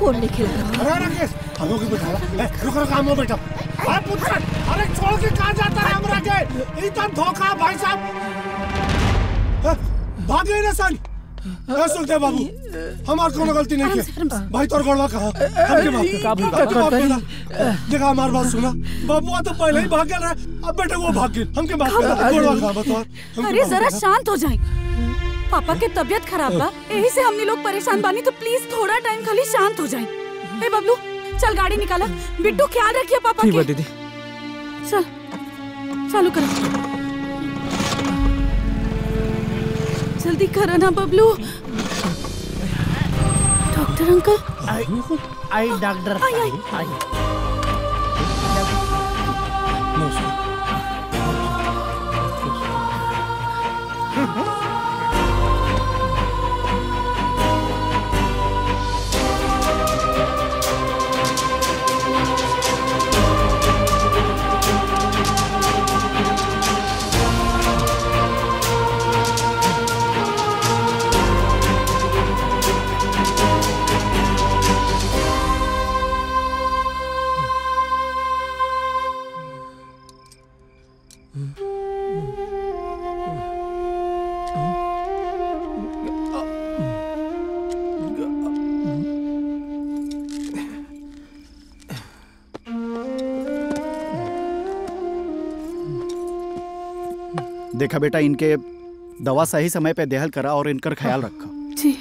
Phone लेके लगा अरे राकेश हम लोग बैठा ए रुक रुक हम लोग बैठा अरे पुत्र अरे छोड़ के कहां जाता है हमरा के ई तो धोखा भाई साहब ए, भागे ना सन ए सुखदेव बाबू हमार कोनो गलती नहीं की भाई तोर गोड़वा कहा हमके माफ कर काबू हमके माफ कर देखा हमार बात सुना बाबू तो पहले ही भाग गया रहे अब बेटे वो भाग गए हमके माफ कर गोड़वा कहा बता अरे जरा शांत हो जाए पापा के तबीयत खराब बा यही से हमने लोग परेशान बानी तो प्लीज थोड़ा टाइम खाली शांत हो जाए ए बबलू चल गाड़ी निकाला बिट्टू ख्याल रखिए पापा ठीक के बा दीदी चल चालू करो जल्दी करो ना बबलू डॉक्टर अंकल आई डॉक्टर आई, आई। आई देखा बेटा इनके दवा सही समय पे देहल करा और इनकर ख्याल रखा जी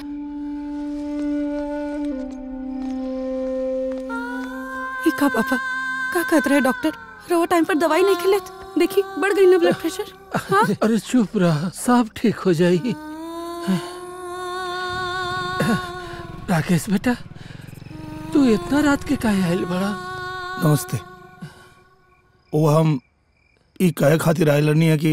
ई का पापा का कहत रहे डॉक्टर रो टाइम पर दवाई नहीं खिले देखी बढ़ गई ना ब्लड प्रेशर हाँ अरे चुप रहा सब ठीक हो जाएगी राकेश बेटा तू इतना रात के काहे आयल बड़ा नमस्ते वो हम ई कहे खातिर आयल नहीं है कि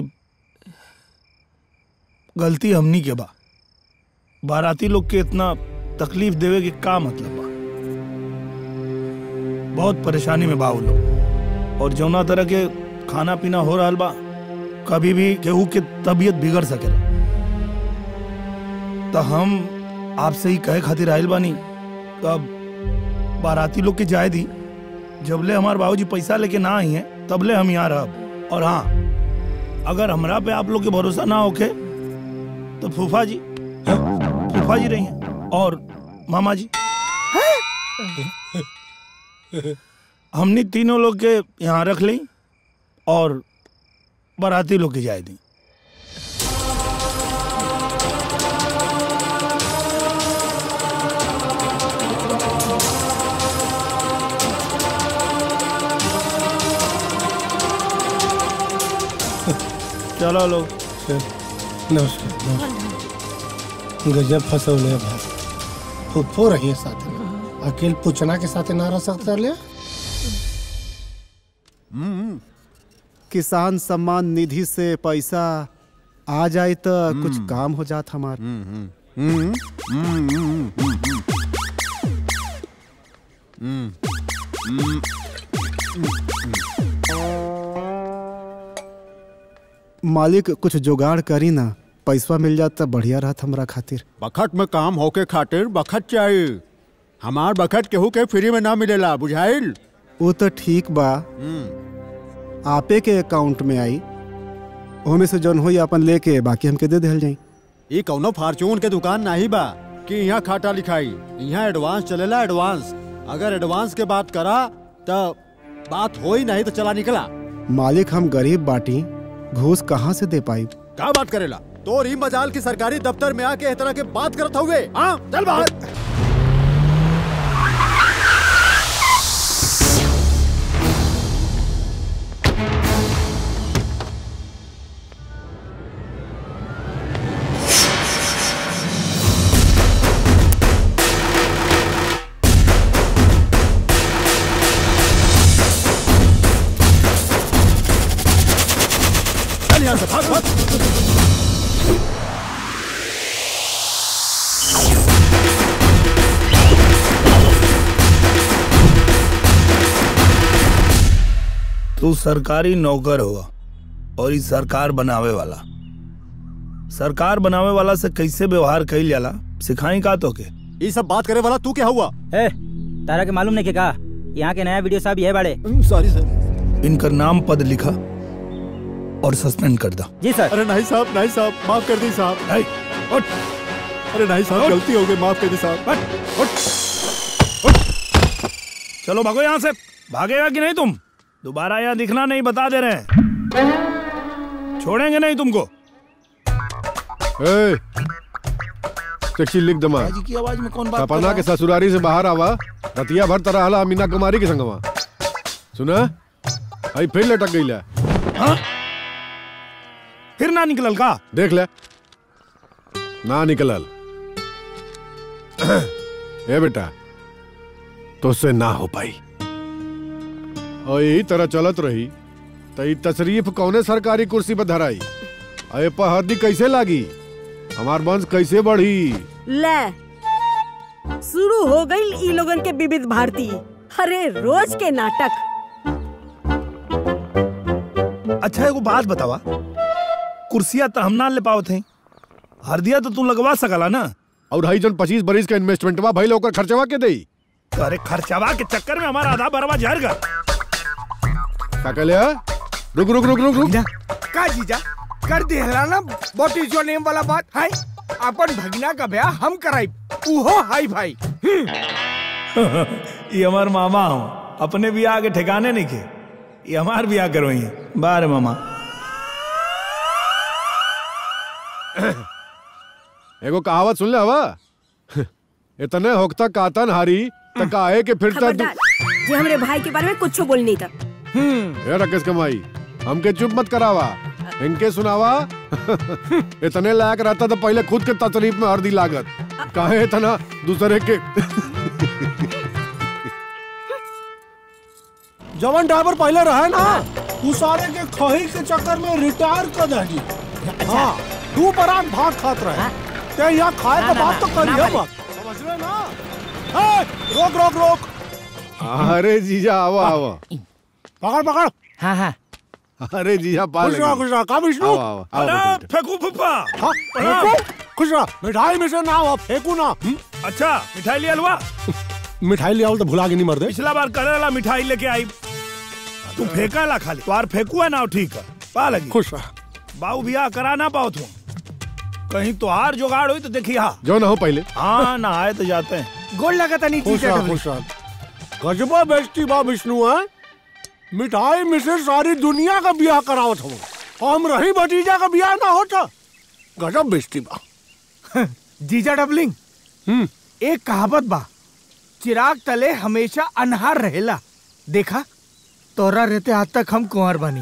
गलती हमनी के बा बाराती लोग के इतना तकलीफ देवे के का मतलब बा बहुत परेशानी में बा वो लोग और जौना तरह के खाना पीना हो रहा बा कभी भी केहू के तबीयत बिगड़ सकेला तो हम आपसे ही कहे खातिर आयल बानी अब बाराती लोग के जाए दी जबले हमारे बाबूजी पैसा लेके ना आई हैं तबले हम यहाँ रहब और हाँ अगर हमरा पे आप लोग के भरोसा ना होके तो फूफा जी हाँ, फूफा जी रही हैं और मामा जी हमने तीनों लोग के यहाँ रख ली और बाराती लोग के जाए दी चलो लोग नमस्कार नमस्कार गजब फसवले भाई फुफ्फो रही है साथ में अकेल पूछना के साथ ना रह सकता ले किसान सम्मान निधि से पैसा आ जाए तो कुछ काम हो जात हमार मालिक कुछ जुगाड़ करी ना पैसा मिल जात तो बढ़िया रहत हमरा खातिर बखत में काम होके खातिर बखत चाहिए हमार बखत केहू के फ्री में ना मिलेला बुझाइल वो तो ठीक बा आपे के अकाउंट में आई ओमे से जौन होई अपन लेके बाकी हमके दे देहल जाई ये कौनो फार्चून के दुकान नहीं बा कि यहाँ खाता लिखाई यहाँ एडवांस चलेला एडवांस अगर एडवांस के बात करा तो बात हो ही नहीं तो चला निकला मालिक हम गरीब बाटी घूस कहाँ से दे पाई क्या बात करेला तो री मजाल की सरकारी दफ्तर में आके इस तरह के बात करत हुए हाँ चल बाहर चल यहाँ से भाग भाग तू सरकारी नौकर हुआ और ई सरकार बनावे वाला सरकार बनावे वाला से कैसे व्यवहार कइल जाला सिखाई का तो के ये सब बात करे वाला तू क्या हुआ ए तारा के मालूम नहीं के का यहाँ के नया वीडियो साहब ये बाड़े सॉरी सर इनका नाम पद लिखा और सस्पेंड कर दा जी सर अरे नहीं साहब नहीं साहब माफ कर दी साहब नहीं, उठ, अरे नहीं साहब गलती हो गई माफ कर दी साहब उठ, उठ, उठ। चलो भागो यहाँ से भागेगा कि नहीं तुम दोबारा यहाँ दिखना नहीं बता दे रहे हैं छोड़ेंगे नहीं तुमको ए, चिट्ठी लिख दमा बाजी की आवाज में कौन बात कर सपना रहा के है? ससुरारी से बाहर आवा रतिया भर तरह हला मीना कुमारी के संगवा सुना आई फिर लटक गई ला हाँ? फिर ना निकलल का देख ले ना निकलल ए बेटा तुझसे ना हो पाई और यही तरह चलत रही तो ई तशरीफ कौने सरकारी कुर्सी पर धराई अरे पहदी कैसे लागी हमार वंश कैसे बढ़ी ले शुरू हो गई ई लोगन के विविध भारती अरे रोज के नाटक अच्छा एगो बात बतावा कुर्सिया तो हम ना ले पाओ थे हरदिया तो तू लगवा सकला ना और हई जन पच्चीस बरिस का इन्वेस्टमेंटवा भइल ओकर खर्चवा के देई तो अरे खर्चावा के चक्कर में हमारा आधा बरवा झर गया का कहले है? रुक रुक रुक रुक रुक का जीजा कर दिहला ना व्हाट इज योर नेम वाला बात है अपन भगना का ब्याह हम कराई उहो हाई भाई ये हमार मामा हूँ अपने भी आगे ठिकाने नहीं के ये हमार भी करो ही बारे मामा एगो कहावत सुन ले हवा इतने होकता कातन हारी त काहे के फिरता खबरदार ये हमरे भाई के बारे में कुछ बोल नहीं था ए राकेश कमाई हमके चुप मत करावा इनके सुनावा इतने लायक रहता तो पहले खुद के तकलीफ में हरदी लागत काहे इतना दूसरे के जवन ड्राइवर पहले रहे ना तू सारे के खही के चक्कर में रिटायर कर दही हाँ तू बरात भात खात रहे ते यहाँ खाए का बात तो करिए मत समझ रहे ना ए, रोक रोक रोक अरे जीजा आवा आवा पकड़ पकड़ हाँ हाँ अरे जीजा पाल खुश रहो खुश रहो का विष्णु आवा आवा आवा अरे फेंकू फुफा हाँ फेंकू खुश रहो मिठाई में से ना हो फेंकू ना हम्म? अच्छा मिठाई ले अलवा मिठाई ले आओ तो भुला के नहीं मर दे पिछला बार करेला मिठाई लेके आई तू फेंका ला खाली तुम्हार फेंकू है ना ठीक है पा लगी खुश रहो बाऊ बियाह करा ना पाओ तुम कहीं तो हार जुगाड़ हुई तो देखी हाँ जो ना हो पहले हाँ ना आए तो जाते हैं गोल लगा था नहीं खुश जीजा रहो डबली। खुश रहो गजबा बेइज्जती बा विष्णु है मिठाई में से सारी दुनिया का ब्याह करावत हो हम रही भतीजा का ब्याह ना होता गजब बेइज्जती बा जीजा डबलिंग हम्म एक कहावत बा चिराग तले हमेशा अनहार रहेला देखा तोरा रहते आज तक हम कुंवर बनी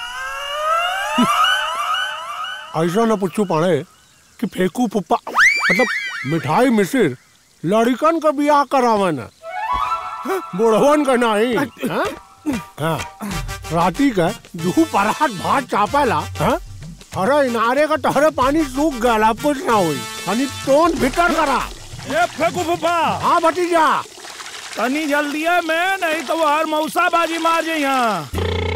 ऐसा न पूछू पड़े कि फेंकू पुप्पा मतलब मिठाई मिसिर लड़कन का ब्याह करावे न बुढ़वन का नहीं हाँ? हाँ। राती का दू परात भात चापेला हाँ? अरे इनारे का टहरे पानी सूख गया कुछ ना हुई हनी टोन भीतर करा ए फेंकू फुफा हाँ भतीजा तनी जल्दी है मैं नहीं तो वो हर मौसा बाजी मार जाए यहाँ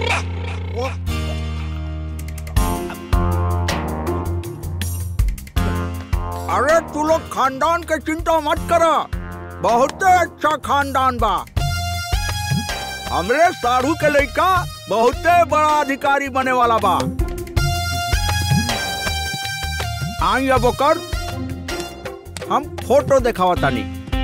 अरे तू लोग खानदान के चिंता मत करो बहुत अच्छा खानदान बा हमरे साढ़ू के लड़का बहुत बड़ा अधिकारी बने वाला बा आई अब ओकर हम फोटो दिखावा तानी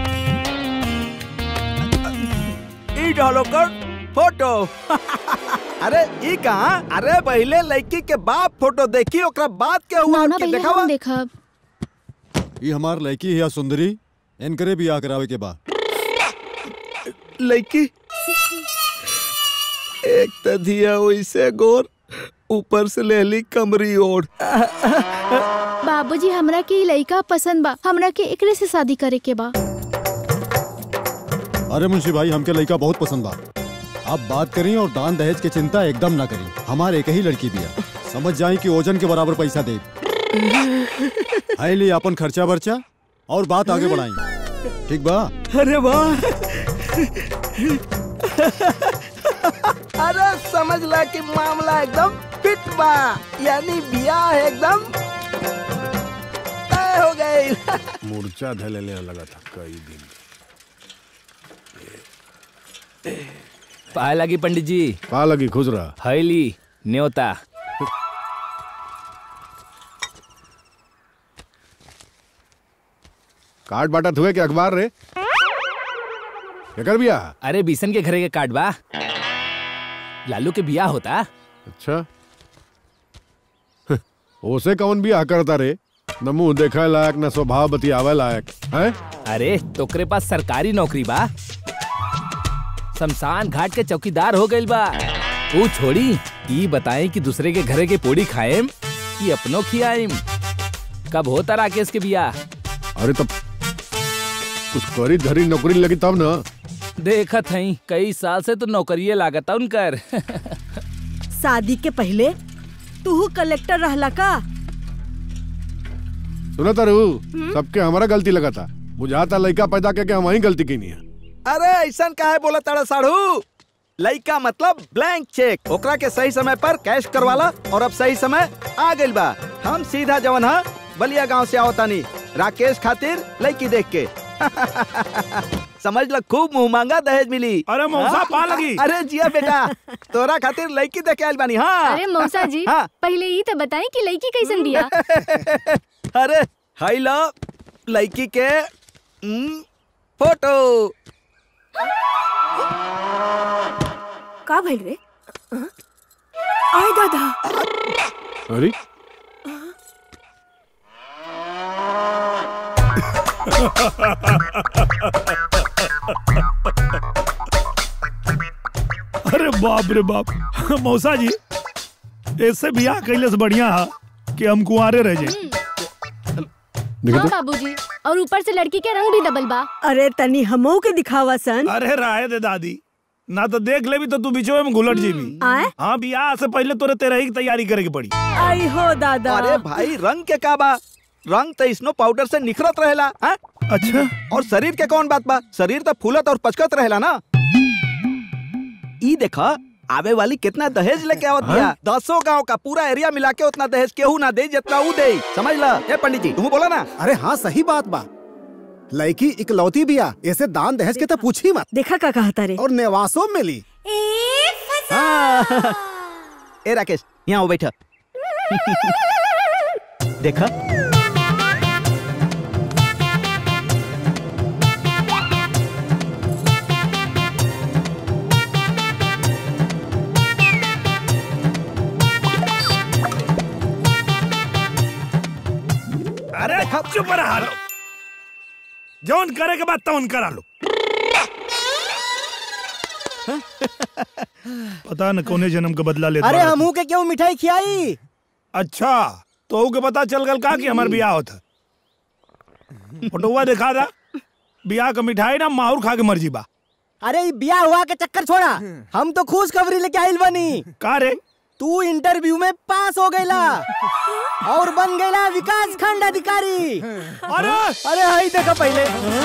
ई डालो कर फोटो अरे ई कहा अरे पहले लड़की के बाप फोटो देखी ओकरा बाद के हुआ नाना के पहले दिखावा हम देखब ये हमार लड़की है सुंदरी इनकरे भी आ करावे के बा लड़की एक त दिया वैसे गोर ऊपर से लेली कमरी ओढ़ बाबूजी हमरा के ई लइका पसंद बा हमरा के एकरे से शादी करे के बा अरे मुंशी भाई हमके लड़का बहुत पसंद बा आप बात करी और दान दहेज की चिंता एकदम ना करी हमारे एक ही लड़की भी है समझ जाए कि ओजन के बराबर पैसा दे लिए अपन खर्चा बर्चा और बात आगे बढ़ाई ठीक बा अरे वाह अरे समझ ला कि मामला एकदम फिट बा यानी बियाह एकदम तय हो गई मूर्छा धले ले लगा था कई दिन पाए लगी पंडित जी पा लगी खुश रहा हैली न्योता कार्ड बांटत हुए के अखबार रे कर बिया अरे बीसन के घरे के कार्ड बा लालू के बिया होता अच्छा ओसे कौन बियाह करता रे न मुंह देखे लायक न स्वभाव बतियावे लायक है अरे तोकरे पास सरकारी नौकरी बा शमशान घाट के चौकीदार हो गइल बा वो छोड़ी ई बताएं कि दूसरे के घरे के पोड़ी खाएम कि अपनो खियाएम कब होता राकेश के बिया अरे तब कुछ करी धरी नौकरी लगी तब ना देखत हई कई साल से तो नौकरिये लागता उनकर शादी के पहले तू कलेक्टर रहला का सुना तारू सबके हमारा गलती लगा था बुझाता लड़का पैदा करके हम ही गलती की नहीं है अरे ऐसा काहे बोला ताड़ा साढ़ू लइका मतलब ब्लैंक चेक ओकरा के सही समय पर कैश करवाला और अब सही समय आ गइल बा हम सीधा जवन हा बलिया गांव से आवतानी राकेश खातिर लड़की देख के समझ ल खूब मुंह मांगा दहेज मिली अरे मौसा, हाँ? पा लगी। अरे जिया बेटा तोरा खातिर लड़की देख के आइल बानी हाँ अरे मौसा जी हाँ पहले ही तो बताएं कि लड़की कैसन बिया अरे हाई लो लड़की के हम्म, फोटो का भइल रे आय दादा अरे अरे बाप रे बाप मौसा जी ऐसे बियाह कैले से बढ़िया है कि हम कुंवारे रह जाए हाँ बाबूजी और ऊपर से लड़की के रंग भी डबल बा अरे तनी हमो के दिखावा सन अरे राय दे दादी ना तो देख ले भी तो तू बीचो में घुलट जेबी आए हाँ बियाह से पहले तोरे तेरह की तैयारी करे के पड़ी आई हो दादा अरे भाई रंग के का बा रंग तो स्नो पाउडर से निखरत रहेला हाँ? अच्छा और शरीर के कौन बात बा शरीर तो फूलत और पचकत रहेला ना ई देखा आवे वाली कितना दहेज लेके आवत दिया दसों गांव का पूरा एरिया मिला के उतना दहेज केहू ना दे जितना ऊ दे समझ ला ए पंडित जी तुम बोला ना अरे हाँ सही बात बा लड़की इकलौती बिया ऐसे दान दहेज के तो पूछी मत देखा का कहता रे और नेवासों में मिली हाँ। ए राकेश यहाँ आओ बैठा देखा अरे चुप रहा लो जौन करे के बाद तौन करा लो पता न कौने जन्म का बदला लेता अरे रहता। हमू के क्यों मिठाई खियाई अच्छा तो के पता चल गल का कि हमार बियाह होता फोटोवा दिखा दा बियाह का मिठाई ना माहौर खा के मर्जी बा अरे ई बिया हुआ के चक्कर छोड़ा हम तो खुश खबरी लेके आइल बनी का रे तू इंटरव्यू में पास हो गईला और बन गईला विकास खंड अधिकारी अरे अरे हाई देखा पहले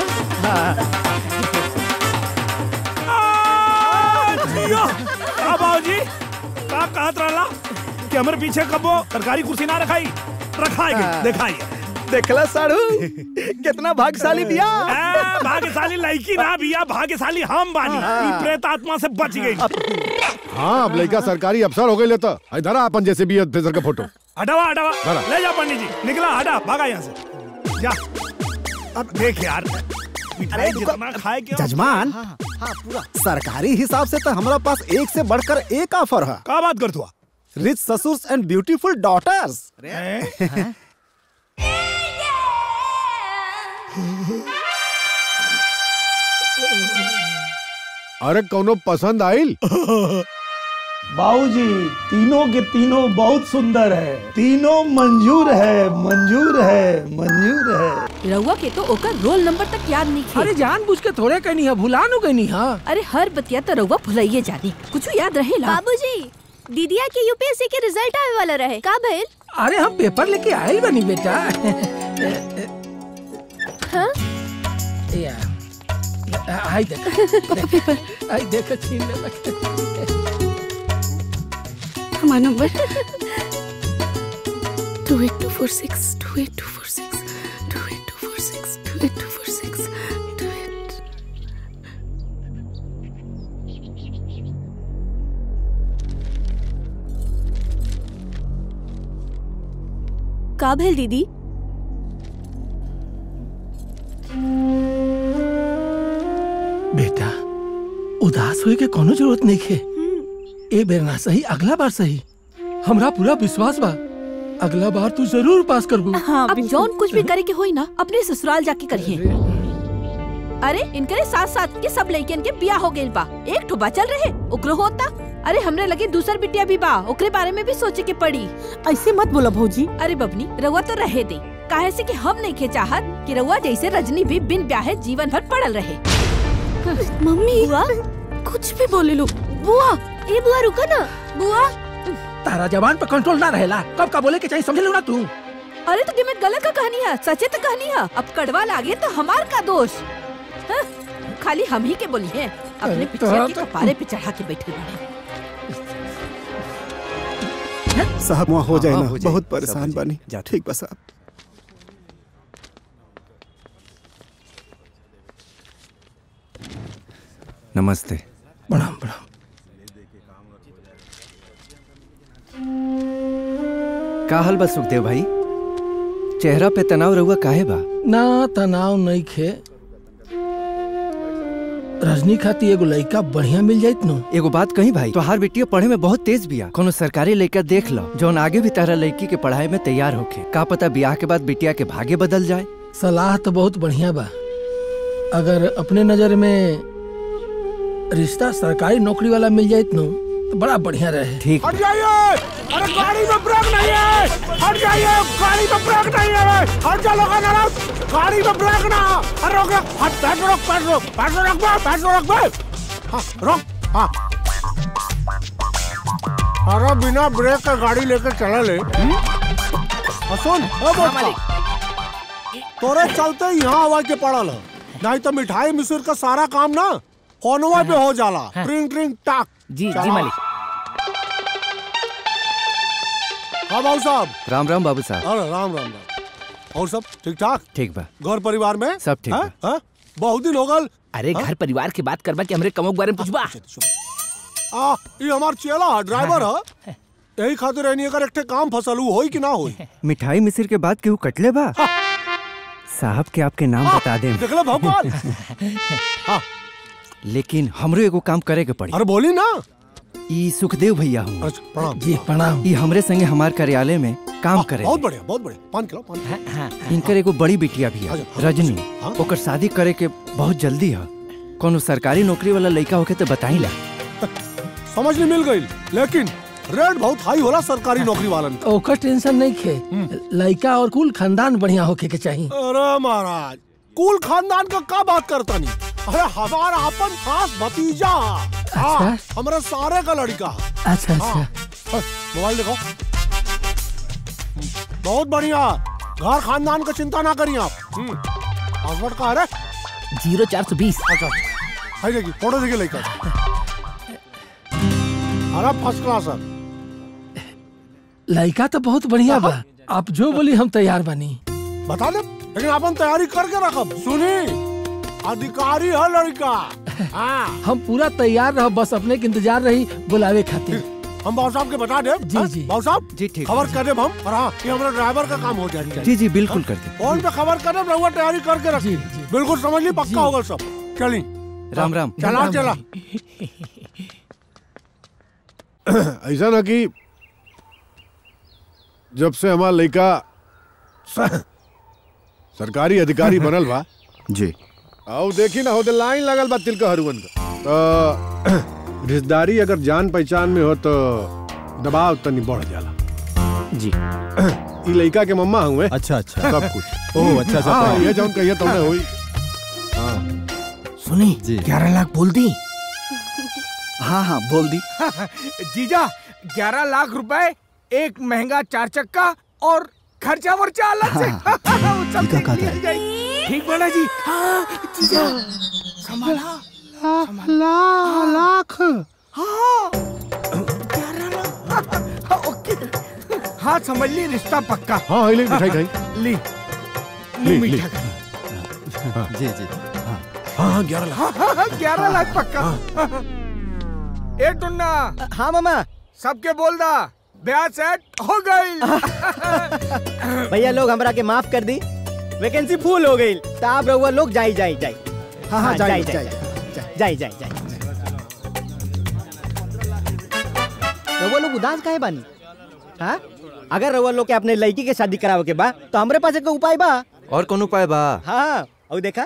जियो का बाबूजी का कहत रहला कि हमरे पीछे कबो सरकारी कुर्सी ना रखाई रखाएगे दिखाइए देखला साड़ू कितना भाग्यशाली बिया ए, भाग्यशाली लड़की ना बिया भाग्यशाली हम बानी ई प्रेत आत्मा से बच गई हाँ अब लड़का सरकारी अफसर हो गए लेता इधर आ अपन जैसे भी ऑफिसर का फोटो हटावा हटावा बरा। ले जा पंडित जी निकला हटा भागा यहाँ से जा अब देख यार मिठाई जितना खाए क्यों जजमान हाँ पूरा सरकारी हिसाब से तो हमारा पास एक से बढ़कर एक ऑफर है का बात कर तू रिच ससुर्स एंड ब्यूटीफुल डॉटर्स अरे कौनो पसंद आइल बाबूजी तीनों के तीनों बहुत सुंदर है तीनों मंजूर है मंजूर है मंजूर है रउआ के तो ओकर रोल नंबर तक याद नहीं खे अरे जानबूझ के थोड़े कहनी है भुला नु कहनी है अरे हर बतिया तो रउआ भुलाइए जानी कुछ याद रहेला बाबूजी दीदिया के यूपीएससी के रिजल्ट आवे वाला रहे का भइल अरे हम पेपर लेके आयल बनी बेटा हाँ? या आई देख आई देख छीन ले हमारा number two eight two four six two eight two four six two eight two four six two eight two four six two eight का भेल दीदी बेटा उदास होए के कोनो जरूरत नहीं है ए बेर ना सही अगला बार सही हमरा पूरा विश्वास बा अगला बार तू जरूर पास करबू हाँ, अब जौन कुछ भी करे के होई ना अपने ससुराल जाके करिए अरे इनके साथ साथ के सब लड़कियन के बिया हो गइल बा एक ठो बचल रहे ओकरो होता अरे हमरे लगे दूसर बिटिया भी बा ओकरे बारे में भी सोचे के पड़ी ऐसे मत बोला भौजी अरे बबनी रउआ तो रहे दे काहे से कि हम नहीं के चाहत कि रउआ जैसे रजनी भी बिन ब्याहे जीवन भर पड़ल रहे मम्मी बुआ कुछ भी बोले लो बुआ ए बुआ रुको ना बुआ तारा जवान पे कंट्रोल ना रहेला कब का बोले के चाहिए समझ लो ना तू अरे तो मैं गलत का कहानी है सचे तो कहानी है अब कड़वा लागे तो हमार का दोष हाँ? खाली हम ही के बोली है अपने अरे पिछले तोरा के तो- कपारे पे चढ़ा के बैठे बने साहब वहाँ हो जाए हाँ, ना हो जाए, बहुत सब परेशान हो जाए। बानी जा ठीक बा साहब नमस्ते प्रणाम प्रणाम का हाल बा सुखदेव भाई चेहरा पे तनाव रहुआ काहे बा ना तनाव नहीं खे रजनी खाती एगो लड़का बढ़िया मिल जाइत नो एगो बात कही भाई तोहार बेटिया पढ़े में बहुत तेज बिया कोनो सरकारी लड़का देख लो जौन आगे भी तारा लड़की के पढ़ाई में तैयार होखे का पता ब्याह के बाद बिटिया के भागे बदल जाए सलाह तो बहुत बढ़िया बा अगर अपने नजर में रिश्ता सरकारी नौकरी वाला मिल जाइत नो तो बड़ा बढ़िया रहे ठीक हट जाइए अरे गाड़ी में ब्रेक नहीं है हट जाइए गाड़ी में ब्रेक नहीं है हट जा लोग गाड़ी में ब्रेक ना अरे रोक रोक हट पैर रोक पैर रोक पैर रोक बे पैर रोक बे हाँ रोक हाँ अरे बिना ब्रेक का गाड़ी लेकर चला ले हम्म? हाँ, सुन ओ बोल तोरे चलते ही यहाँ आवाज के पड़ल है नहीं तो मिठाई मिसुर का सारा काम ना फोनवा पे हो जाला ट्रिंग ट्रिंग टाक जी चला। जी मालिक हाँ बाबू साहब राम राम बाबू साहब अरे राम राम राम और सब ठीक ठाक ठीक बा घर परिवार में सब ठीक हाँ? हाँ? बहुत दिन हो गल अरे घर परिवार की बात करबा कि हमरे कमों के बारे में पूछबा आ ये हमार चेला है ड्राइवर है यही खातिर रहनी अगर एक ठे काम फसल हुई होई कि ना होई मिठाई मिसिर के बाद केहू कटले बा साहब के आपके नाम बता दे देख ले भगवान हाँ लेकिन हमरो एगो काम करे के पड़ी अरे बोली ना ई सुखदेव भैया हूँ अच्छा प्रणाम जी प्रणाम ई हमरे संगे हमार कार्यालय में काम करे बहुत बढ़िया बहुत बढ़िया पान खिलाओ पान खिलाओ इनकर एगो बड़ी बिटिया भी है अच्छा, रजनी हाँ? ओकर शादी करे के बहुत जल्दी है कोनो सरकारी नौकरी वाला लड़का होके तो बताई ला समझ नहीं मिल गई लेकिन रेट बहुत हाई होला सरकारी नौकरी वालन का। ओकर टेंशन नहीं खे लड़का और कुल खानदान बढ़िया होके के चाहिए अरे महाराज कुल खानदान का का बात करता नहीं अरे हमारा अपन खास भतीजा हाँ, हमारे सारे का लड़का है। अच्छा हाँ, अच्छा हाँ, मोबाइल देखो बहुत बढ़िया घर खानदान का चिंता ना करिए आप हम्म, पासवर्ड का है रे जीरो चार सौ बीस अच्छा है देखिए फोटो देखिए लेकर अरे फर्स्ट क्लास है लड़का तो बहुत बढ़िया बा आप जो बोली हम तैयार बनी बता दे लेकिन अपन तैयारी करके रखब सुनी अधिकारी है लड़का हाँ हम पूरा तैयार रह बस अपने के इंतजार रही बुलावे खातिर हम बाबू साहब के बता दे जी, जी। बाबू साहब जी ठीक खबर कर दे हम और हाँ ये हमारा ड्राइवर का काम हो जाएगा जी जी बिल्कुल कर दे फोन पे खबर कर दे रहुआ तैयारी करके रख जी, जी। बिल्कुल समझ ली पक्का होगा सब चली राम राम चला राम, चला ऐसा ना कि जब से हमारा लड़का स- सरकारी अधिकारी बनल बा जी आओ देखी ना होते लाइन लगल बा तिलका हरुवन का तो रिश्तेदारी अगर जान पहचान में हो तो दबाव तनी बढ़ जाला जी ई लड़का के मम्मा हुए अच्छा अच्छा सब कुछ ओह अच्छा अच्छा हाँ प्रणाम। ये जौन कहिए तुमने हुई हाँ सुनी जी। ग्यारह लाख बोल दी हाँ हाँ बोल दी जीजा ग्यारह लाख रुपए एक महंगा चार चक्का और खर्चा वर्चा अलग से वो सब ठीक है, देख कहा लिया था। जाए। ठीक बना जी हाँ जीजा संभाला लाख हाँ ग्यारह लाख हाँ, ओके हाँ समझ ली रिश्ता पक्का हाँ हाँ, ले मिठाई खाई ली ली, ली ली। मीठा खा। जी जी हाँ हाँ हाँ ग्यारह लाख हाँ हाँ हाँ, ग्यारह लाख पक्का ए टुन्ना हाँ मामा सबके बोल दा ब्याह सेट हो गई भैया लोग हमरा के माफ कर दी वैकेंसी फुल हो गई तो आप रहुआ लोग जाई जाई जाई हाँ, हाँ, जाई, जाई जाई जाई जाई रहुआ लोग उदास काहे बानी हाँ अगर रहुआ लोग के अपने लड़की के शादी करावे के बा तो हमरे पास एक उपाय बा और कौन उपाय बा हाँ और देखा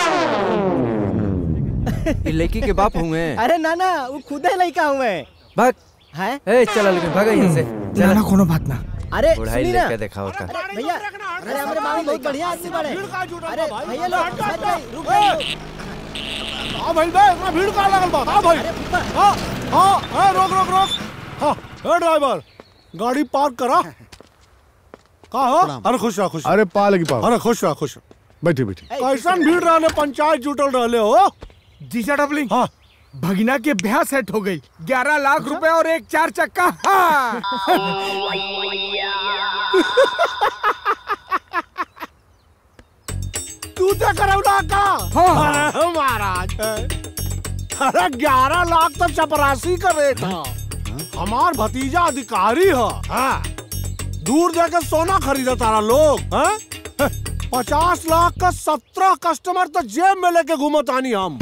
ई लड़की के बाप हुए अरे ना ना वो खुद ही लड़का हुए भाग है ए चला लेकिन भागा यहाँ से ना ना कोनो बात ना अरे बुढ़ाई सुनी ना लेके देखा होता अरे भैया अरे हमारे मामी बहुत बढ़िया आदमी बड़े अरे भैया लोग हट जाइए, रुक जाइए हाँ भाई बे इतना भीड़ का लगल बा हाँ भाई हाँ हाँ हाँ रोक रोक रोक हाँ ए ड्राइवर गाड़ी पार्क करा का हो अरे खुश रहा खुश अरे पा लगी पाओ अरे खुश रहा खुश बैठी बैठी कैसन भीड़ रहले पंचायत जुटल रहले हो जीजा डबलिंग हाँ भगिना के ब्याह सेट हो गई ग्यारह लाख रुपए और एक चार चक्का हाँ। तू तो करौना का अरे महाराज अरे ग्यारह लाख तो चपरासी का रेट था हमार भतीजा अधिकारी है हाँ। दूर जाकर सोना खरीदा तारा लोग हाँ? पचास लाख का सत्रह कस्टमर तो जेब में लेके घूमत आनी हम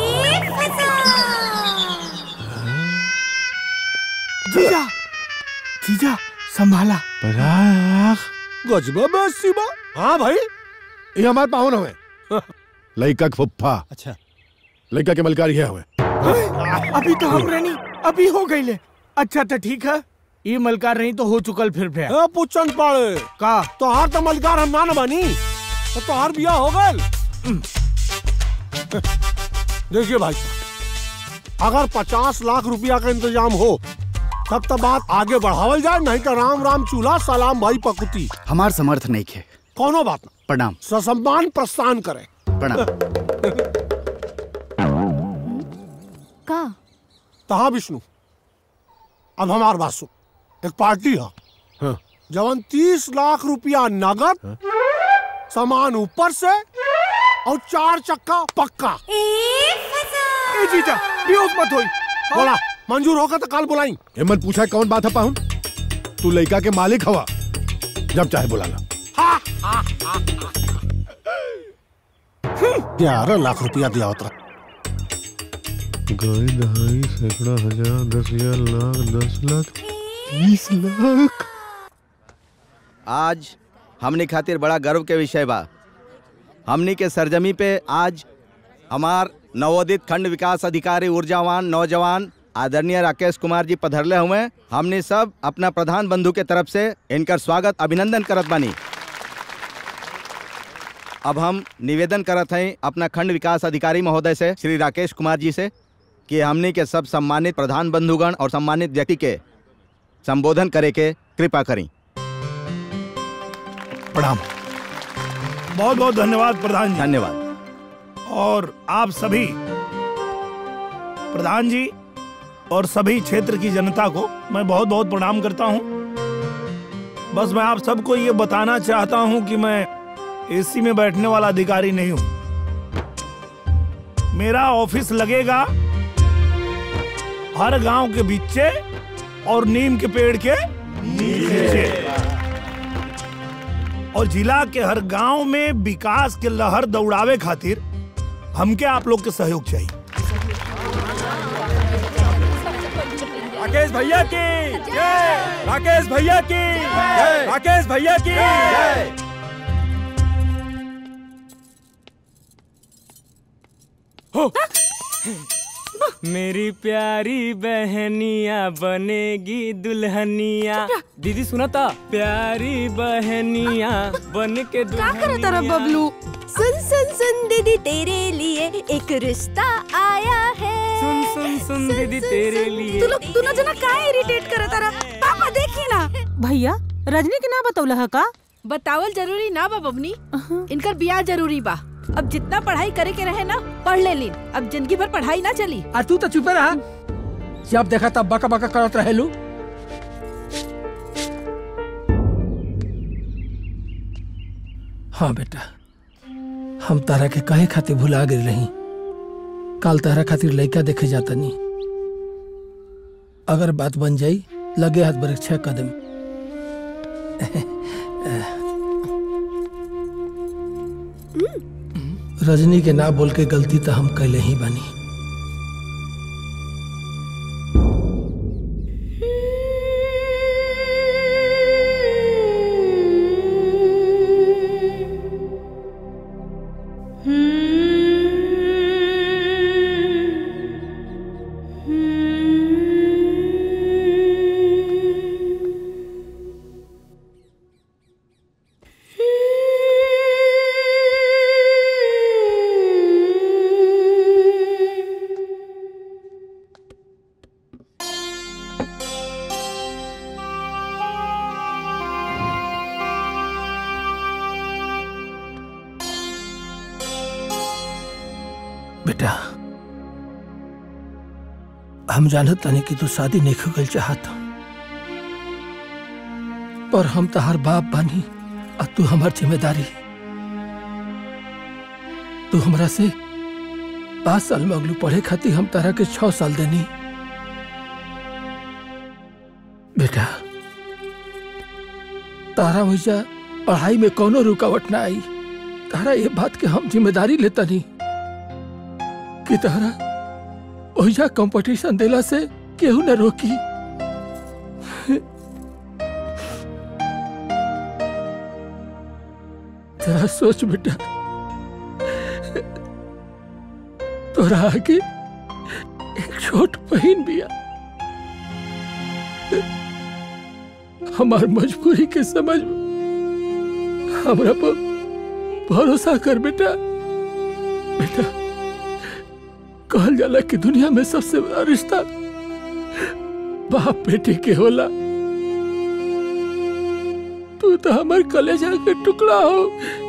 जीजा जीजा संभाला गजबा बेसी बा हाँ भाई ये हमारे पाहुन हुए लड़का के फुफ्फा अच्छा लड़का के मलकारी है हुए अभी तो हम रहनी अभी हो गई ले अच्छा तो ठीक है ये मलकार नहीं तो हो चुकल फिर फिर ए पुच्छन पड़े का तो हर तो मलकार हम ना न बनी तो तोहार बिया हो गल देखिए भाई साहब अगर पचास लाख रुपया का इंतजाम हो तब तो बात आगे बढ़ावल जाए नहीं तो राम राम चूल्हा सलाम भाई पकुती हमार समर्थ नहीं खे कोनो बात ना प्रणाम ससम्मान प्रस्थान करे प्रणाम का तहा विष्णु अब हमार बात सुन एक पार्टी है हाँ। जवन तीस लाख रुपया नगद सामान ऊपर से और चार चक्का पक्का ए जीजा बेहोश मत होई बोला मंजूर होगा तो कल बुलाई हिम्मत पूछा कौन बात है पाहुन तू लड़का के मालिक हवा जब चाहे बुला ला ग्यारह लाख रुपया दिया होता गाय दहाई सैकड़ा हजार दस हजार लाख दस लाख बीस लाख आज हमने खातिर बड़ा गर्व के विषय बा हमनी के सरजमी पे आज हमार नवोदित खंड विकास अधिकारी ऊर्जावान नौजवान आदरणीय राकेश कुमार जी पधरले हुए हमने सब अपना प्रधान बंधु के तरफ से इनकर स्वागत अभिनंदन करत बानी अब हम निवेदन करत हैं अपना खंड विकास अधिकारी महोदय से श्री राकेश कुमार जी से कि हमनी के सब सम्मानित प्रधान बंधुगण और सम्मानित व्यक्ति के संबोधन करे के कृपा करी प्रणाम बहुत बहुत धन्यवाद प्रधान जी धन्यवाद और आप सभी प्रधान जी और सभी क्षेत्र की जनता को मैं बहुत बहुत प्रणाम करता हूं बस मैं आप सबको ये बताना चाहता हूं कि मैं एसी में बैठने वाला अधिकारी नहीं हूं मेरा ऑफिस लगेगा हर गांव के बीचे और नीम के पेड़ के नीचे और जिला के हर गांव में विकास के लहर दौड़ावे खातिर हमके आप लोग के सहयोग चाहिए राकेश भैया की जय राकेश भैया की जय राकेश भैया की जय मेरी प्यारी बहनिया बनेगी दुल्हनिया दीदी सुना था प्यारी बहनिया बन के तारा बबलू सुन सुन सुन दीदी तेरे लिए एक रिश्ता आया है सुन सुन सुन दीदी तेरे लिए तू लोग दोनों जना काहे इरिटेट करत तारा पापा देखी ना भैया रजनी के ना बतौला है का बतावल जरूरी ना बा बबनी इनकर बियाह जरूरी बा अब जितना पढ़ाई करे के रहे ना पढ़ ले लीन अब जिंदगी भर पढ़ाई ना चली आ तू तो चुपे रहा जब देखा तब बका बका करत रहेलू हाँ बेटा हम तारा के कहे खातिर भुला गए रही काल तारा खातिर लड़का देखे जाता नहीं अगर बात बन जाई लगे हाथ बरक छह कदम रजनी के ना बोल के गलती तो हम कैले ही बानी बेटा हम जानत तानी कि तू शादी नहीं खगल चाहत पर हम तहार बाप बानी और तू हमार जिम्मेदारी तू हमरा से पाँच साल में अगलू पढ़े खातिर हम तारा के छह साल देनी बेटा तारा वैसा पढ़ाई में कोनो रुकावट ना आई तारा ये बात के हम जिम्मेदारी लेता नहीं कि तारा ओहिजा कंपटीशन देला से केहू न रोकी जरा सोच बेटा तोरा आगे एक छोट बहन बिया हमार मजबूरी के समझ हमरा पर भरोसा कर बेटा बेटा कहल जाला कि दुनिया में सबसे बड़ा रिश्ता बाप बेटे के होला तू तो हमार कलेजा के टुकड़ा हो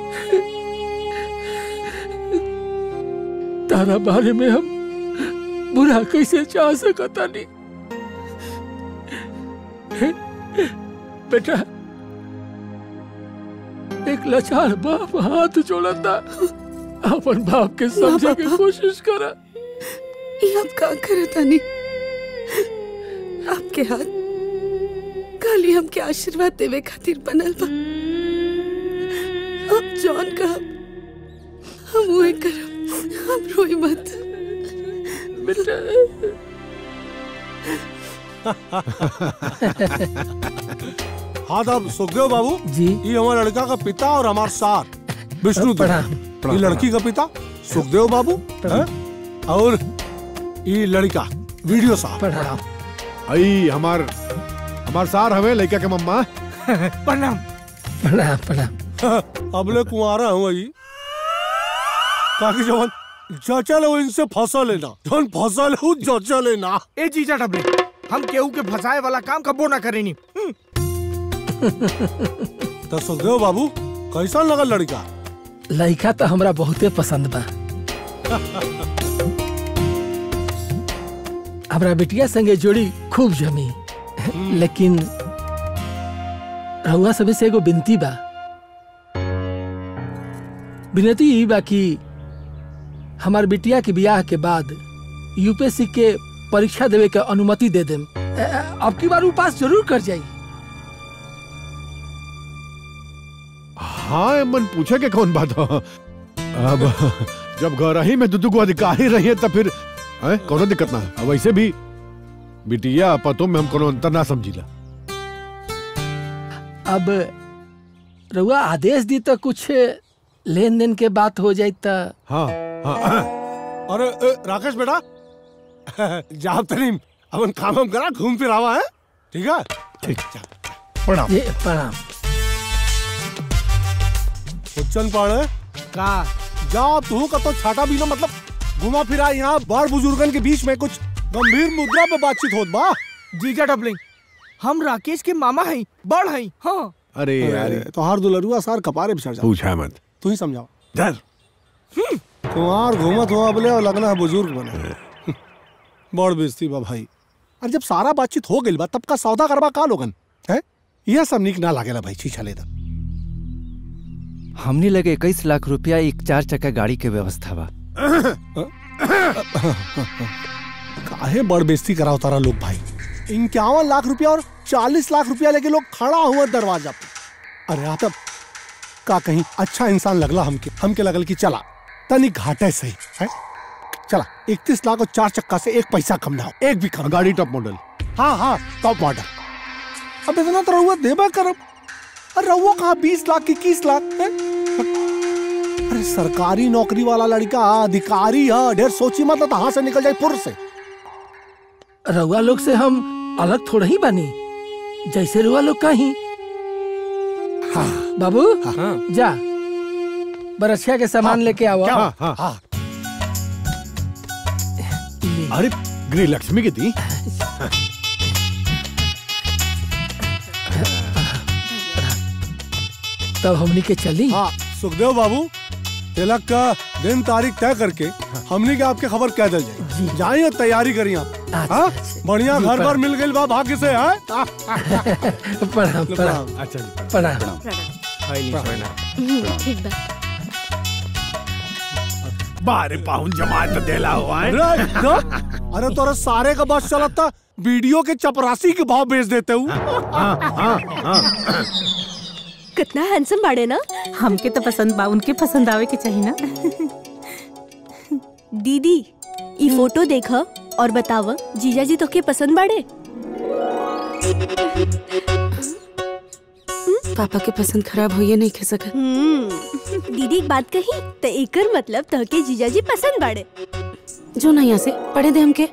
तारा बारे में हम बुरा कैसे चाह सकता नहीं बेटा एक लाचार बाप हाथ जोड़ता अपन बाप के समझे के कोशिश करा ये आप का करे तानी आपके हाथ खाली हमके आशीर्वाद देवे खातिर बनल बा अब जॉन का हम वही करब हम रोई मत बेटा हाँ तब सुखदेव बाबू जी ये हमारे लड़का का पिता और हमारे साथ विष्णु प्रणाम, ये लड़की का पिता सुखदेव बाबू हैं? और ये लड़का वीडियो साहब प्रणाम आई हमार हमार सार हवे लड़का के मम्मा प्रणाम प्रणाम प्रणाम अबले कुंवारा हूँ जी ताकि जवन जचल हो इनसे फसल लेना जवन फसल हो जचल लेना ए जीजा डबले हम केहू के फंसाए वाला काम कबो ना करेनी तो सुखदेव बाबू कैसा लगा लड़का लड़का तो हमरा बहुते पसंद बा हमरा बेटिया संगे जोड़ी खूब जमी लेकिन रहुआ सबे से एगो बिनती बा विनती ई बा कि हमार बिटिया के बियाह के बाद यूपीएससी के परीक्षा देवे के अनुमति दे देम अ, अ, अब की बार उ पास जरूर कर जाई हाँ मन पूछे के कौन बात हो अब जब घर ही में दुदू को अधिकारी रही है तब फिर है कोनो दिक्कत ना है अब वैसे भी बिटिया पतों में हम कोनो अंतर ना समझीला अब रहुआ आदेश दी तो कुछ लेन देन के बात हो जाई तो हाँ हाँ अरे ए, राकेश बेटा जाब तरीम अपन काम हम करा घूम फिर आवा है ठीक है ठीक प्रणाम ये प्रणाम उच्चन पाड़े का जा तू का तो छाटा भी ना मतलब घुमा फिरा यहाँ बड़ बुजुर्गन के बीच में कुछ गंभीर मुद्रा पे बातचीत होत बा जीजा डबलिंग हम राकेश के मामा हैं बड़ हैं हाँ अरे यार तो हार दुलरुआ सार कपारे बिछड़ जा पूछा मत तू ही समझाओ डर कुमार घूमत हो अबले और लगना है बुजुर्ग बने बड़ बेइज्जती बा भाई और जब सारा बातचीत हो गई बा तब का सौदा करवा का लोगन है यह सब निक ना लागेला भाई छीछा ले हमने लगे इक्कीस लाख रुपया एक चार चक्का गाड़ी के व्यवस्था बा काहे बड़ बेइज्जती कराओ तारा लोग भाई इक्यावन लाख रुपया और चालीस लाख रुपया लेके लोग खड़ा हुआ दरवाजा पे अरे आप तब का कहीं अच्छा इंसान लगला हमके हमके लगल कि चला तनी घाटे सही है चला इकतीस लाख और चार चक्का से एक पैसा कम ना हो एक भी कम गाड़ी टॉप मॉडल हाँ हाँ टॉप मॉडल अब इतना तो रहुआ देबा करब अरे रहुआ कहाँ बीस लाख की इक्कीस लाख है अरे सरकारी नौकरी वाला लड़का अधिकारी है ढेर सोची मत तो हाथ से निकल जाए पुर से रउआ लोग से हम अलग थोड़ा ही बनी जैसे रुआ लोग कहीं हाँ बाबू हाँ। जा बरसिया के सामान लेके आओ हाँ, हाँ, हाँ। अरे गृह लक्ष्मी की थी तब हमनी के चली हाँ सुखदेव बाबू तिलक का दिन तारीख तय करके हमने के आपके खबर कह दे जाए जाइए और तैयारी करिए आप हाँ बढ़िया जी, घर प्रणाम। पर मिल गई बा भाग्य से है प्रणाम प्रणाम अच्छा जी प्रणाम ठीक बा बारे पाहुन जमात देला हुआ है अरे तोरा सारे का बस चलत था वीडियो के चपरासी के भाव बेच देते हूँ कितना हैंडसम बाड़े ना हमके तो पसंद बा उनके पसंद आवे के चाहिए ना दीदी ई फोटो देख और बताव जीजा जी तो के पसंद बाड़े पापा के पसंद खराब होइए नहीं खे सकत हम्म, दीदी एक बात कही तो एकर मतलब तो के जीजा जी पसंद बाड़े जो ना यहाँ से पढ़े दे हमके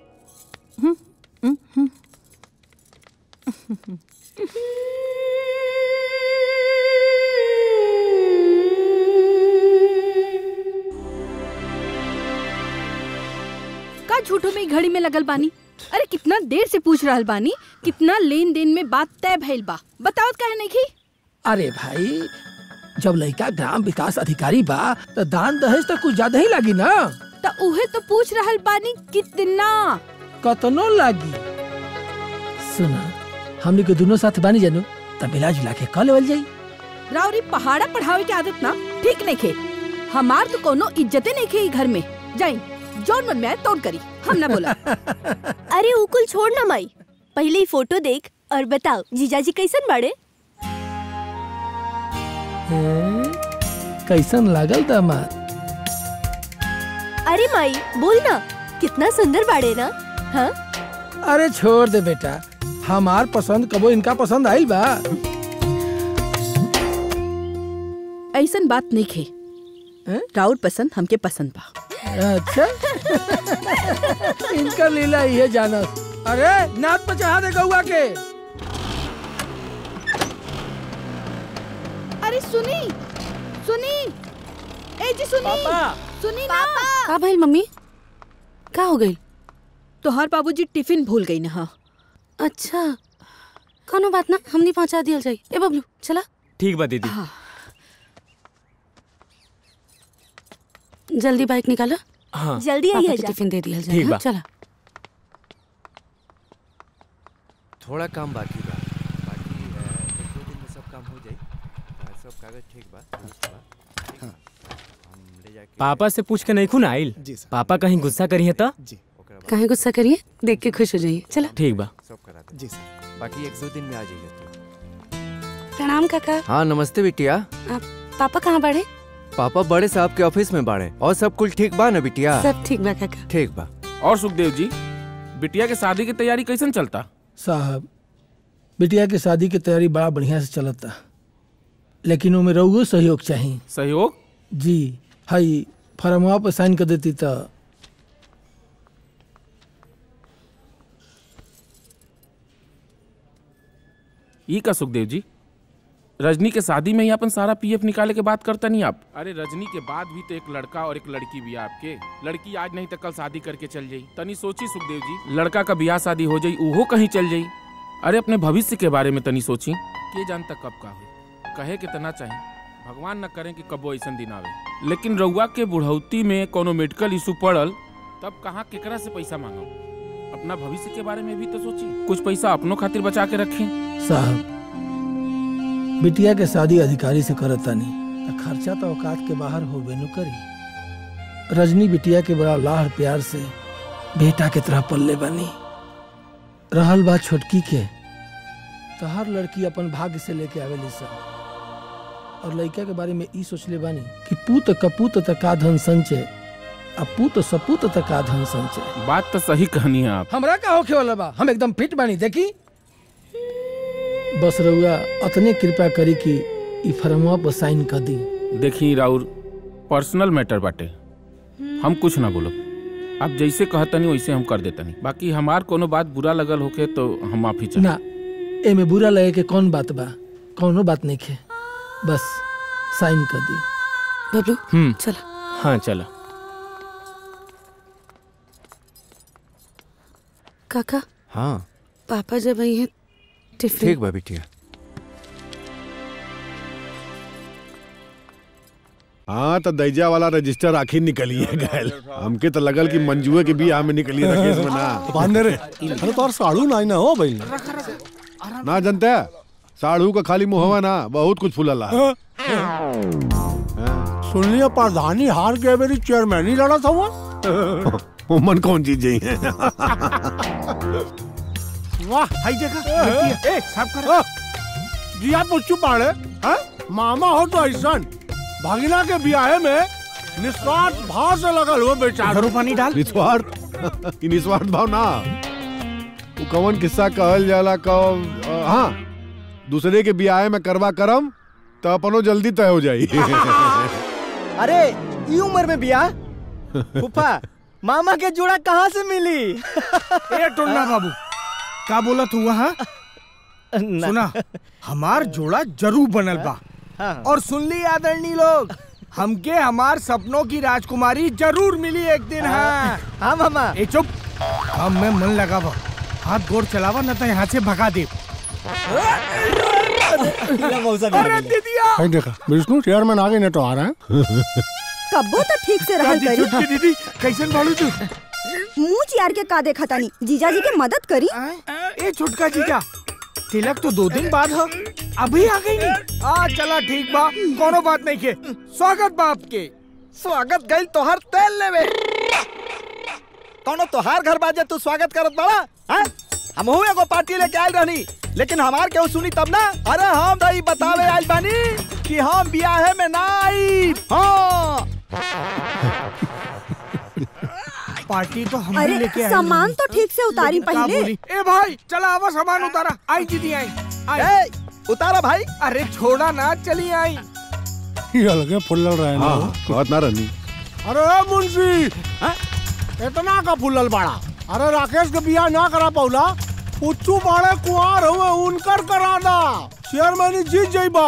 का झूठो में ई घड़ी में लगल बानी अरे कितना देर से पूछ रहल बानी कितना लेन देन में बात तय भइल बा बताओ काहे नहीं की अरे भाई जब लड़का ग्राम विकास अधिकारी बा तो दान दहेज तो कुछ ज्यादा ही लगी ना तो उहे तो पूछ रहल बानी कितना कतनो लागी सुना हमनी के दोनों साथ बानी जानू तब मिला जुला के कल लेवल जाई राउरी पहाड़ा पढ़ावे के आदत ना ठीक नहीं खे हमार तो कोनो इज्जते नहीं खे ई घर में जाई जौन मन में आए तोड़ करी हम ना बोला अरे उकुल छोड़ ना माई पहले ही फोटो देख और बताओ जीजा जी कैसन बाड़े हैं? कैसन लागल दामाद अरे माई बोल ना कितना सुंदर बाड़े ना हाँ अरे छोड़ दे बेटा हमार पसंद कबो इनका पसंद आइल बा ऐसन बात नहीं खे राउर पसंद हमके पसंद बा अच्छा इनका लीला ये जाना अरे नाथ पे चढ़ा दे गौआ के अरे सुनी सुनी ए जी सुनी सुनी ना का भइल मम्मी का हो गई तोहार बाबूजी टिफिन भूल गई ना हाँ अच्छा कोनो बात ना हमनी पहुंचा दियल जाई ए बबलू चला ठीक बा दीदी जल्दी बाइक निकालो हाँ जल्दी पापा आइए के जा टिफिन दे दियल जाए ठीक हाँ, बा। चला थोड़ा काम बाकी बा बाकी अ, एक दो दिन में सब काम हो जाई अ, सब कागज ठीक बा दुरुस्त बा ठीक? हम ले जाके पापा से पूछ के नहीं खून आइल पापा कहीं गुस्सा करिए तो काहे गुस्सा करिए देख के खुश हो जाइए चला ठीक बा सब करा दे जी सर बाकी एक दो दिन में आ जाइए प्रणाम काका हाँ नमस्ते बिटिया आप पापा कहाँ बढ़े पापा बड़े साहब के ऑफिस में बाड़े और सब कुल ठीक बा ना बिटिया सब ठीक बा काका ठीक बा और सुखदेव जी बिटिया के शादी की तैयारी कैसन चलता साहब बिटिया के शादी की तैयारी बड़ा बढ़िया से चलता लेकिन उमें रहुओ सहयोग चाहिए सहयोग जी हई फरमवा पर साइन कर देती तो ई का सुखदेव जी रजनी के शादी में ही अपन सारा पीएफ निकाले के बात करता नहीं आप अरे रजनी के बाद भी तो एक लड़का और एक लड़की भी है आपके लड़की आज नहीं तो कल शादी करके चल जाई तनी सोची सुखदेव जी लड़का का ब्याह शादी हो जाई उहो कहीं चल जाई अरे अपने भविष्य के बारे में तनी सोची के जानता कब का हुई कहे के तना चाहिए भगवान न करें कि कबो ऐसा दिन आवे लेकिन रउआ के बुढ़ौती में कोनो मेडिकल इशू पड़ल तब कहाँ केकरा से पैसा मांगो अपना भविष्य के बारे में भी तो सोची कुछ पैसा अपनों खातिर बचा के रखें साहब बिटिया के शादी अधिकारी से करता नहीं तो खर्चा तो औकात के बाहर हो बेनु करी रजनी बिटिया के बड़ा लाड़ प्यार से बेटा के तरह पल्ले बनी रहल बात छोटकी के तहर लड़की अपन भाग्य से लेके आवेली सब और लड़का के बारे में ई सोचले बानी कि पूत कपूत तका धन संचय आ पूत सपूत तका धन संचय बात तो सही कहनी है आप हमरा का होखे वाला बा हम एकदम फिट बानी देखी बस रउआ अतने कृपा करी कि ई फर्मवा पर साइन कर दी देखी राउर पर्सनल मैटर बाटे हम कुछ ना बोलो आप जैसे कहतनी वैसे हम कर देतनी बाकी हमार कोनो बात बुरा लगल होके तो हम माफी चाह ना एमे बुरा लगे के कौन बात बा कौनो बात नहीं खे बस साइन कर दी बबलू हम्म चला हाँ चलो काका हाँ पापा जब आई हैं टिफिन ठीक बा बिटिया हाँ तो दैजा वाला रजिस्टर आखिर निकली है गैल हमके तो लगल कि मंजुए के भी में निकली है केस में ना बांधे रे अरे तोर साड़ू नहीं ना हो भाई ना जनता साड़ू का खाली मुहवा ना बहुत कुछ फूलला सुन लिया प्रधानी हार गए मेरी चेयरमैन ही लड़ा था वो मन कौन चीज ही है वाह हाई देखा ए सब कर जिया पुच्चू पाड़े हैं मामा हो तो ऐसा भागिना के ब्याह में निस्वार्थ भाव से लगल हो बेचारा पानी डाल निस्वार्थ ई निस्वार्थ भाव ना वो कौन किस्सा कहल जाला कब हाँ दूसरे के ब्याह में करवा करम तो अपनो जल्दी तय हो जाई अरे ई उम्र में बिया फूफा मामा के जोड़ा कहाँ से मिली ए टोन्ना बाबू का बोला तू वहाँ सुना हमार जोड़ा जरूर बनल बा और सुन ली आदरणीय लोग हमके हमार सपनों की राजकुमारी जरूर मिली एक दिन हाँ हाँ मामा ए चुप काम में मन लगावा हाथ गोड़ चलावा न तो यहाँ से भगा दे अरे दीदिया हाई देखा विष्णु चेयरमैन आगे नहीं तो आ रहा है कब्बो तो ठीक से रहल दादी चुटकी करी दीदी कैसन बालू तू मुंह चियार के का देखा तानी जीजा जी के मदद करी ए छोटका जीजा तिलक तो दो दिन बाद हो अभी आ गई नहीं आ चला ठीक बा कोनो बात नहीं के स्वागत बा आपके स्वागत गई तोहर तेल लेवे कौनो तोहार घर बाजे तू स्वागत करत बड़ा हैं हम एगो पार्टी लेके आयल रहनी लेकिन हमार केहू सुनी तब ना अरे हम दही बतावे आयल बानी कि हम बियाहे में ना आई हाँ पार्टी तो हम अरे, लेके आए सामान तो ठीक से उतारी लेकिन का पहले। बोली? ए भाई चला आवा सामान उतारा आई दीदी आई ए, उतारा भाई अरे छोड़ा ना चली आई ये अलगे फुल्लल रहे ना हाँ कहत ना रहनी अरे ए मुंशी इतना का फुल्लल बाड़ा अरे राकेश के बियाह ना करा पौला पुच्चू बाड़े कुआर हुए उनकर करा दा चेयरमैन जीत जाइबा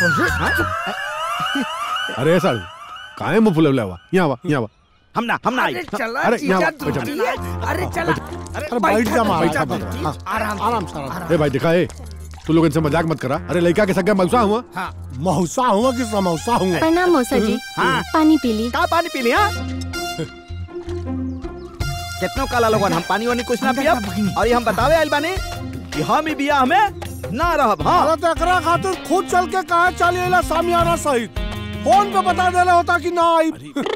अरे साड़ू काहे मुंह फुलवले हुआ यहाँ आवा यहाँ आवा हम ना हम ना आई अरे चला अरे, जीजा यहाँ दूधी बैठा। है। अरे चला अरे बैठ जा मारा बैठा बैठ दूधी। जा। आराम आराम से आराम ए भाई दिखा ए तू लोग इनसे मजाक मत करा अरे लड़का के सगा मौसा हुआ हाँ मौसा हुआ कि समौसा हुआ प्रणाम मौसा जी हाँ। पानी पी ली का पानी पी लिया कितनो काला लोगन हम पानी वानी कुछ ना पियब और ये हम बतावे आयल बानी कि हम ही बियाह में ना रहब हाँ अरे तो एकरा खातिर खुद चल के कहा चल एला सामियाना सहित फोन पे बता देला होता कि ना आई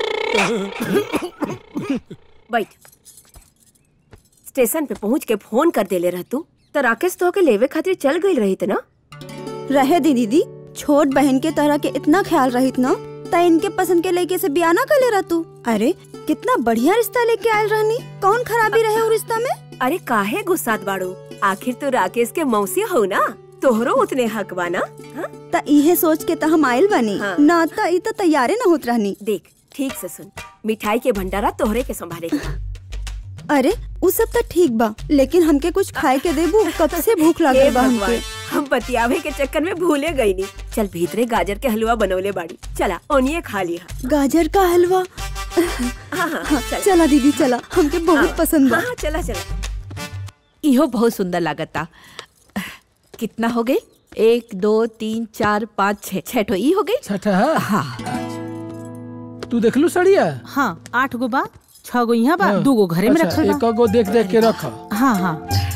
बैठ स्टेशन पे पहुंच के फोन कर देले रह तू तो राकेश तो के लेवे खातिर चल गई रही ना रहे दी दीदी छोट बहन के तरह के इतना ख्याल रहित ना त इनके पसंद के लड़के से बिया ना कर ले रहा तू अरे कितना बढ़िया रिश्ता लेके आयल रहनी कौन खराबी रहे वो रिश्ता में अरे काहे गुस्सात बाड़ू आखिर तो राकेश के मौसी हो ना तोहरो उतने हक बा ना हाँ? त इहे सोच के त हम आयल बनी हाँ। ना त ई त तैयारे न होत रहनी देख ठीक से सुन मिठाई के भंडारा तोहरे के संभाले अरे उ सब त ठीक बा लेकिन हमके कुछ खाए के देबू कब से भूख हे लागल बा भगवान हमके हम बतियावे के चक्कर में भूले गई नी चल भीतरे गाजर के हलवा बनौले बाड़ी चला ओनिए खा लिया गाजर का हलवा हाँ हाँ हाँ, चल। चला दीदी चला हमके बहुत हाँ, पसंद बा हाँ, चला चला इहो बहुत सुंदर लागता कितना हो गई एक दो तीन चार पाँच छह छह ठो ई हो गई छठा हाँ तू देख लू सड़िया हाँ आठ गो बा छह गो यहाँ बा हाँ। दू गो घरे में अच्छा, रखल एक बा गो देख देख के रख हाँ हाँ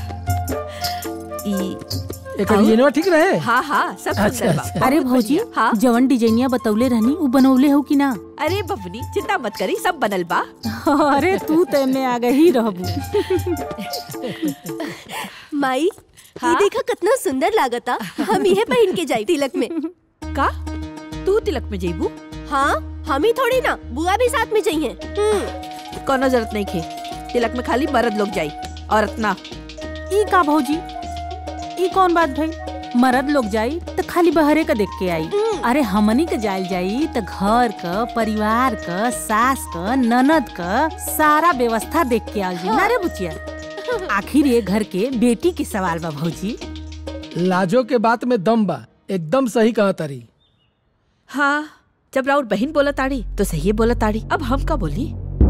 ई एक डिजाइनवा ठीक रहे हाँ हाँ सब अच्छा, सुंदर बा अच्छा। अरे बहुत भौजी बढ़िया। हाँ जवन डिजाइनिया बतौले रहनी उ बनौले हो कि ना अरे बबनी चिंता मत करी सब बनल बा अरे तू तो में आ गई रहबू माई ये देखा कितना सुंदर लागता हम यह पहन के जाई तिलक में का तू तिलक में जइबू हाँ हम ही थोड़ी ना बुआ भी साथ में जाइए कोनो जरूरत नहीं खे तिलक में खाली मर्द लोग जाई औरत ना ई का भौजी ई कौन बात भाई मर्द लोग जाई तो खाली बहरे का देख के आई अरे हमनी के जायल जाई तो घर क परिवार क सास क ननद क सारा व्यवस्था देख के आई ना रे बुचिया आखिर ये घर के बेटी के सवाल बा भौजी लाजो के बात में दम बा एकदम सही कहा तारी हाँ जब राउर बहन बोला ताड़ी तो सही बोला ताड़ी अब हम का बोली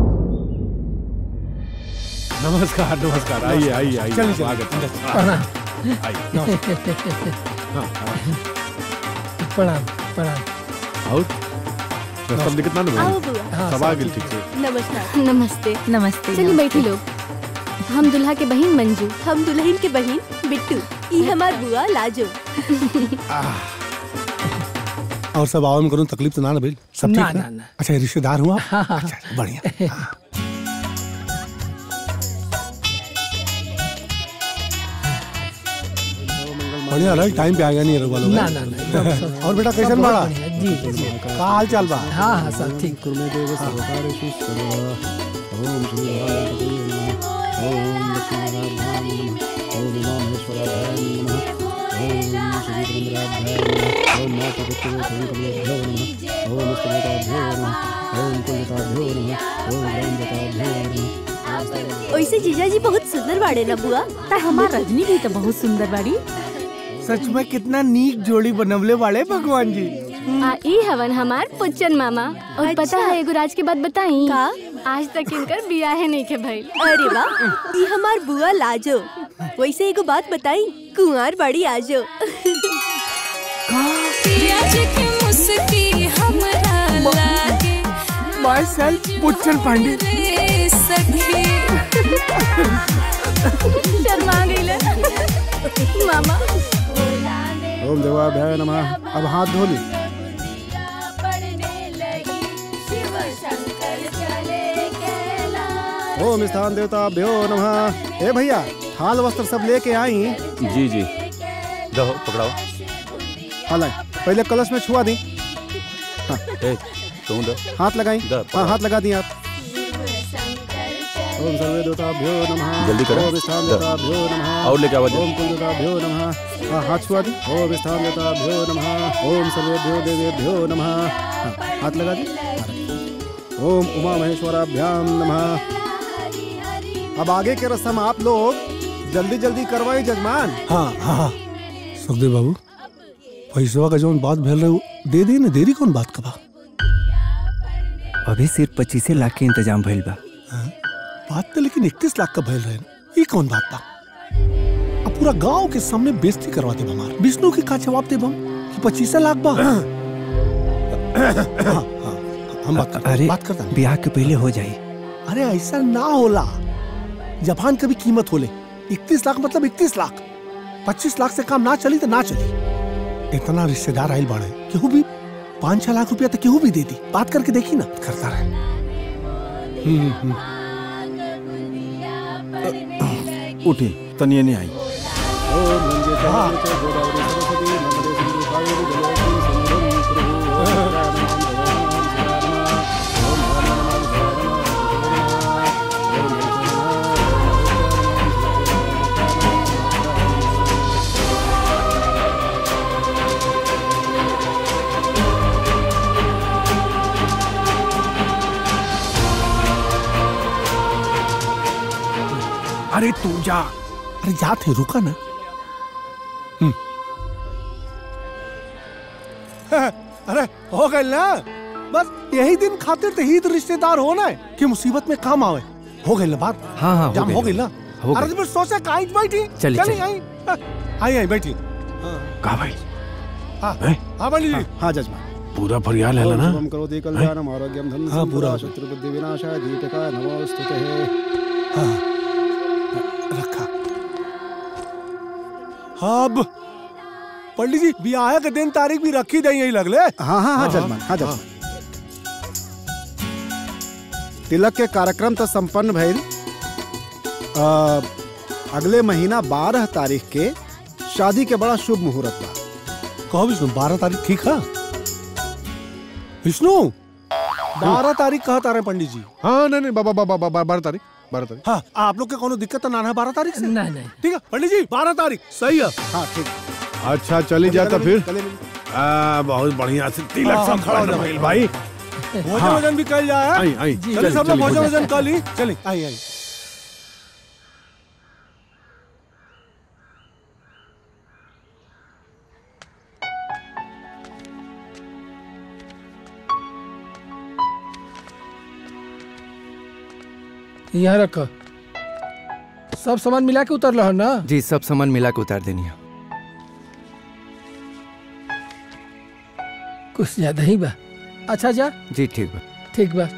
नमस्कार नमस्कार आइए आइए आइए चलिए, चलिए। स्वागत है। प्रणाम। आइए हाँ, हाँ। प्रणाम प्रणाम और रस्तम दिक्कत ना आओ ना बुआ। सब आ गेल ठीक से नमस्कार नमस्ते नमस्ते चलिए बैठी लोग हम दुल्हा के बहन मंजू हम दुल्हन के बहन बिट्टू ई हमार बुआ लाजो और सब आवन करूं तकलीफ तो ना ना भाई सब ठीक ना, है ना, ना। अच्छा ये रिश्तेदार हुआ अच्छा बढ़िया बढ़िया रहा टाइम पे आ गया नहीं रघुवा लोग ना, ना, ना, एकदम सब- और बेटा कैसन सब बाड़ा बढ़िया, जी, जी। का हाल चाल बा हाँ हाँ सब ठीक वैसे जीजा जी बहुत सुंदर बाड़े ना बुआ ता हमार रजनी भी तो बहुत सुंदर बाड़ी सच में कितना नीक जोड़ी बनवले वाले भगवान जी आ ई हवन हमार पुच्चन मामा और पता है एगो राज की बात बताई का आज तक इनकर बियाह नहीं के भइल अरे वाह ई हमार बुआ लाजो वैसे एगो बात बताई कुंवार बड़ी आजो माय सेल्फ पुच्छन पांडे शर्मा गईले मामा ओम देवाभ्याय नमः अब हाथ धो ली ओम स्थान देवताभ्यो नमः ए भैया थाल वस्त्र सब लेके आई जी जी दो पकड़ाओ हाल पहले कलश में छुआ दी ए तुम दो हाथ लगाई द, हाँ हाथ लगा दी आप ओम सर्वे देवताभ्यो नमः जल्दी करो। ओम स्थान द। देवताभ्यो नमः और लेके आओ जल्दी। ओम कुल देवताभ्यो नमः हाँ हाथ छुआ दी ओम स्थान देवताभ्यो नमः ओम सर्वेभ्यो देवेभ्यो नमः हाँ, हाथ लगा दी हाँ, रखिए। ओम उमा महेश्वराभ्याम नमः अब आगे के रस्म आप लोग जल्दी जल्दी करवाई जजमान हाँ हाँ हाँ सुखदेव बाबू पैसवा का जौन बात भेल रहे उ दे दी ना देरी कौन बात का बा अभी सिर्फ पच्चीसे लाख के इंतजाम भइल बा बात तो लेकिन इकतीस लाख का भेल रहे ना ये कौन बात बा अब पूरा गांव के सामने बेइज्जती करवा दे हमार विष्णु के का जवाब दे हम कि पच्चीस लाख बा हाँ, हाँ, हम बात करते अरे बात करता ब्याह के पहले हो जाई अरे ऐसा ना होला जबान का भी कीमत होले इकतीस लाख मतलब इकतीस लाख पच्चीस लाख से काम ना चली तो ना चली इतना रिश्तेदार आयल बाड़े केहू भी पाँच छह लाख रुपया तो केहू भी दे दी बात करके देखी ना करता रहे हम्म, हम्म। उठी तनिए नहीं आई ओम नंदे चंद्र च गोदावरी सरस्वती नर्मदे सिंधु कावेरी जलेस्मिन् सन्निधिं कुरु। अरे तू जा अरे जा थे रुका ना हम्म। अरे हो गए ना बस यही दिन खातिर तो ही तो रिश्तेदार होना है कि मुसीबत में काम आवे हो गई ना बात हाँ हाँ हो जाम गइल। हो गई ना हो अरे गइल। तो फिर सोचे काहे बैठी चली, चली चली। आई हाँ, आई आई बैठी का भाई हाँ हैं? हाँ बनी जी हाँ जजमान पूरा फरियाल है ओम ना शुभम करोति कल्याणम आरोग्यम धन हाँ, पूरा हो शत्रु बुद्धि विनाशाय दीपिका नमोस्तुते हाँ रखा हाँ अब पंडित जी ब्याह के दिन तारीख भी रखी दई यही लगले हाँ हाँ हाँ जजमान हाँ जजमान तिलक के कार्यक्रम तो संपन्न भइल अ, अगले महीना बारह तारीख के शादी के बड़ा शुभ मुहूर्त बा कहो विष्णु बारह तारीख ठीक है विष्णु बारह तारीख कहा तारे पंडित जी हाँ नहीं नहीं बाबा बाबा बाबा बारह तारीख बारह तारीख हाँ आप लोग के कोनो दिक्कत तो ना है बारह तारीख से नहीं नहीं ठीक है पंडित जी बारह तारीख सही है हाँ ठीक अच्छा चली जाता फिर चले आ, बहुत बढ़िया से तिलक हाँ, सब खड़ा हो खड़ा जाओ। भइल भाई भोजन हाँ। वजन भी कल जाए आई, आई। चलिए चलिए, सब लोग चलिए, भोजन भोजन। वजन कर ली चलिए आई आई यहाँ रख सब सामान मिला के उतर रहा ना जी सब सामान मिला के उतार देनी है कुछ ज्यादा ही बा अच्छा जा जी ठीक बा ठीक बा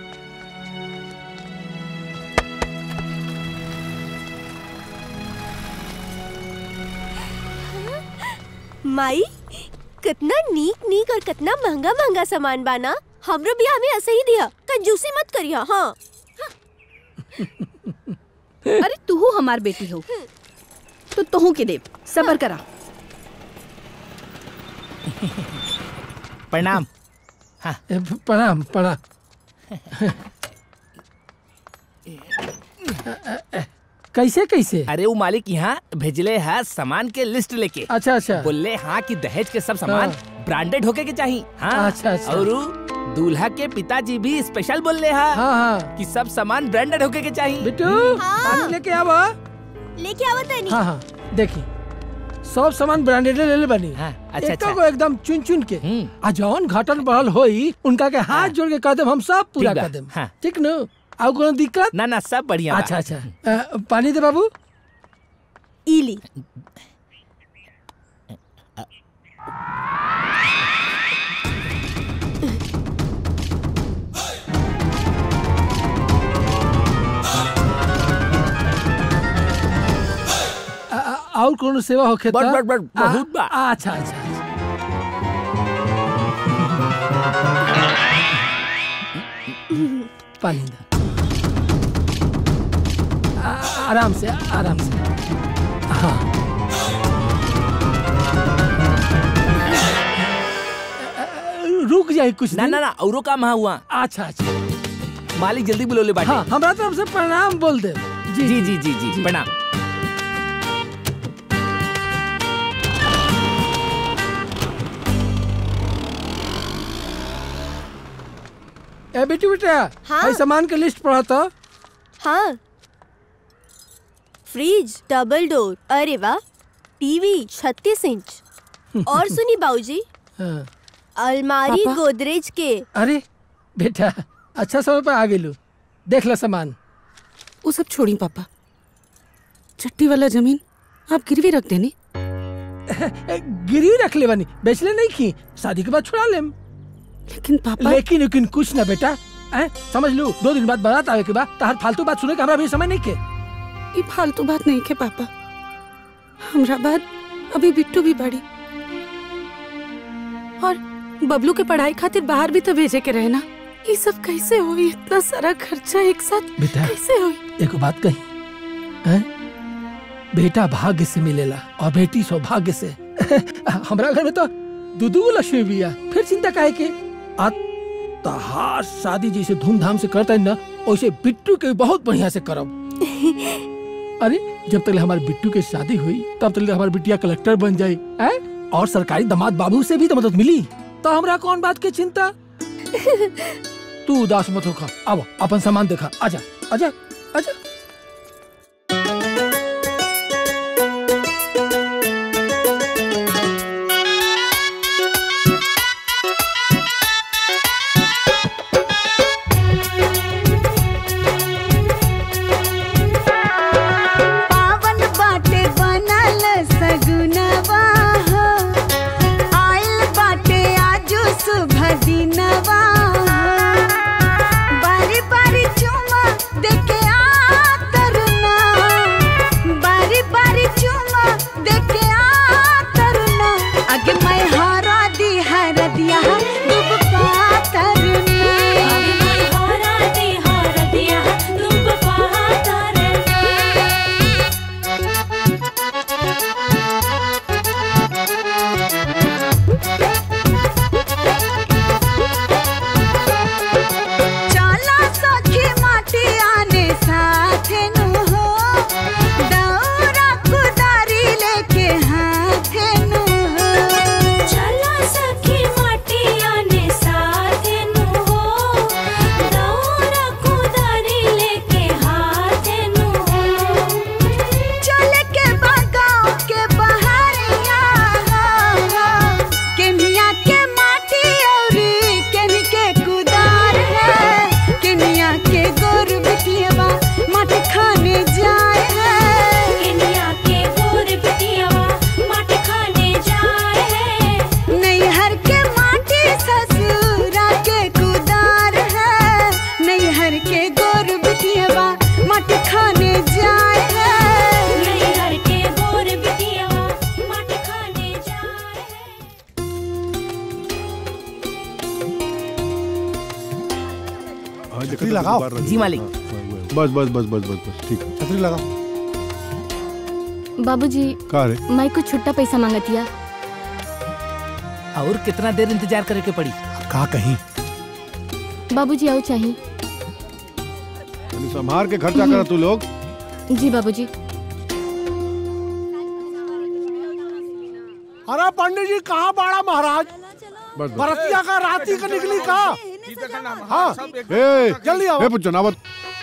माई कितना नीक नीक और कितना महंगा महंगा सामान बाना हमरो बियाह में ऐसे ही दिया कंजूसी मत करिया हाँ अरे तू हमार बेटी हो तो तुहू के देव सबर करा प्रणाम ए, प्रणाम प्रणाम कैसे कैसे अरे वो मालिक यहाँ भेजले है सामान के लिस्ट लेके अच्छा अच्छा बोले हाँ कि दहेज के सब सामान ब्रांडेड होके के चाहिए हाँ अच्छा, अच्छा। और उ दूल्हा के पिताजी भी स्पेशल बोल रहे हैं हाँ हाँ कि सब सामान ब्रांडेड होके के चाहिए बिट्टू पानी लेके आवा लेके आवा तनी हाँ हाँ देखी सब सामान ब्रांडेड ले ले बनी हाँ, अच्छा, एको अच्छा। को एकदम चुन चुन के आ जौन घाटन बढ़ल होई उनका के हाथ जोड़ के कह देम हम सब पूरा ठीक बा, कर देम हाँ। ठीक न आउ कोनो दिक्कत ना ना सब बढ़िया बा। अच्छा अच्छा अ, पानी दे बाबू इली अ, अ, और कोनो सेवा होखे बड़- त? बड़- बड़, आ- बहुत बा। अच्छा अच्छा पानी दे आ- आराम से आराम से हाँ रुक जाए कुछ ना दिन ना ना औरो काम हाँ हुआ अच्छा अच्छा मालिक जल्दी बुलो ले बाटे हाँ हमरा तरफ से प्रणाम बोल दे जी जी जी जी जी प्रणाम ए बेटी बेटा हाँ? भाई सामान के लिस्ट पढ़ा तो हाँ फ्रिज डबल डोर अरे वाह टीवी छत्तीस इंच और सुनी बाबूजी हाँ। अलमारी पापा? गोदरेज के अरे बेटा अच्छा समय पर आ गेलू देख लो सामान वो सब छोड़ी पापा चट्टी वाला जमीन आप गिरवी रख देनी ए, गिरवी रख ले बनी बेच ले नहीं की शादी के बाद छुड़ा लेम लेकिन पापा लेकिन लेकिन कुछ ना बेटा हैं समझ लू दो दिन बाद बारात आवे के बाद तार फालतू बात सुने के हमरा भी समय नहीं के ये फालतू बात नहीं के पापा हमरा बाद अभी बिट्टू भी बड़ी और बबलू के पढ़ाई खातिर बाहर भी तो भेजे के रहे ना ये सब कैसे हुई इतना सारा खर्चा एक साथ बेटा कैसे हुई एक बात कही हैं बेटा भाग्य से मिलेला और बेटी सौभाग्य से हमरा घर में तो दू दू लक्ष्मी बिया फिर चिंता काहे के आ तहार शादी जैसे धूमधाम से करता है ना वैसे बिट्टू के भी बहुत बढ़िया से करब अरे जब तक हमारे बिट्टू के शादी हुई तब तक हमारी बिटिया कलेक्टर बन जाई हैं? और सरकारी दामाद बाबू से भी तो मदद मिली तो हमरा कौन बात की चिंता तू उदास मत होखा अब अपन सामान देखा आजा आजा आजा पावन बाटे बनल सगुनवा हो आइल बाटे आजू शुभ दिनवा बारी बारी चुमा देखे आ तरुना बारी बारी चुमा देखे आ तरुना आगे मैं हरा दी हर दिया डूब पा तरुना हरा दी हर दिया डूब पा तरुना छतरी लगाओ जी मालिक बस बस बस बस बस बस ठीक है छतरी लगाओ बाबूजी का रे माई को छुट्टा पैसा मांगतिया और कितना देर इंतजार करे के पड़ी का कहीं बाबूजी आओ चाहिए तनी संभार के खर्चा कर तू लोग जी बाबूजी अरे पंडित जी कहाँ बाड़ा महाराज बस बस बरतिया का राती का निकली का हाँ ए जल्दी आओ ए पुच्चो नावत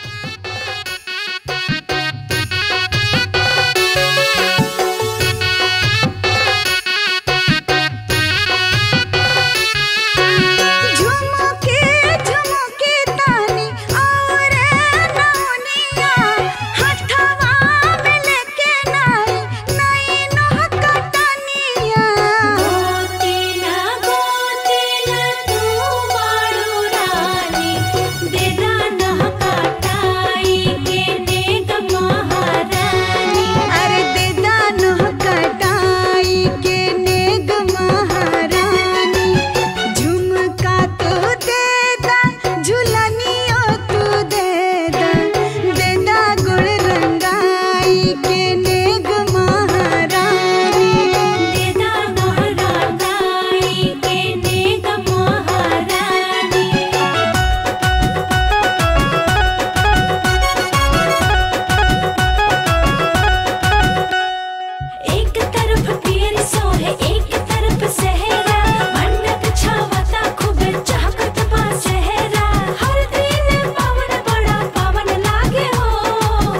झुमके झुमके तानी और नौनिया हथवा में लेके नाई नाई नोह कटनिया गोती ना गोती ना तू बाड़ू रानी दे दाना कटाई के नेग महारानी अरे दे दाना कटाई के नेग महारानी झुमका तू दे दा झुलनियो तू दे दा दे दा गुड़ रंगाई के नेग महारानी दे दा गुड़ रंगाई के नेग महारानी एक तरफ पीर सोहे एक तरफ सहरा मंडक छावता खूब चहकत बा सहरा हर दिन पावन बड़ा पावन लागे हो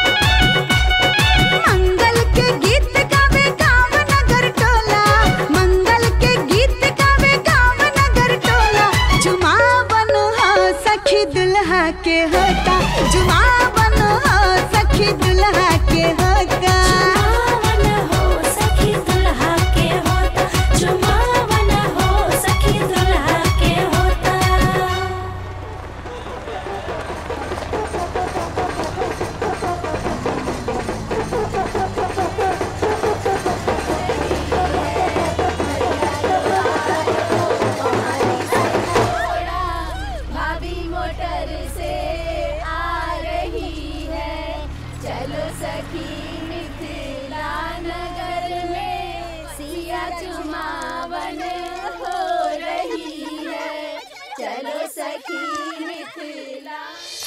मंगल के गीत गावे गाँव नगर टोला मंगल के गीत गावे गाँव नगर टोला जुमावन हो सखी दुल्हा के होता जुमावन हो सखी दुल्हा के होता जुमावन हो सखी दुल्हा के होता जुमावन हो सखी दुल्हा के होता भाभी मोटर से आ रही है चलो सखी मिथिला नगर में सिया चुमावन हो रही है चलो सखी मिथिला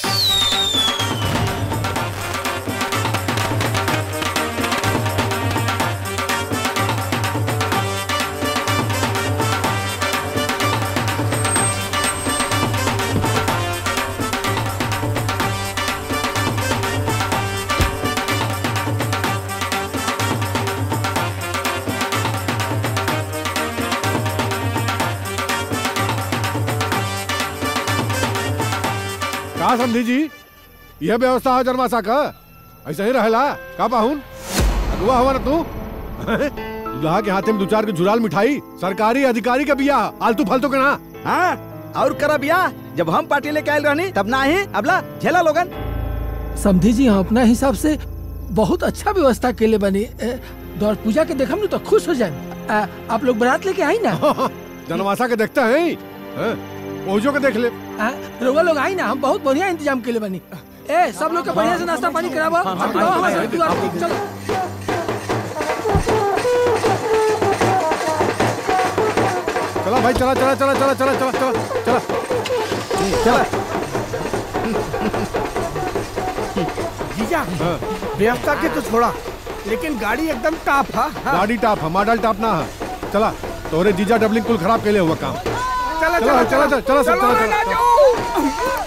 का समझी जी यह व्यवस्था है जन्माशा का ऐसा ही रहेला का पाहुन अगुआ हवा ना तू दुल्हा के हाथे में दो चार के झुराल मिठाई सरकारी अधिकारी के बिया आलतू फालतू के ना हाँ और करा बिया जब हम पार्टी लेके आयल रहनी तब ना ही अबला झेला लोगन समझी जी हम अपना हिसाब से बहुत अच्छा व्यवस्था के लिए बनी ए, दौड़ पूजा के देखम तो खुश हो जाए आप लोग बारात लेके आई ना जनमाशा के देखते हैं हैं? पहुंचो के देख ले आ, रउआ लोग आई ना हम बहुत बढ़िया इंतजाम के लिए बनी ए सब लोग के बढ़िया से नाश्ता पानी करावा हाँ, हाँ, अब आओ हमारे हाँ, साथ दुआर पे, चलो चला भाई चला चला चला चला चला चला चला चला चला जीजा व्यवस्था के तो छोड़ा लेकिन गाड़ी एकदम टाप है गाड़ी टाप है मॉडल टाप ना है चला तोरे जीजा डबलिंग कुल खराब के लिए हुआ काम चला चला चला चला चला सब चला चला चला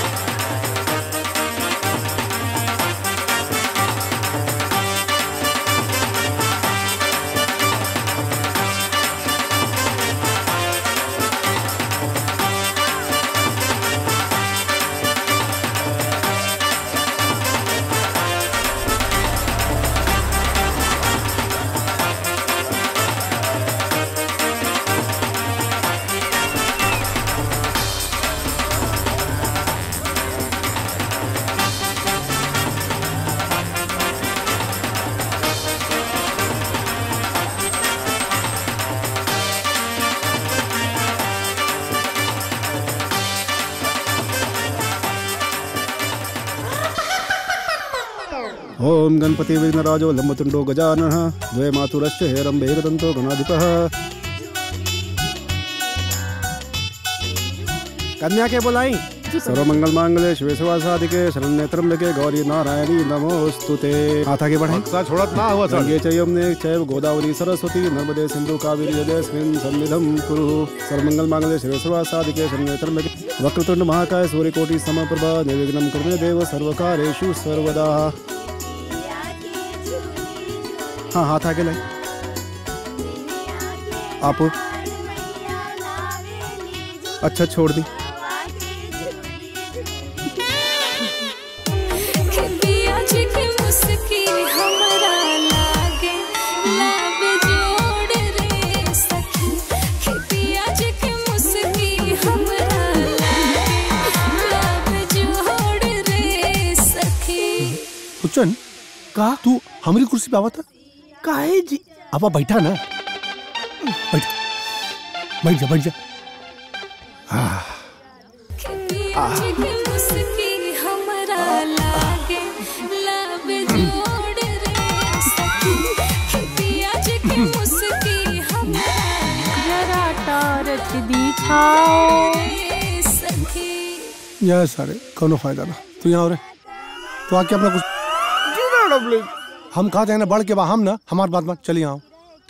Thank ओम गणपति विघ्नराजो लंबतुंडो गजाननः द्वे मातुरश्च हेरम्बे एकदन्तो गणाधिपः कन्या के बोलाई सर्वमंगल मांगले शिवे शिवासादिके शरण्ये त्र्यंबके गौरी नारायणी नमोस्तुते हाथ आगे बढ़ाएं छोड़त ना हुआ सर। गंगे च यमुने चैव गोदावरी सरस्वती नर्मदे सिंधु कावेरी जलेस्मिन् सन्निधं कुरु सर्वमंगल मांगले शिवे शिवासादिके शरण्ये त्र्यंबके वक्रतुंड महाकाय सूर्यकोटि समप्रभा निर्विघ्नं कुरु मे देव सर्वकार्येषु सर्वदा हाँ हाथ आगे लाए आप अच्छा छोड़ दी पिया जी की मुस्की हमरा लागे लब जोड़ रे सखी कि पिया जी की मुस्की हमरा लागे लब जोड़ रे सखी उच्चन का तू हमारी कुर्सी पे आवा था काहे जी अब बैठा ना बैठ बैठ जा बैठ जा आह, पिया जी की मुस्की हमरा लागे लब जोड़ रे सखी कि पिया जी की मुस्की हमरा जरा टारच दिखाओ रे सखी या सारे कोनो फायदा ना तू यहाँ रे तो आके अपना कुछ हम कहा जाए ना बढ़ के बा हम ना हमार बात मत चलिए आओ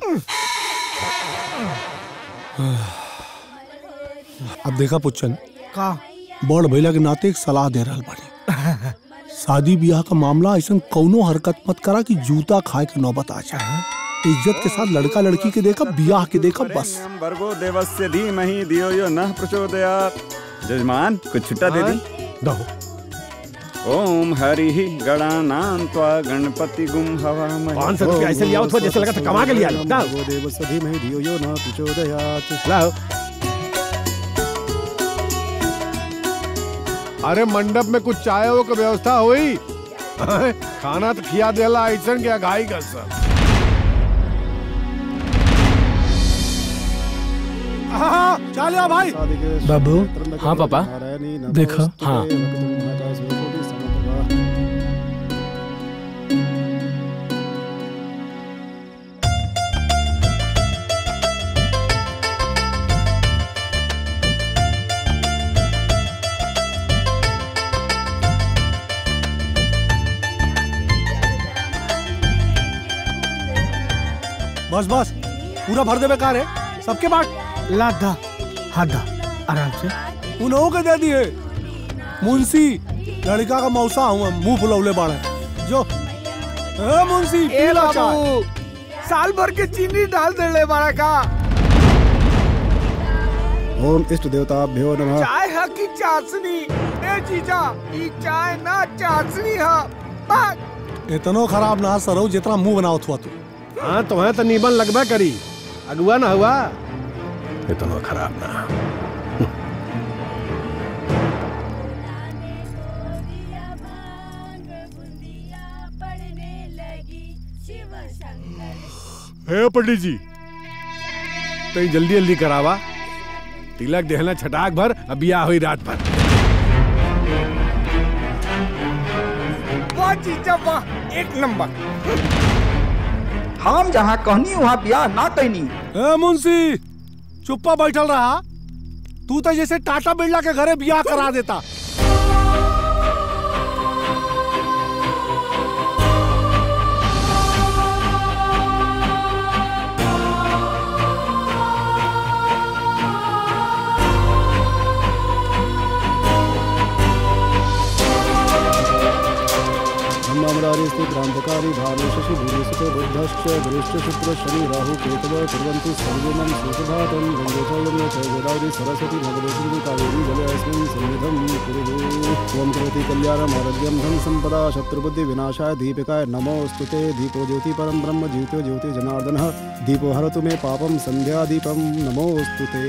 अब देखा पुच्छन का बड़ भैला के नाते एक सलाह दे रहल बानी शादी ब्याह का मामला ऐसा कौनो हरकत मत करा कि जूता खाए के नौबत आ जाए इज्जत के साथ लड़का लड़की के देखा ब्याह के देखा बस भर्गो देवस्य धीमहि धियो यो नः प्रचोदयात् जजमान कुछ छुट्टा दे दी दो ओम हरि गणानां त्वा गणपति गुम हवामहे पाँच सौ रुपया ऐसे लिया हो, थोड़ा जैसे लगा था कमा के लिया लो। ना। भर्गो देवस्य धीमहि धियो यो नः प्रचोदयात् लाओ अरे मंडप में कुछ चाय वो का व्यवस्था हुई खाना तो खिया देला ऐसा क्या घाई कर सब हाँ चलिए भाई बाबू हाँ पापा देखो हाँ बस बस पूरा भर दे बेकार है सबके बाट लाधा हाधा आराम से उन लोगों के दे दिए मुंशी लड़का का मौसा हूँ हम मुंह फुलौले बाड़े जो ए मुंशी ए पी लो चाय। बाबू साल भर के चीनी डाल दे ले बड़ा का ओम इष्ट देवताभ्यो नमः चाय है की चाशनी ए जीजा ई चाय ना चाशनी है बात इतनो खराब ना सरो जितना मुंह बनाओ थुआ तू हाँ तुम्हें तो नीबन लगबे करी अगुआ ना हुआ इतना खराब ना हे पंडित जी तो जल्दी जल्दी करावा तिलक देहला छटाक भर अब ब्याह हुई रात भर वाह जीजा वाह एक नंबर हम जहाँ कहनी वहाँ ब्याह ना कहनी ए मुंशी चुप्पा बैठल रहा तू तो जैसे टाटा बिरला के घरे ब्याह करा देता ब्रह्मामरारी स्थित क्रांतकारी भानु शशि भूरिसुतो बुद्धश्च गुरुश्च शुक्र शनि राहु केतव कुर्वन्तु सर्वेमं सुखभातं गङ्गे च यमुने च गोदावरी सरस्वती भगवती सिन्धु कावेरी जले अस्मिन् सन्निधं कुरु त्वं करोति कल्याणम् आरोग्यं धन सम्पदा शत्रुबुद्धि विनाशाय दीपिकाय नमोऽस्तु ते दीपो ज्योति परं ब्रह्म ज्योतो ज्योति जनार्दनः दीपो हरतु मे पापं सन्ध्यादीपं नमोऽस्तु ते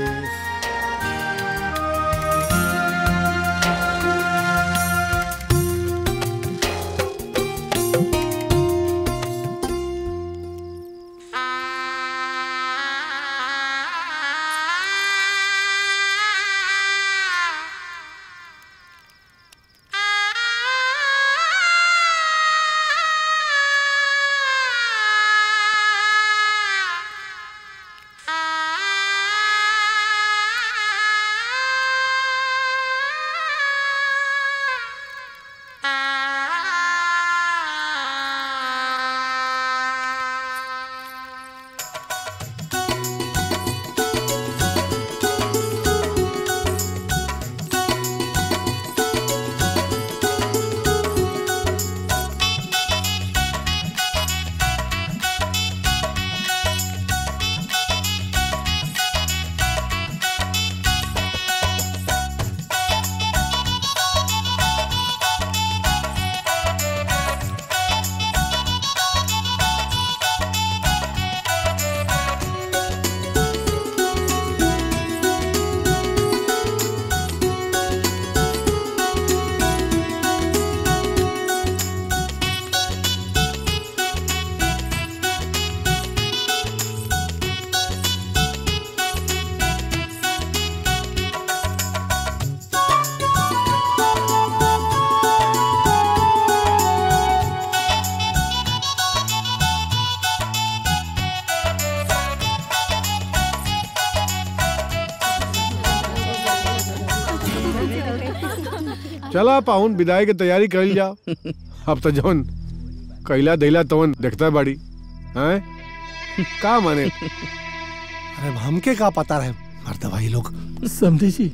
चला पाहुन विदाई के तैयारी कर जाओ अब तो जौन कैला दैला तवन देखता बाड़ी हैं का माने अरे हमके का पता रहे मर्द भाई लोग समझी जी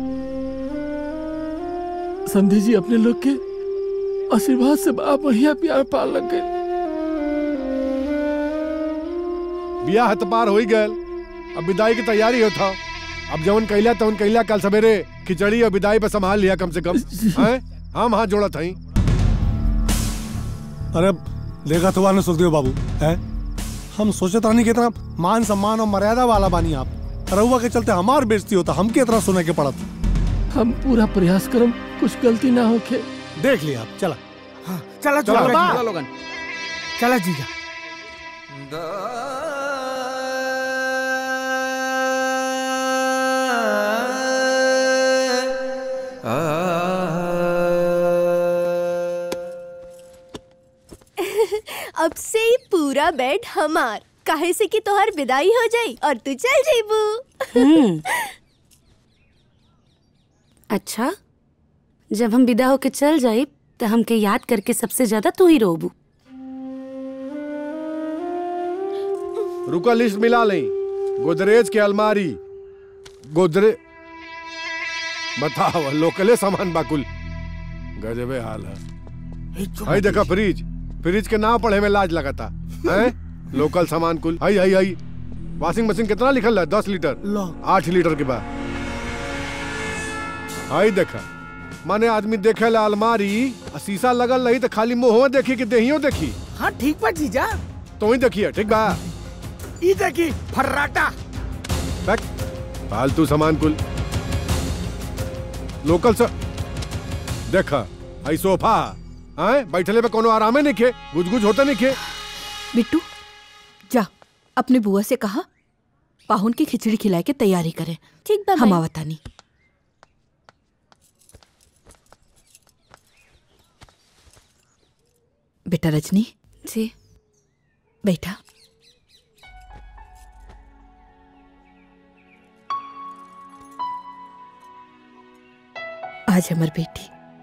समझी जी अपने लोग के आशीर्वाद से बड़ा बढ़िया प्यार पार लग गए बिया हत पार हो ही गयल अब विदाई की तैयारी होता अब जवन कैला तवन कैला कल सवेरे खिचड़ी और विदाई पे संभाल लिया कम से कम हैं हम हाथ जोड़ा था अरे देखा तो वाले सुखदेव बाबू है हम सोचे था नहीं कितना मान सम्मान और मर्यादा वाला बानी आप रहुआ के चलते हमार बेइज्जती होता हमके इतना सुने के पड़त हम पूरा प्रयास करम कुछ गलती ना होके देख लिया आप चला चला चला, चला चला, लोगन चला जीजा अब से ही पूरा बेड हमार काहे से कि तोहर विदाई हो जाई और तू चल जेबू हम्म। अच्छा जब हम विदा होके चल जाए तो हमके याद करके सबसे ज्यादा तू ही रोबू रुका लिस्ट मिला लें गोदरेज के अलमारी गोदरे बताओ लोकले सामान बाकुल गजबे हाल है आई देखा फ्रिज फ्रिज के नाम पढ़े में लाज लगाता हैं लोकल सामान कुल आई आई आई वॉशिंग मशीन कितना लिखल है दस लीटर आठ लीटर के बाद आई देखा माने आदमी देखे ला अलमारी आ शीशा लगल रही तो खाली मुंह देखी कि देहियो देखी हाँ ठीक बा जीजा तो ही देखिए ठीक बा ई देखी फर्राटा बैक फालतू सामान कुल लोकल से देखा आई सोफा आए बैठले पे कोनो आरामे नहीं खे गुज गुज होता नहीं खे बिट्टू जा अपने बुआ से कहा पाहुन की खिचड़ी खिलाए के तैयारी करें ठीक बा हम माई। आवतानी बेटा रजनी जी बैठा आज हमार बेटी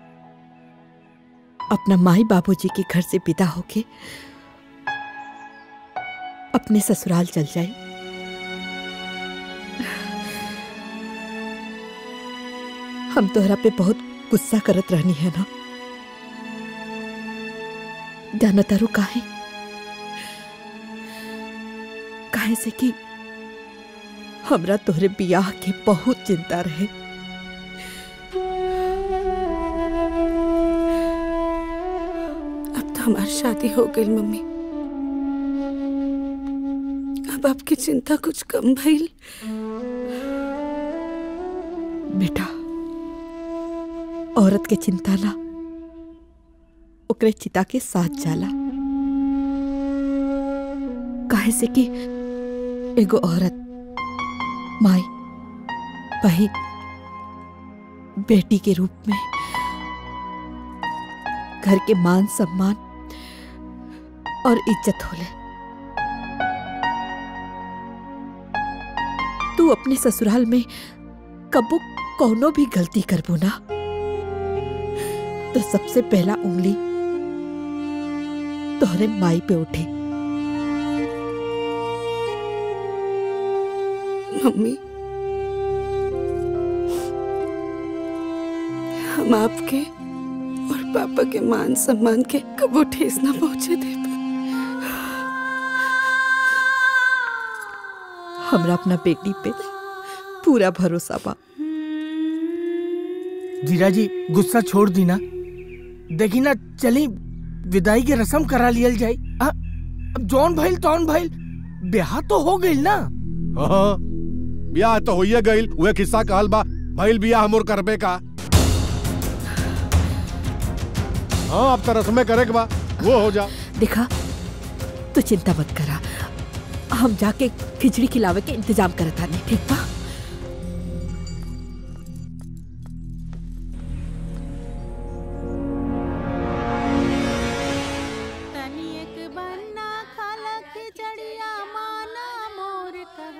अपना माई बाबूजी के घर से विदा होके अपने ससुराल चल जाए हम तोहरा पे बहुत गुस्सा करत रहनी है ना जाना तारू काहे काहे से कि हमरा तोहरे बियाह के बहुत चिंता रहे अब तो हमारी शादी हो गई मम्मी अब आपकी चिंता कुछ कम भइल बेटा औरत के चिंता ला ओकरे चिता के साथ जाला काहे से कि एगो औरत माई बहन बेटी के रूप में घर के मान सम्मान और इज्जत होले तू अपने ससुराल में कबो कौनो भी गलती करबो ना तो सबसे पहला उंगली तोहरे माई पे उठे मम्मी हम आपके और पापा के मान सम्मान के कबो ठेस ना पहुंचे दे हमरा अपना बेटी पे पूरा भरोसा बा जीजा जी गुस्सा छोड़ दी ना देखी ना चली विदाई की रस्म करा लियल जाई आ, अब जौन भइल तौन भइल ब्याह तो हो गइल ना हाँ बियाह तो होइए गइल उहे किस्सा कहल बा भइल बियाह मोर करबे का हाँ अब तो रस्में करे के बा वो हो जा देखा तू चिंता मत करा हम जाके खिचड़ी खिलावे के इंतजाम करत आने ठीक बा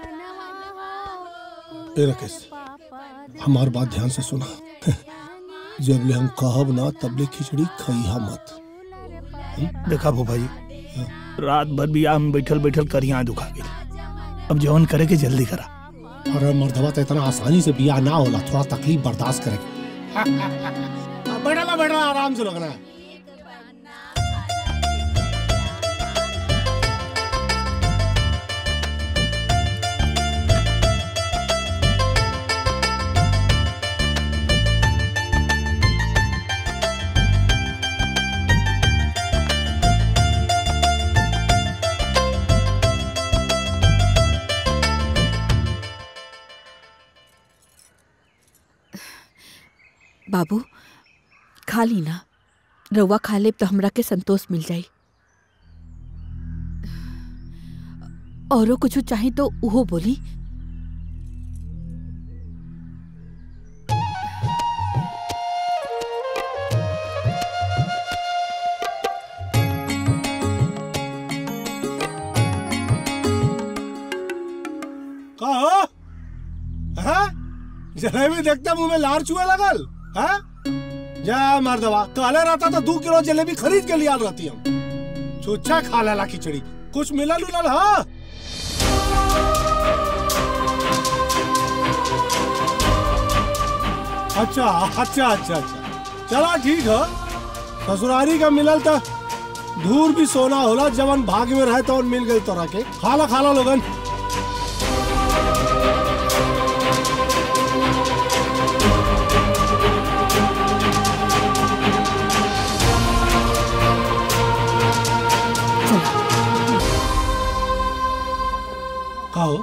ए राकेश हमार बात ध्यान से सुना जब ले हम कहब ना तब ले खिचड़ी खइहा मत देखा भूपा जी रात भर भी आम बैठल बैठल करिया दुखा गई अब जवन करे के जल्दी करा अरे मर्दवा तो इतना आसानी से बियाह ना होला थोड़ा तकलीफ बर्दाश्त करे बैठा ला बैठा ला, आराम से लगना है बाबू खा ली ना रउआ खा ले तो हमरा के संतोष मिल जाई औरो कुछ चाहे तो उहो बोली का हो हैं? जलेबी देखते मुंह में लार चुए लगल हैं? जा मर्दवा काले रहता तो दो किलो जलेबी खरीद के लिया रहती हम चुच्छा खा लेला खिचड़ी कुछ मिलल उलल हाँ अच्छा अच्छा अच्छा अच्छा चला ठीक है ससुरारी का मिलल तो धूर भी सोना होला जवन भाग में रहे तो मिल गई तोरा के खाला खाला लोगन का हो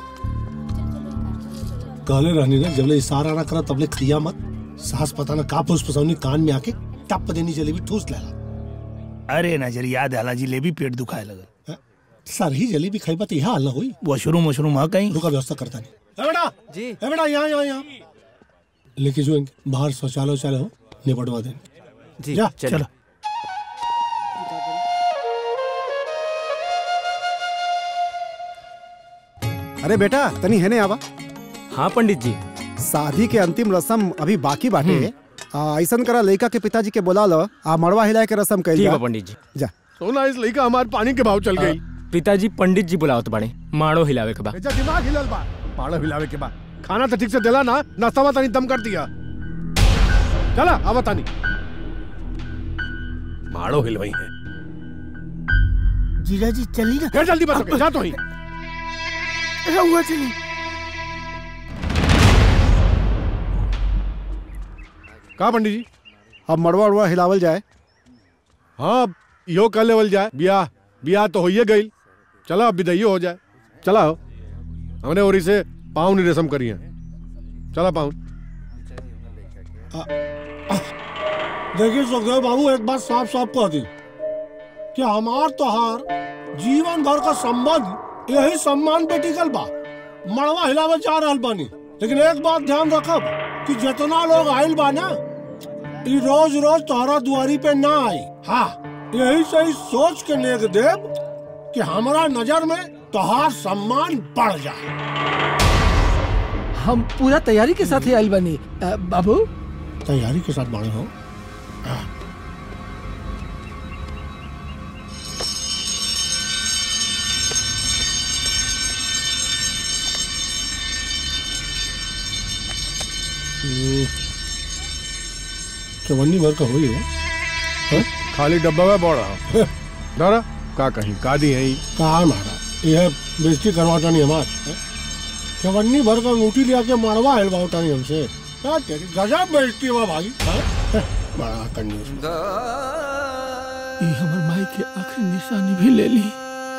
कहले रहनी ना जबले इशारा ना करा तबले खिया मत सास पता ना का फुस फसौनी कान में आके टप देनी जलेबी ठूस लेला अरे नजर याद आला जिलेबी पेट दुखाए लगल सर ही जलेबी खाई तो यह हाल ना हुई वॉशरूम वॉशरूम हाँ कहीं रुका व्यवस्था करता नहीं ए बेटा जी ए बेटा यहाँ यहाँ यहाँ लेके जो बाहर शौचालय वौचालय हो निपटवा देंगे जी जा चलो। चलो अरे बेटा तनी है ने आवा हाँ पंडित जी शादी के अंतिम रस्म अभी बाकी बाटे आ, ऐसन करा लड़का के पिताजी के बोला लो आ मड़वा हिलाए के रस्म कैल ठीक जा बा पंडित जी जा सोना इस लड़का हमारे पानी के भाव चल गई पिताजी पंडित जी बुलावत बड़े माड़ो हिलावे के बा बेचा दिमाग हिलल बा पाड़ा हिलावे के बाद खाना तो ठीक से दिला ना नाश्ता वास्ता नहीं दम कर दिया चला आवा तानी माड़ो हिलवाई है जीजा जी चली ना फिर जल्दी बस जा तो ही हुआ चली कहा पंडित जी अब मड़वा उड़वा हिलावल जाए हाँ यो कर लेवल जाए ब्याह ब्याह तो होइए गई चला अब विदाइयो हो जाए चला हो हमने और इसे पाउन ही रसम करी है चला पाउन देखिए सुखदेव बाबू एक बात साफ साफ कह दी कि हमार तोहार जीवन भर का संबंध यही सम्मान पे टिकल बा मड़वा हिलावे जा रहल बानी लेकिन एक बात ध्यान रखब कि जितना लोग आइल बा ना ई रोज रोज तोहरा दुआरी पे ना आई हाँ यही से ही सोच के नेक देव कि हमारा नजर में तोहार सम्मान बढ़ जाए हम पूरा तैयारी के साथ ही आइल बनी अ, बाबू तैयारी के साथ बड़े हो चवन्नी भर का हुई हो खाली डब्बा में बोल रहा दादा का कहीं का दी है कहा मारा यह बेइज्जती करवाता नहीं हमार हैं? चवन्नी भर का अंगूठी लिया के मारवा है बाउटा नहीं हमसे क्या तेरी गजब बेइज्जती हुआ भाई हैं? हैं? बड़ा कंजूस ये हमर माई के आखिरी निशानी भी ले ली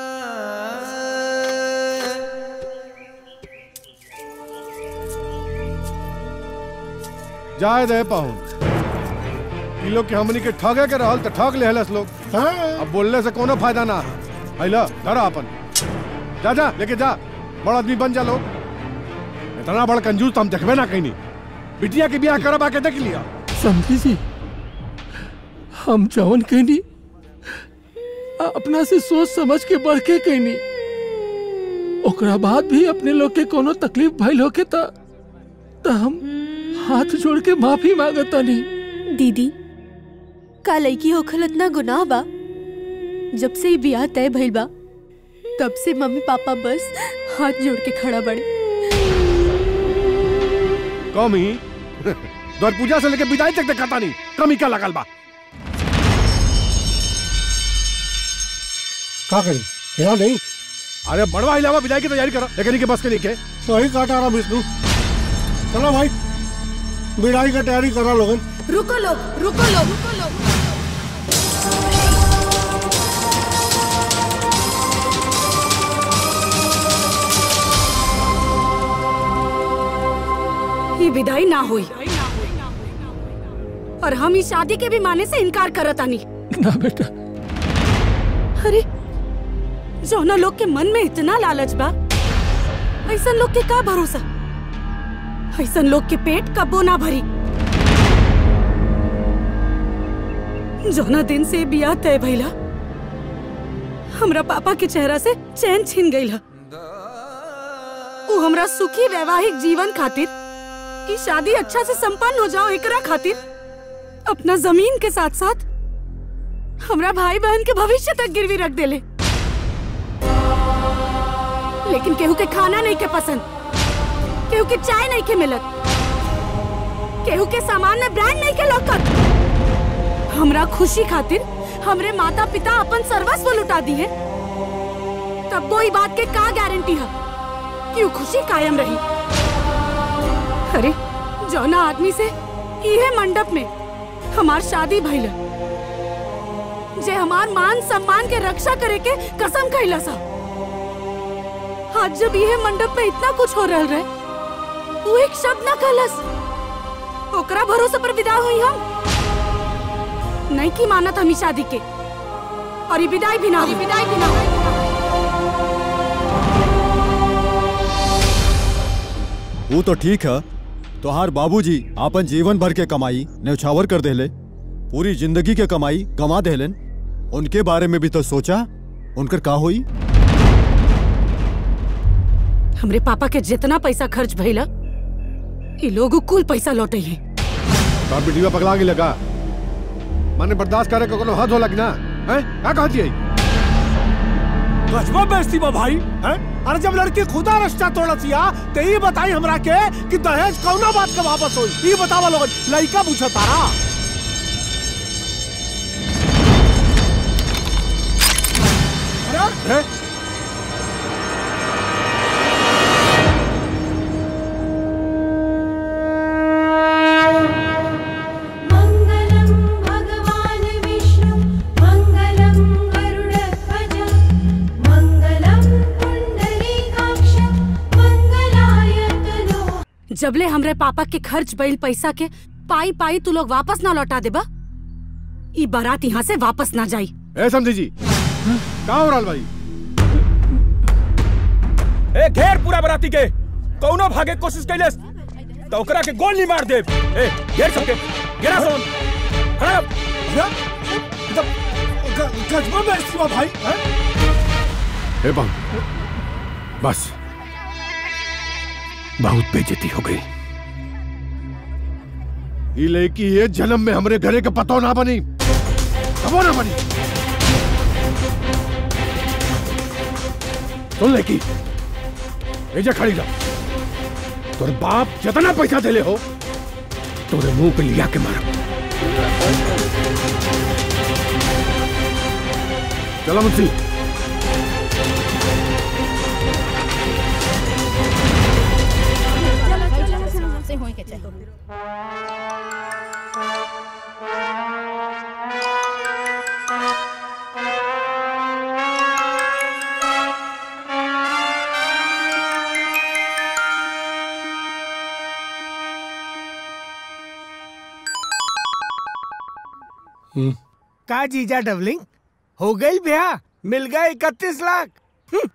जाए दे पाहुन ई लोग के हमनी के ठगे के रहल त ठग ले हलस लोग अब बोलने से कोनो फायदा ना आइला धरा अपन जा जा लेके जा बड़ा आदमी बन जा लोग इतना बड़ा कंजूस तो हम देखबे ना कहीं नहीं बिटिया के ब्याह करब आके देख लिया समझी जी हम जवन कहनी अपना से सोच समझ के बढ़ के कहनी ओकरा बाद भी अपने लोग के कोनो तकलीफ भइल होके त त हम हाथ जोड़ के माफी मांगता नहीं दीदी का लड़की होखल इतना गुनाह बा जब से ये बियाह तय भइल बा तब से मम्मी पापा बस हाथ जोड़ के खड़ा बड़े कमी द्वार पूजा से लेके विदाई तक देखता नहीं कमी क्या लगल बा का करी यहाँ नहीं अरे बड़वा इलावा विदाई की तैयारी करो लेकिन के बस के लेके सही काटा रहा विष्णु चलो भाई विदाई का तैयारी करा लोगन रुको लोग रुको लोग रुको लोग ये विदाई ना हुई और हम इस शादी के भी माने से इनकार करत आनी ना बेटा अरे जौना लोग के मन में इतना लालच बा ऐसा लोग के का भरोसा ऐसा लोग के पेट कबो ना भरी जौना दिन से बियाह तय भइला हमरा पापा के चेहरा से चैन छिन गई वो हमरा सुखी वैवाहिक जीवन खातिर की शादी अच्छा से संपन्न हो जाओ एकरा खातिर अपना जमीन के साथ साथ हमरा भाई बहन के भविष्य तक गिरवी रख देले लेकिन केहू के खाना नहीं के पसंद केहू के चाय नहीं के मिलत केहू के सामान में ब्रांड नहीं के लौकत हमरा खुशी खातिर हमरे माता पिता अपन सर्वस्व लुटा दिए तब वो ई बात के का गारंटी है कि वो खुशी कायम रही अरे जौना आदमी से इहे मंडप में हमार शादी भइल जे हमार मान सम्मान के रक्षा करे के कसम खइला सा आज जब यह मंडप में इतना कुछ हो रहल रहे वो एक शब्द ना कहलस ओकरा भरोसे पर विदा हुई हम नहीं की मानत हम ई शादी के और ये विदाई भी ना हुई विदाई भी ना हुई वो तो ठीक है तोहार बाबूजी आपन जीवन भर के कमाई न्यौछावर कर देले पूरी जिंदगी के कमाई गंवा देलन उनके बारे में भी तो सोचा उनकर का होई हमरे पापा के जितना पैसा खर्च भइला ये लोग कुल पैसा लौटे हैं तार बिटिया पगला के लगा माने बर्दाश्त करे को कोनो हद हो लगना हैं का कहती है गजबा बेइज्जती बा भाई हैं अरे जब लड़की खुदा रिश्ता तोड़ा सिया तो ये बताई हमरा के कि दहेज कौना बात का वापस होई ये बतावा लोगन लड़का पूछा तारा अरे मङ्गलं भगवान् विष्णु मङ्गलं गरुडध्वज मङ्गलं पुण्डरीकाक्ष मङ्गलाय तनो जबले हमरे पापा के खर्च बैल पैसा के पाई पाई तू लोग वापस ना लौटा देबा ई बारात यहाँ से वापस ना जाई ए समझी जी का हो रहल भाई ए घेर पूरा बराती के कौनो भागे के कोशिश कैलेस तो ओकरा के गोल नहीं मार दे ए घेर सबके घेरा सोन खड़ा हो। गजबा बेइज्जती बा भाई हैं ए बम बस बहुत बेइज्जती हो गई ये लड़की ये जन्म में हमरे घरे के पतो ना बनी कबो ना बनी सुन लड़की एजा खड़ी जा तोर बाप जितना पैसा देले हो तोरे मुंह पे लिया के मारा चलो मुंशी का जीजा डबलिंग हो गई ब्याह मिल गए इकतीस लाख हम्म।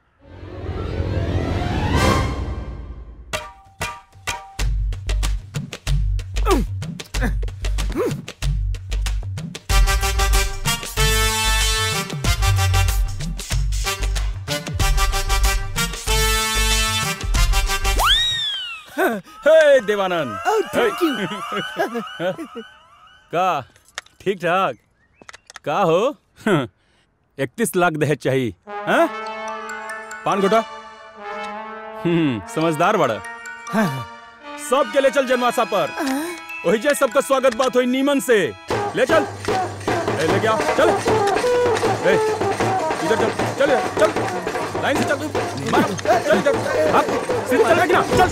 हे देवानंद Oh, thank हे। का ठीक ठाक का हो इकतीस लाख दहेज चाहिए हाँ? पान गोटा हम्म समझदार बड़ा सब के ले चल जनवासा पर वही जे सबका स्वागत बात हुई नीमन से ले चल ए, ले गया चल ए, इधर चल चल चल लाइन से चल मार, चल चल आप सीधे चल ना चल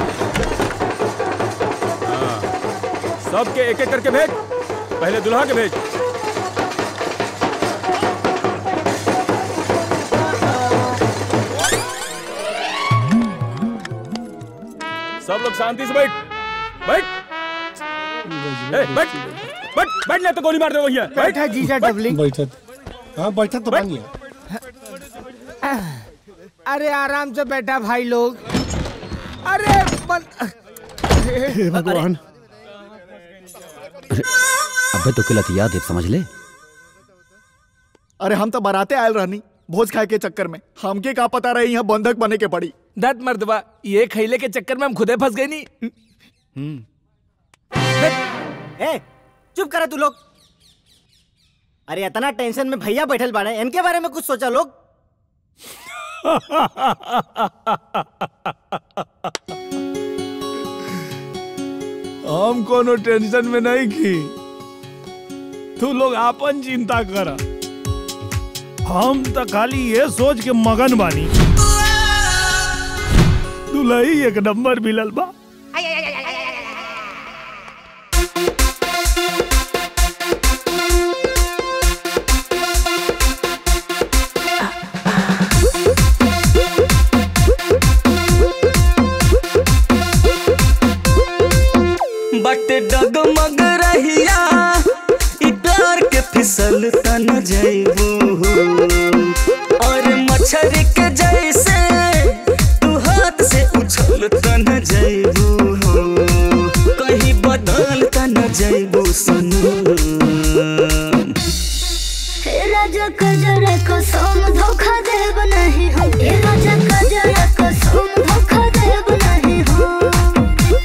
हाँ, सबके एक एक करके भेज पहले दुल्हा के भेज सब लोग शांति से बैठ बैठ ए, बैठ बैठ बैठ नहीं तो गोली मार दे वही है बैठ बैठा जीजा डबलिंग बैठत हाँ बैठत तो बानी अरे आराम से बैठा भाई लोग अरे बन... हे भगवान अबे तो किलत याद है समझ ले अरे हम तो बाराते आयल रहनी भोज खाए के चक्कर में हमके का पता रही यहाँ बंधक बने के पड़ी दत मर्दबा ये खैले के चक्कर में हम खुदे फंस गए नहीं ए चुप करा तू लोग अरे इतना टेंशन में भैया बैठल बाड़े इनके बारे में कुछ सोचा लोग हम कोनो टेंशन में नहीं की तू लोग आपन चिंता कर हम तो खाली ये सोच के मगन बानी दुलही एक नंबर मिलल बा बट डगमग रहिया इ प्यार के फिसल तन जइबू और मच्छर के जैसे तू हाथ से उछल तन जइबू कहीं बदल तन जइबू सनम हे राजा कजरा कसम धोखा देब नहीं हम हे राजा कजरा कसम धोखा देब नहीं हम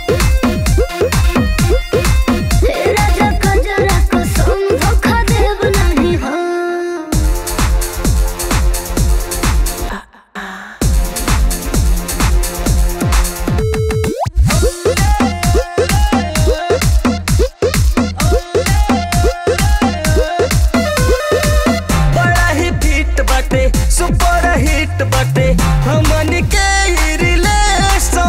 हे राजा कजरा कसम धोखा देब नहीं हम बड़ा ही फिट बाटे सुपर हिट बाटे हमन के ई रिलेशन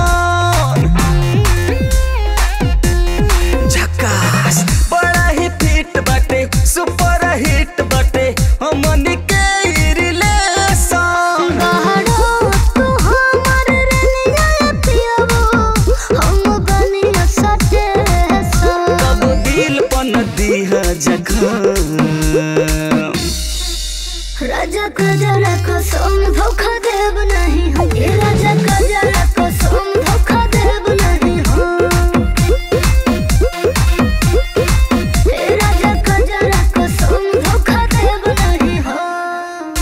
झकास बड़ा ही फिट बाटे सुपर हिट बाटे हमन के ई रिलेशन बाहरो तू हमर रनिया पियबो हम बनिया सटे कब दिल पन दिहा जखम राजा कजरा कसम धोखा देब नहीं हम हे राजा कजरा कसम धोखा देब नहीं हम हे राजा कजरा कसम धोखा देब नहीं हम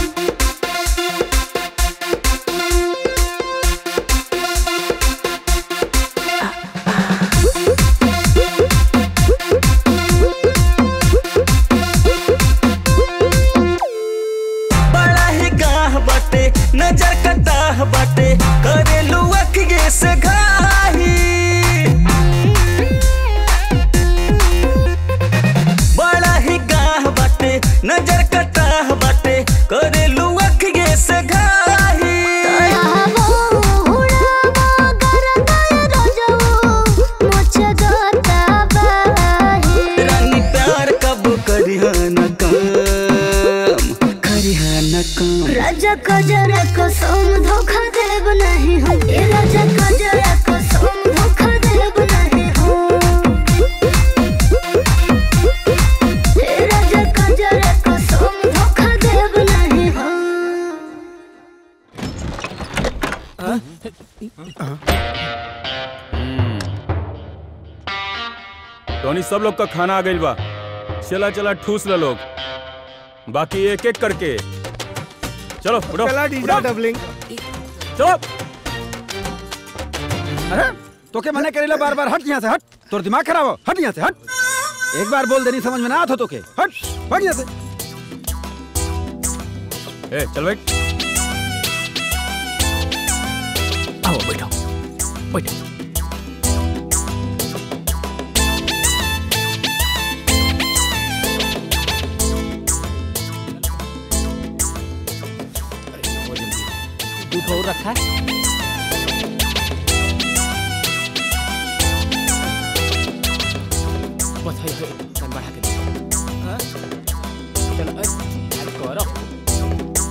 बड़ा ही गाह बाटे नजर कटाह बाटे करेलू अखिए से घाही बड़ा ही गाह बाटे नजर कटाह बाटे करेलू अखिए से घाही रानी प्यार कब करिहा न काम करिहा न काम राजा कजरा कसम धोखा देब नहीं हम हे राजा कजरा कसम धोखा देब नहीं हम हे राजा कजरा कसम धोखा देब नहीं हम टोनी सब लोग का खाना आ गइल बा चला चला ठूस ल लोग बाकी एक एक करके चलो उठो चला डीजा उठो। डबलिंग चलो अरे तो के मने करेला बार बार हट यहाँ से हट तोर दिमाग खराब हो हट यहाँ से हट एक बार बोल देनी समझ में ना आता तो के हट हट यहाँ से ए चल बैठ आओ बैठो बैठो दूध और रखा है बस है है तन बढ़ा के दे हाँ? चलो अरे अरे करो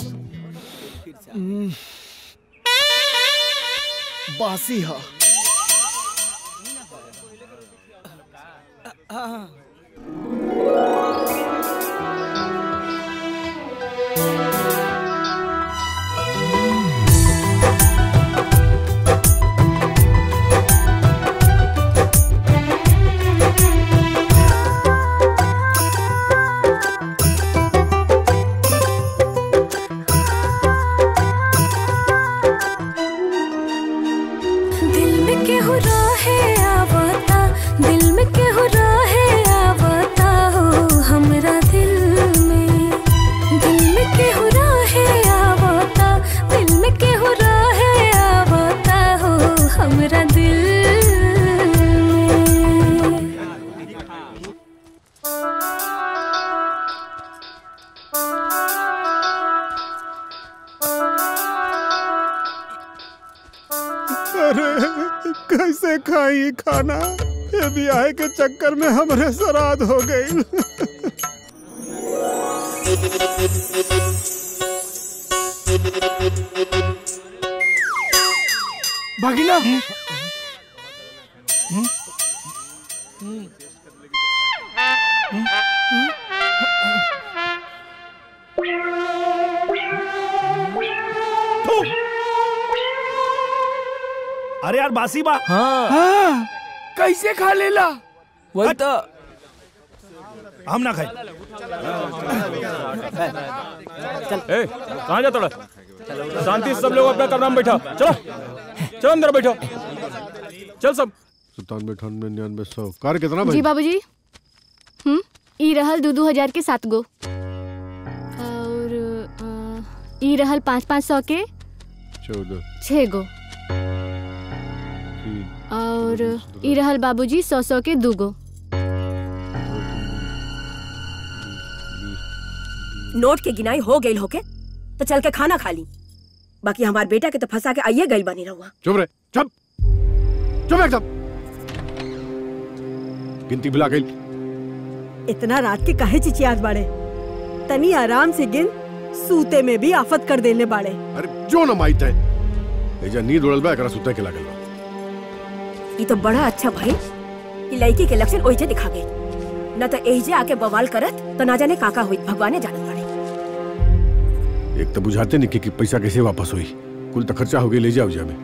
बासी हा दिल में केहू रहे आवता दिल में केहू रहे आवता हो हमरा दिल में दिल में केहू रहे आवता दिल में केहू रहे आवता हो हमरा दिल में अरे कैसे खाई खाना ये ब्याह के चक्कर में हमरे श्राद्ध हो गई भगिना अरे यार बासी बा हाँ हाँ कैसे खा लेला वही तो हम ना खाए ए कहाँ जा तोड़ा शांति से सब लोग अपना कमरा में बैठा चलो चलो अंदर बैठो चल सब सत्तानवे अठानवे निन्यानवे सौ कार कितना जी भाई बाबूजी हम्म ई रहल दू दू हजार के सात गो और अ, ई रहल पाँच पाँच सौ के चौदह छः गो और ई रहल बाबूजी सौ सौ के दू गो नोट के गिनाई हो गई होके तो चल के खाना खा ली बाकी हमार बेटा के तो फंसा के आइए गई बनी रहुआ चुप रहे चुप चुप एकदम गिनती भुला गई इतना रात के काहे चिचियात बाड़े तनी आराम से गिन सूते में भी आफत कर देने बाड़े अरे जो न माइत है एजा नींद उड़ल बा एकरा सुते के लागल बा ये तो बड़ा अच्छा भाई कि लड़की के लक्षण ओहिजे दिखा गई न तो एहिजे आके बवाल करत तो ना जाने काका हुई भगवाने जानत बाड़े एक तो बुझाते नहीं कि, कि पैसा कैसे वापस हुई कुल तो खर्चा हो गई ले जाओ जा में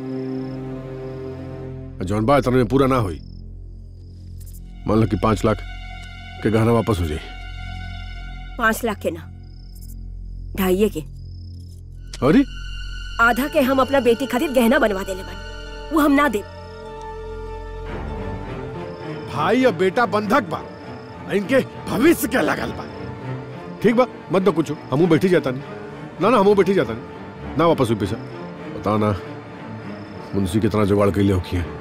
और जौन बा इतना में पूरा ना हुई मान लो कि पांच लाख के गहना वापस हो जाए पाँच लाख के ना ढाइये के अरे आधा के हम अपना बेटी खातिर गहना बनवा देले बानी वो हम ना दे भाई और बेटा बंधक बा आ इनके भविष्य के लगल बा ठीक बा मत दो कुछ हमू बैठी जाता नहीं ना ना हमू बैठी जाता नहीं ना वापस हुई पैसा बताओ ना मुंशी कितना जुगाड़ कैले होकी है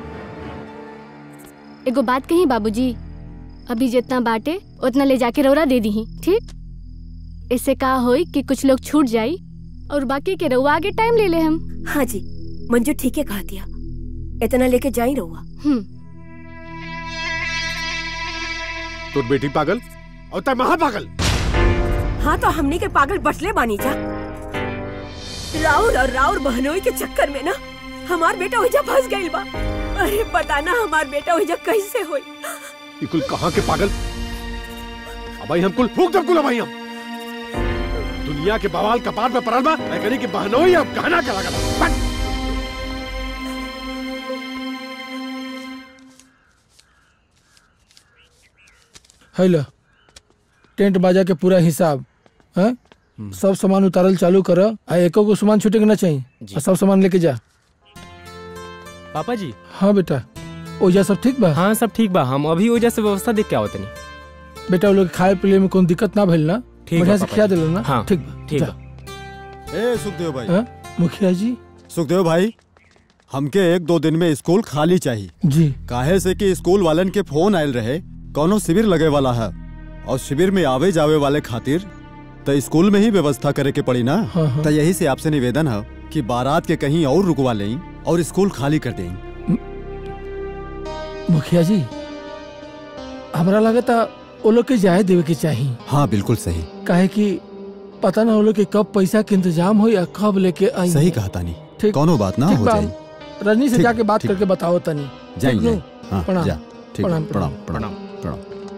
एगो बात कही बाबूजी अभी जितना बाटे उतना ले जाके रौरा दे दी ठीक इससे का होई कि कुछ लोग छूट जाई और बाकी के रउआ आगे टाइम ले ले हम हाँ जी मंजू ठीक है कहा दिया इतना लेके जा ही रहुआ हम्म तोर बेटी पागल और तय महा पागल हाँ तो हमनी के पागल बटले बानी जा राउर और राउर बहनोई के चक्कर में ना हमार बेटा ओहिजा फंस गइल बा अरे पता ना हमार बेटा ओहिजा कैसे होई ये कुल कहाँ के पागल अब भाई हम कुल फूक दब कुल अब भाई हम दुनिया के बवाल कपार पे पड़ल बा मैं करी कि बहनोई अब कहना के लगल बा। है लो टेंट बाजा के पूरा हिसाब है सब सामान उतारल चालू कर आ एको को सामान छूटे के ना चाहिए आ सब सामान लेके जा पापा जी हाँ बेटा ओजा सब ठीक बा हाँ सब ठीक बा हम अभी ओजा से व्यवस्था देख के आवत नहीं बेटा वो लोग के खाए पिए में कोई दिक्कत ना भइल ना ठीक बा, बढ़िया से पापा खिया जी। दिलो ना हाँ, ठीक बा, ठीक जा। बा। ए सुखदेव भाई हाँ? मुखिया जी सुखदेव भाई हमके एक दो दिन में स्कूल खाली चाहिए जी काहे से कि स्कूल वालन के फोन आयल रहे कौनो शिविर लगे वाला है और शिविर में आवे जावे वाले खातिर तो स्कूल में ही व्यवस्था करे के पड़ी ना हाँ, हाँ। तो यही से आपसे निवेदन है कि बारात के कहीं और रुकवा लें और स्कूल खाली कर दें मुखिया जी हमरा लगा था वो लोग के जाए देवे के चाहिए हाँ बिल्कुल सही काहे कि पता ना वो लोग के कब पैसा के इंतजाम हो या कब लेके आई सही कहा तानी ठीक कोनो बात ना ठीक हो बा, जाए हम रजनी से ठीक, जाके बात ठीक। करके बताओ तनी जाइए ठीक नु? जाइए। हाँ, प्रणाम जा, ठीक प्रणाम प्रणाम प्रणाम प्रणाम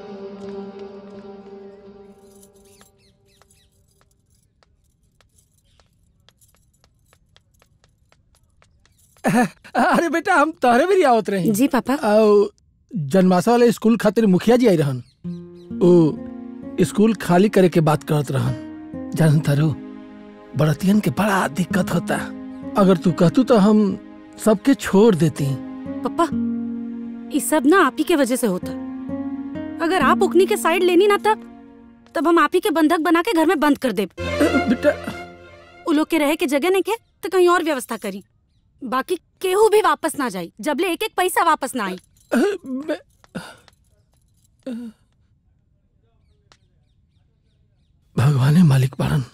अरे बेटा हम तोहरे भी आवत रहे जी पापा जन्माशा वाले स्कूल खातिर मुखिया जी आई रहन ओ स्कूल खाली करे के बात करत रहन जान तारो बड़तियन के बड़ा दिक्कत होता अगर तू कहतू तो हम सबके छोड़ देती पापा ये सब ना आप ही के वजह से होता अगर आप उकनी के साइड लेनी ना तब तब हम आप ही के बंधक बना के घर में बंद कर दे बेटा उ लोग के रहे के जगह नहीं के तो कहीं और व्यवस्था करी बाकी केहू भी वापस ना जाई जबले एक एक पैसा वापस ना आई भगवाने मालिक बाड़न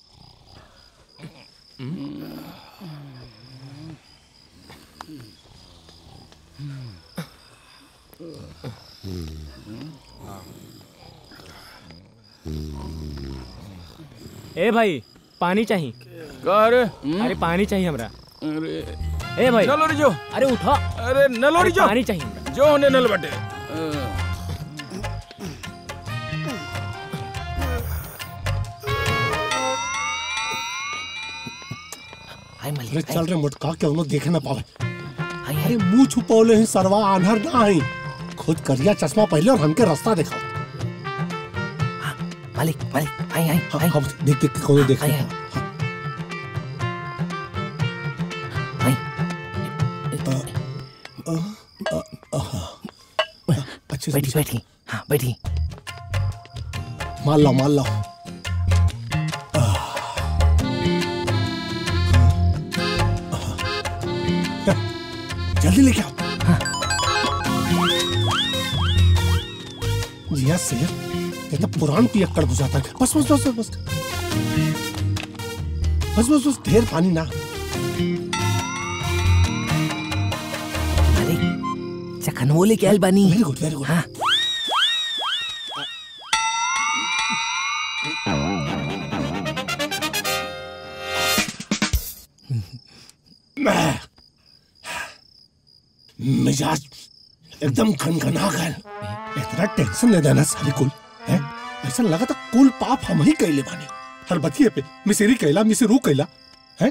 ए भाई पानी चाहिए का रे अरे पानी चाहिए हमरा अरे ए भाई नलो रे जो अरे उठा अरे नलो अरे रे जो पानी चाहिए हमरा जो होने नल बटे अरे चल रे मुटका के उन्होंने देखे ना पावे अरे मुंह छुपौले ही सरवा आन्हर ना ही खुद करिया चश्मा पहले और हमके रास्ता दिखाओ मालिक मालिक आई आई हाँ, हाँ, देख देख के कौन देख रहा अच्छे बैठी बैठी हाँ बैठी मान लो मान लो जल्दी लेके आओ जिया से ये तो पुरान पियक्कड़ बुझाता है बस बस बस बस बस बस बस बस ढेर पानी ना चखनवो लेके आयल बानी वेरी गुड वेरी गुड हाँ मैं मिजाज एकदम खनखना गल इतना टेंशन नहीं देना सारी कुल है ऐसा लगा था कुल पाप हम ही कैले बानी हर बतिये पे मिसेरी कैला मिसेरू कैला है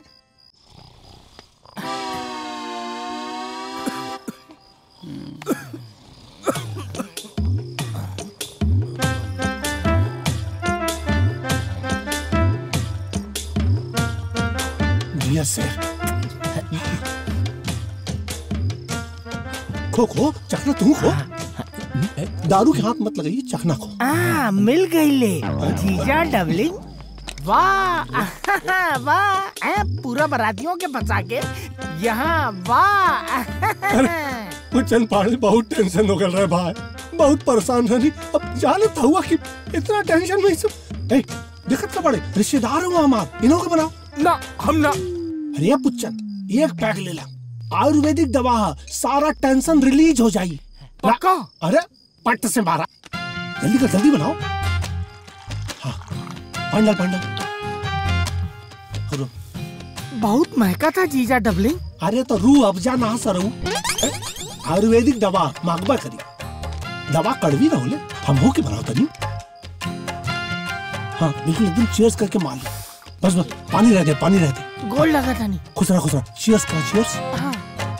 जिया से खो खो चखना तू खो दारू के हाथ मत लगाइए चखना खो आ, मिल गई ले जीजा डबलिंग वाह वाह ए, पूरा बरातियों के फंसा के यहाँ वाह वो चंद पाड़े बहुत टेंशन हो गल रहा है भाई बहुत परेशान रहनी अब जानत हुआ कि इतना टेंशन में सब ए दिक्कत का बड़े रिश्तेदार हुआ हमार इन्हों के बनाओ ना हम ना अरे पुच्चन एक पैक ले ला आयुर्वेदिक दवा है सारा टेंशन रिलीज हो जाई पक्का अरे पट से मारा जल्दी कर जल्दी बनाओ हाँ पंडल पंडल बहुत महका था जीजा डबलिंग अरे तो रू अफजा ना सरू आयुर्वेदिक दवा मांगबा करी दवा कड़वी ना होले हम हो के बनाओ तनी हाँ बिल्कुल एकदम चीयर्स करके मार लो बस बस पानी रह दे पानी रह दे गोल लगा था नहीं खुश रहा खुश रहा चीयर्स करा चीयर्स हाँ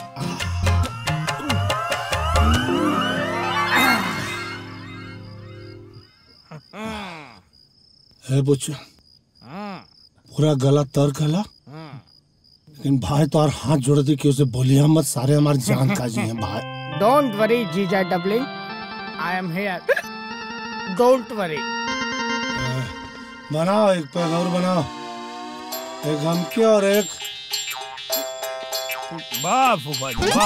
है बुच्चा पूरा गला तर गला लेकिन भाई तो और हाथ जोड़ दी कि उसे बोलिए मत सारे हमारे जान का जी हैं भाई डोंट वरी जीजा डबलिंग I am here don't worry बनाओ एक पेन और बनाओ एक हमके और एक वाह फूफा जी वाह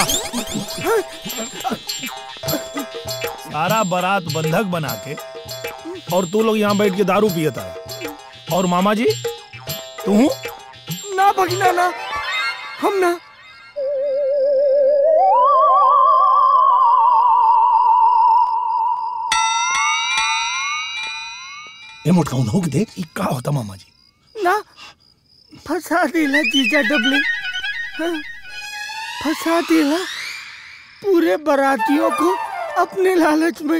सारा बारात बंधक बना के और तू लोग यहाँ बैठ के दारू पियता है और मामा जी तू ना भगिना ना हम ना ये मोटका हो के देख ये का होता मामा जी ना फंसा दिला जीजा डबले हाँ, फंसा दिला पूरे बारातियों को अपने लालच में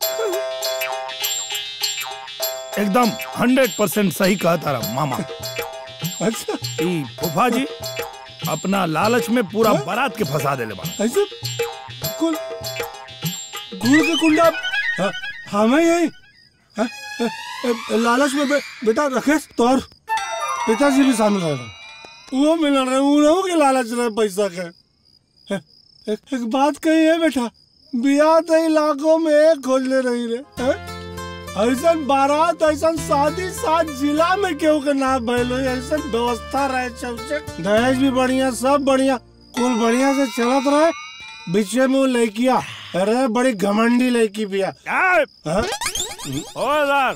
एकदम हंड्रेड परसेंट सही कहा तारा मामा अच्छा ई फूफा जी अपना लालच में पूरा बारात के फंसा देले बा ऐसे कुल गुड़ के कुंडा हाँ, हमें यही हाँ, ए, ए, लालच में बे, बेटा रखेश तो और पिताजी भी शामिल रहे वो मिल रहे उन्हों के लालच रहे पैसा के ए, एक, एक बात कही है बेटा बियाह तो इलाकों में एक खोजले रही रे हैं? ऐसा बारात ऐसा शादी सात जिला में केहू के ना भइल होई ऐसा व्यवस्था रहे चौचक दहेज भी बढ़िया सब बढ़िया कुल बढ़िया से चलत रहे बीचे में वो लड़किया अरे बड़ी घमंडी लड़की बिया हाँ? खबरदार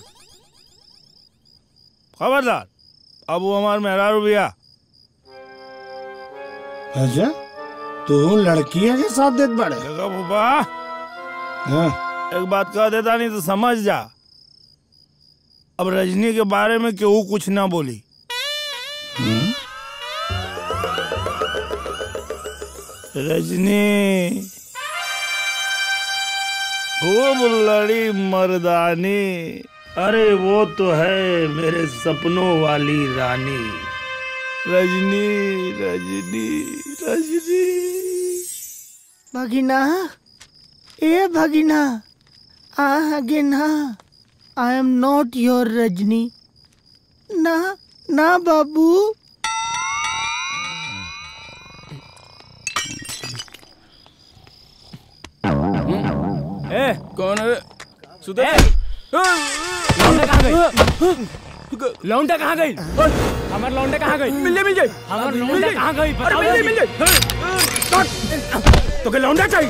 खबरदार अब वो हमार मेहरारू भैया अच्छा तू लड़किया के साथ देत बड़े देखो फूफा हाँ एक बात कह देता नहीं तो समझ जा अब रजनी के बारे में केहू कुछ ना बोली रजनी खूब लड़ी मर्दानी अरे वो तो है मेरे सपनों वाली रानी रजनी रजनी रजनी भगिना ए भगिना आ again I am not your Rajni ना ना बाबू ए कौन है सुधर लौंडा कहाँ गई लौंडा कहाँ गई हमार लौंडा कहाँ गई मिल मिल जाए हमार लौंडा कहाँ गई बताओ मिल जल्दी। तो के लौंडा चाहिए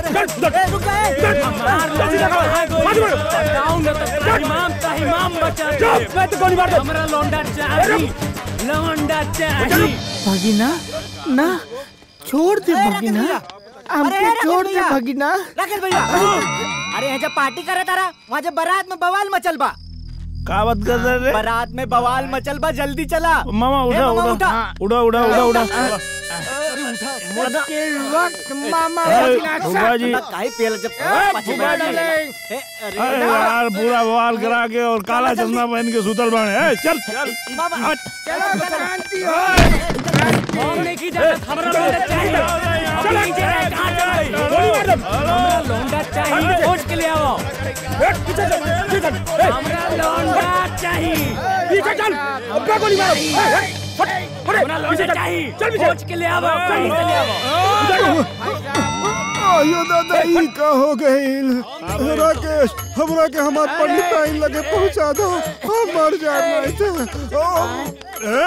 हमार लौंडा कहाँ गई बताओ ना तो तहिमाम तहिमाम बचा दे। मैं तो गोली मार दे। हमारा लौंडा चाहिए लौंडा चाहिए भगिना ना छोड़ दे भगिना हमको छोड़ दे भगिना राकेश भैया अरे यहाँ जब पार्टी करे तारा वहाँ जब बारात में बवाल मचल बा का बात कर रहे रे बारात में बवाल मचल बा जल्दी चला मामा ए, उठा मामा, उठा उठा उठा उठा उठा मुश्किल वक्त मामा ए, भगिना फूफा जी काहे पेल जब ए, फूफा जी अरे यार पूरा बवाल करा के और काला चश्मा पहन के सुतल बाणे ए, चल चल हट। शांति हो हम नहीं की जाना हमारा लौंडा चाहिए हम नहीं की जाना कहाँ चल गई हमारा लौंडा चाहिए खोज के ले आओ हमारा लौंडा चाहिए पीछे चल अब क्या गोली मारो ए, ए, फट, फटे, हमारा लौंडा पीछे चल, चाहिए चल पीछे खोज के ले आओ कहीं से ले आओ आयो दादा ई का हो गइल राकेश हमरा के हमार पंडित आई लगे पहुंचा दो हम मर जाना है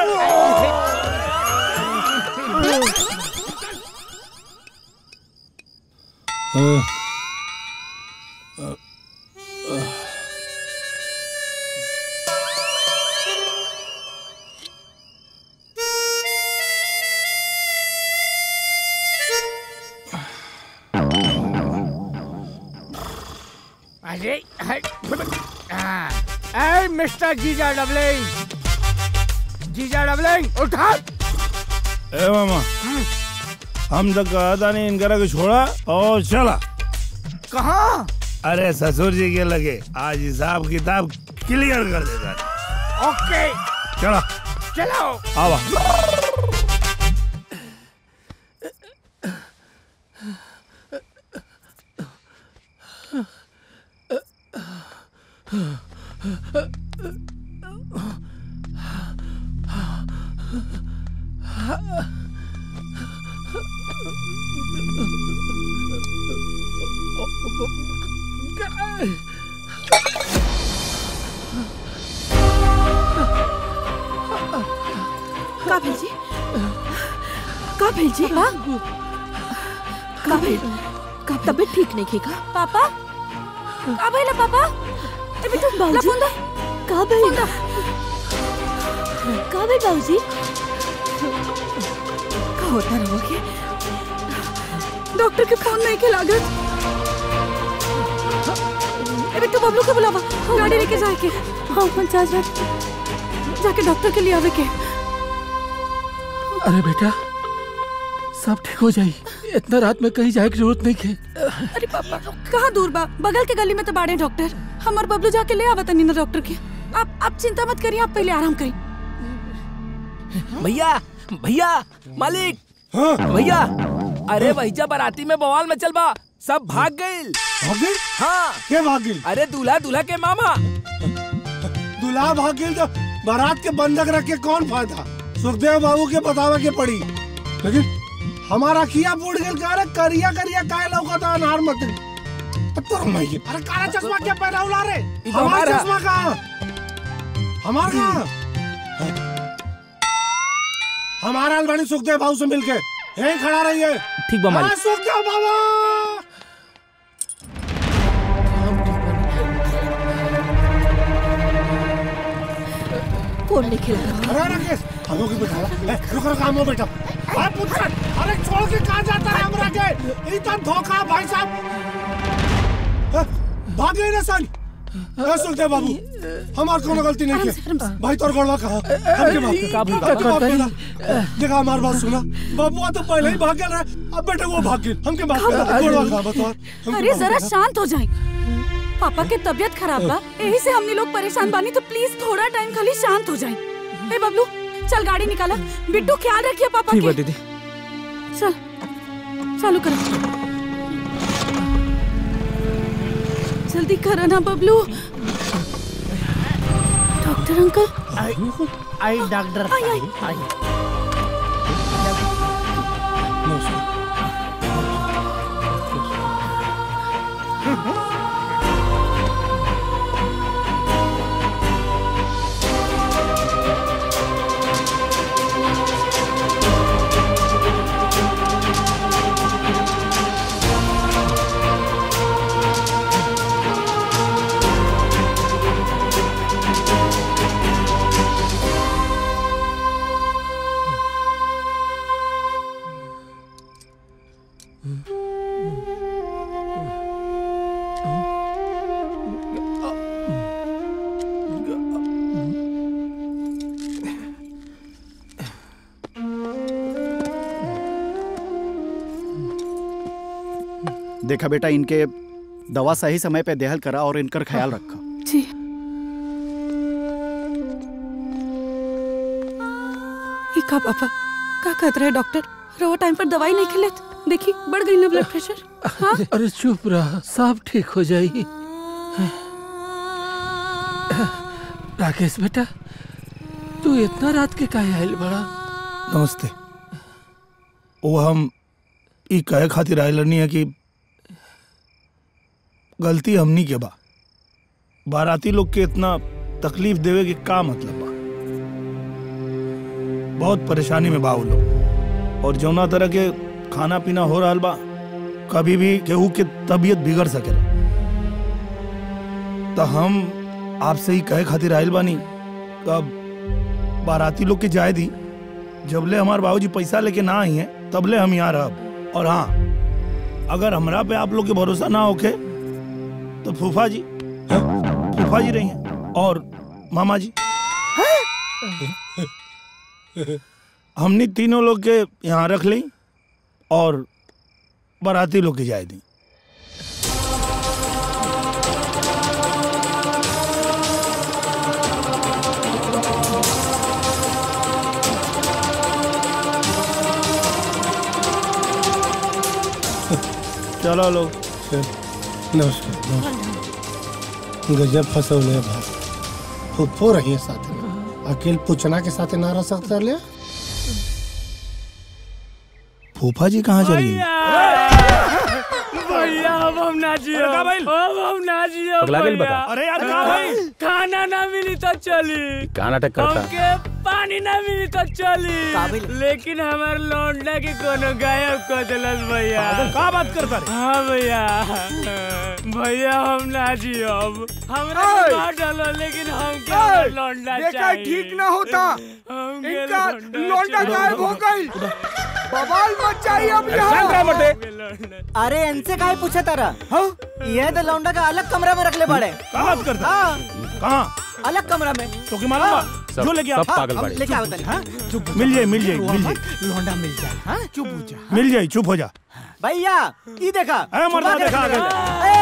अरे हाय, हाँ, ए मिस्टर जीजा डबलिंग जीजा डबलिंग उठा ए मामा हम तो कहा था नहीं इनकरा को छोड़ा और चला कहाँ अरे ससुर जी के लगे आज हिसाब किताब क्लियर कर देता ओके चला चलाओ आवा का भेल जी का भेल जी का का भेल का तबीयत ठीक नहीं खेगा पापा का भइला पापा ए बिट्टू ला फोन दे का भइल का भइल बाबूजी का होता रहो के डॉक्टर के फोन नहीं के लागत ए बिट्टू बबलू के बुलावा गाड़ी लेके जाए के हाँ हाँ जा जा जाके डॉक्टर के लिए आवे के अरे बेटा सब ठीक हो जाई इतना रात में कहीं जाए की जरूरत नहीं है अरे पापा कहाँ दूर बा बगल के गली में तो बाड़े डॉक्टर हमार बबलू जाके ले आवा तनी ना डॉक्टर के आप आप चिंता मत करिए आप पहले आराम करिए भैया भैया मालिक भैया अरे भैया बाराती में बवाल में चल बा सब भाग गए भाग गए हाँ के भाग गए अरे दूल्हा दूल्हा के मामा दूल्हा भाग गए तो बारात के बंधक रख के कौन फायदा सुखदेव बाबू के बतावे के पड़ी लेकिन हमारा किया बूढ़ गल का अरे करिया करिया काय लौका था अनार मत तोर माई अरे काला चश्मा क्या पहना उला रे तो हमारा हमारा। चश्मा कहाँ हमारा कहाँ हमारा अलवानी सुखदेव बाबू से मिलके यहीं खड़ा रही है ठीक बा मालिक। हाँ, सुखदेव बाबा फोन नहीं खेला अरे राकेश हम लोग बैठा ए, रुक रुक हम लोग बैठा अरे पुत्र अरे छोड़ के कहाँ जाता है हमरा के इतना धोखा भाई साहब ए, भाग गए ना सन ए सुखदेव बाबू हमार कोनो गलती नहीं की भाई तोर गड़वा कहा हमके माफ का भूल- हमके माफ करना। देखा हमार बात सुना बाबू तो पहले ही भाग गए रहे अब बेटे वो भाग गए हमके माफ करना गड़वा कहा बता हमके अरे माफ जरा करना। शांत हो जाए पापा के तबीयत खराब बा यही से हमने लोग परेशान बानी तो प्लीज थोड़ा टाइम खाली शांत हो जाए ए बबलू चल गाड़ी निकाला बिट्टू ख्याल रखिए पापा ठीक बा के दीदी चल चालू करो जल्दी करो ना बबलू डॉक्टर अंकल आई आई डॉक्टर आई, आई। आई देखा बेटा इनके दवा सही समय पे देहल करा और इनकर ख्याल रखा जी ये का पापा का कहत रहे डॉक्टर रो टाइम पर दवाई नहीं खिलेत देखी बढ़ गई ना ब्लड प्रेशर हाँ अरे चुप रहा सब ठीक हो जाई राकेश बेटा तू इतना रात के काहे आयल बड़ा नमस्ते वो हम ई कहे खातिर आयल नहीं है कि गलती हमनी के बा बाराती लोग के इतना तकलीफ देवे के का मतलब बा बहुत परेशानी में बा वो लोग और जौना तरह के खाना पीना हो रहा बा कभी भी केहू के तबीयत बिगड़ सकेला तो हम आपसे ही कहे खातिर आयल बानी कब बाराती लोग के जाए दी जबले हमारे बाबूजी पैसा लेके ना आई हैं तबले हम यहाँ रहब और हाँ अगर हमरा पे आप लोग के भरोसा ना होके तो फूफा जी फूफा जी रही हैं और मामा जी हमने तीनों लोग के यहाँ रख ली और बाराती लोग के जाए दी चलो लोग नमस्कार नमस्कार गजब फसौले भाई फुफ्फो रही है साथ में अकेले पूछना के साथ ना रह सकता ले फूफा जी कहाँ चली गई भैया अब हम ना जियो अरे का भइल? अब हम ना जियो पगला गेल भैया। बता। अरे यार का भइल? खाना ना मिली तो चली का नाटक करता हमके पानी ना मिली तो चली लेकिन हमार लौंडा के कोनो गायब कर दिलस भैया पागल का बात करता रे हाँ भैया भैया हम ना जियो अब हमरा के मार डालो लेकिन हमके हमार लौंडा देखा चाहिए ठीक ना होता हमके इनका लौंडा लौंडा चाहिए। गायब हो गई बवाल मच चाहिए अब यहाँ अरे इनसे काहे पूछे तारा ये तो लौंडा का अलग कमरा में रख ले पड़े का बात करता हाँ कहाँ अलग कमरा में तो की मालूम बा सब- जो लेके आ सब पागल हम बाड़े। लेके आओ तनी हाँ मिल जाए मिल जाए मिल जाए लौंडा मिल जाए हाँ चुप हो जा मिल जाए चुप हो जा भैया ये देखा अरे मर्दा छुपा के देखा रख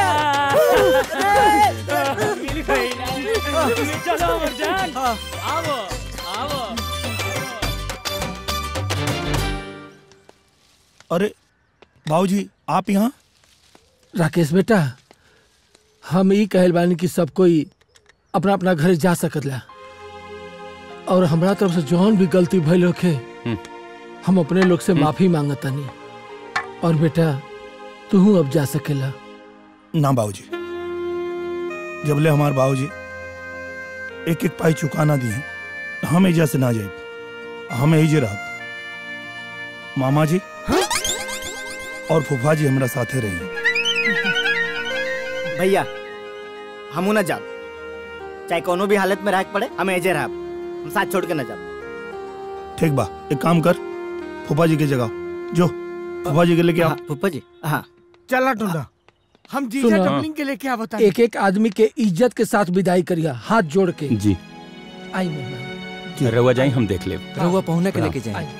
आगे। ले। मिल गई ना चलो अमरजान आओ आओ अरे बाबूजी आप यहाँ राकेश बेटा हम ई कहल बानी कि सब कोई अपना अपना घर जा सकतला और हमरा तरफ से जौन भी गलती भइल होखे हम अपने लोग से माफी मांगतानी और बेटा तू अब जा सकेला ना बाबूजी जबले हमार बाबूजी एक एक पाई चुकाना दिए हम एजा से ना जाए हम एजे रह मामा जी और फूफा जी हमरा साथे रही भैया हमू न जाब चाहे कोनो भी हालत में रह के पड़े हम एजे रहब हम साथ छोड़ के न जाब ठीक बा एक काम कर फूफा जी की जगह जो फूफा जी के लेके आओ फूफा जी हाँ चला टुंडा हम जीजा सुनो। डबलिंग के लेके आ बता एक एक आदमी के इज्जत के साथ विदाई करिया हाथ जोड़ के जी आई मेहमान रहुआ जाई हम देख ले रहुआ पहुंचने के प्रणाम। लेके जाए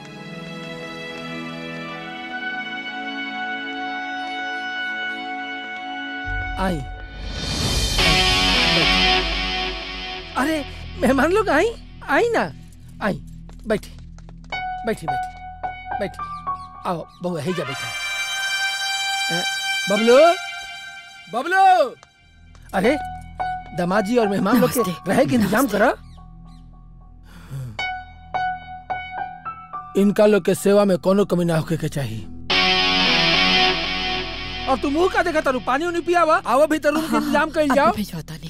आई अरे मेहमान लोग आई आई ना आई बैठी बैठी बैठी बैठी आओ बहू है जा बैठा अ, बबलू बबलू अरे दमाजी और मेहमान लोग के रहे के इंतजाम करा इनका लोग के सेवा में कोनो कमी ना होके के चाहिए और तू मुंह का देखा तारू पानी उनी पिया हुआ आवा भीतर रूम के इंतजाम कर जाओ भिजवाता नहीं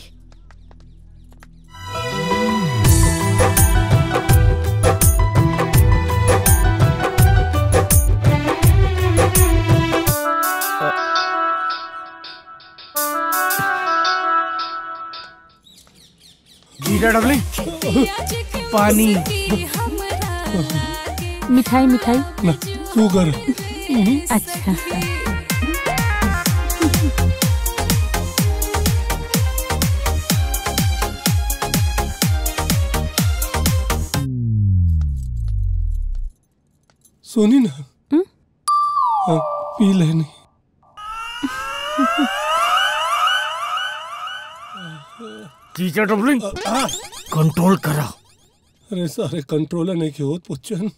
जीजा डबलिंग पानी मिठाई मिठाई शुगर अच्छा सुनी ना हाँ, पी लेनी जीजा डबलिंग कंट्रोल करा अरे सारे कंट्रोलर नहीं के होत पुच्छन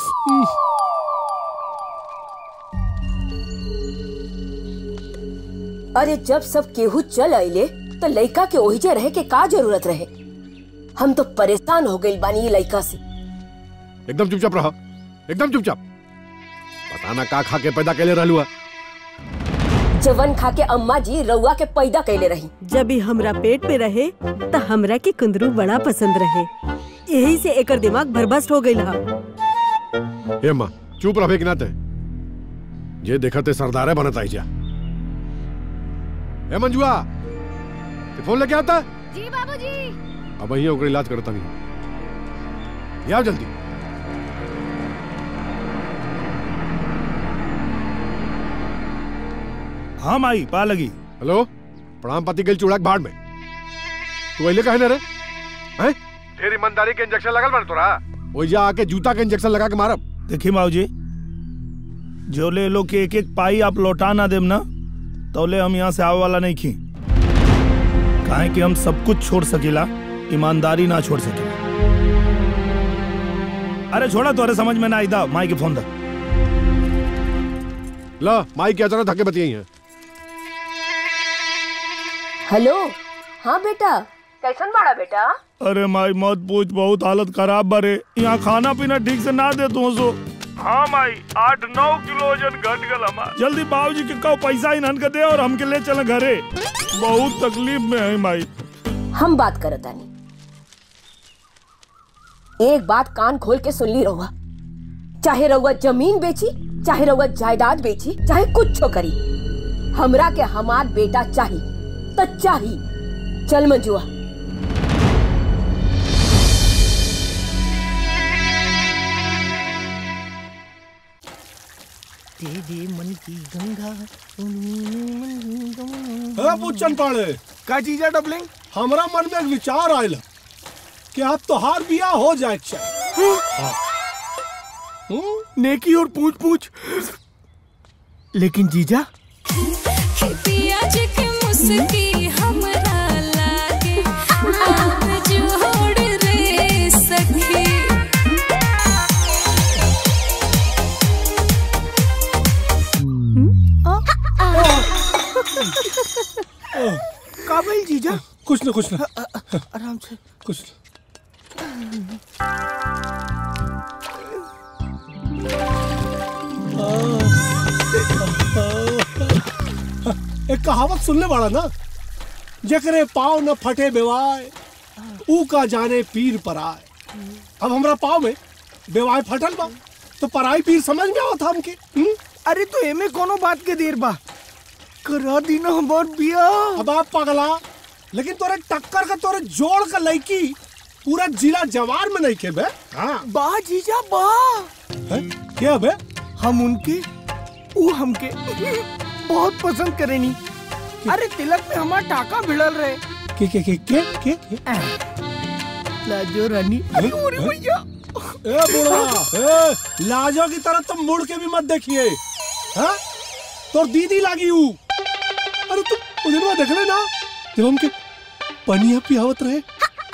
अरे जब सब केहू चल आइले तो लइका के ओहिजे रहे के का जरूरत रहे हम तो परेशान हो गइल बानी ई लइका से एकदम चुपचाप रहा एकदम चुपचाप पता ना का खा के पैदा कैले रहलू है जवन खा के अम्मा जी रउआ के पैदा कैले रही जब ही हमरा पेट पे रहे त हमरा के कुंदरू बड़ा पसंद रहे यही से एकर दिमाग भरभस्ट हो गइल हा हे माँ चुप रहे कि नाते जे देखते सरदारे बनत आई जा ए मंजुआ ते फोन लेके आता जी बाबूजी अब वही ओकर इलाज करता नहीं ये आओ जल्दी हाँ माई पा लगी हेलो प्रणाम पति गल चूड़ा के भाड़ में तू अइले कहे ना रे हैं ढेर ईमानदारी के इंजेक्शन लगल बन तोरा ओइजा आके जूता के इंजेक्शन लगा के मारब देखिए बाबूजी जो ले लो के एक एक पाई आप लौटा ना देम ना तो ले हम यहाँ से आवे वाला नहीं खी काहे कि हम सब कुछ छोड़ सकेला ईमानदारी ना छोड़ सकेला अरे छोड़ा तोरे समझ में ना आई दा माई के फोन दा ला माई के अचानक धक्के बतियाई हैं हेलो हाँ बेटा कैसन बाड़ा बेटा अरे माई मत पूछ बहुत हालत खराब बारे यहाँ खाना पीना ठीक से ना दे तू सो हाँ माई आठ नौ किलो वजन घट गल हमार जल्दी बाबूजी के कहो पैसा इन्हन के दे और हमके ले चल घरे बहुत तकलीफ में है माई हम बात करत आनी एक बात कान खोल के सुन ली रहुआ चाहे रहुआ जमीन बेची चाहे रहुआ जायदाद बेची चाहे कुछ करी हमरा के हमार बेटा चाही तो चाही चल मंजुआ तेरे मन की गंगा ए पुच्छन पाड़े का चीज है डबलिंग हमरा मन में एक विचार आयल कि अब तोहार बियाह हो जाए नेकी और पूछ पूछ लेकिन जीजा पियाज के मुस्की हमरा लागे आप जोड़ रे सखी काबिल जीजा कुछ ना कुछ ना आराम से कुछ एक कहावत सुनने वाला ना जकरे पाव न फटे बेवाय ऊ का जाने पीर पर आए अब हमरा पाव में बेवाय फटल बा तो पराई पीर समझ में आवत हमके हुँ? अरे तो एमे कोनो बात के देर बा करा दी ना हमार बिया अब आप पगला लेकिन तोरे टक्कर का तोरे जोड़ का लड़की पूरा जिला जवार में नहीं के बे हाँ बा जीजा बा है? क्या बे हम उनके वो हमके बहुत पसंद करेनी अरे तिलक में हमार टाका भिड़ल रहे के के के के के, के? लाजो रानी अरे ओरे भैया ए बुढ़ा ए लाजो की तरह तुम मुड़ के भी मत देखिए हाँ तोर दीदी लागी हूँ अरे तुम उधर में देख लेना जब हमके पनिया पियावत रहे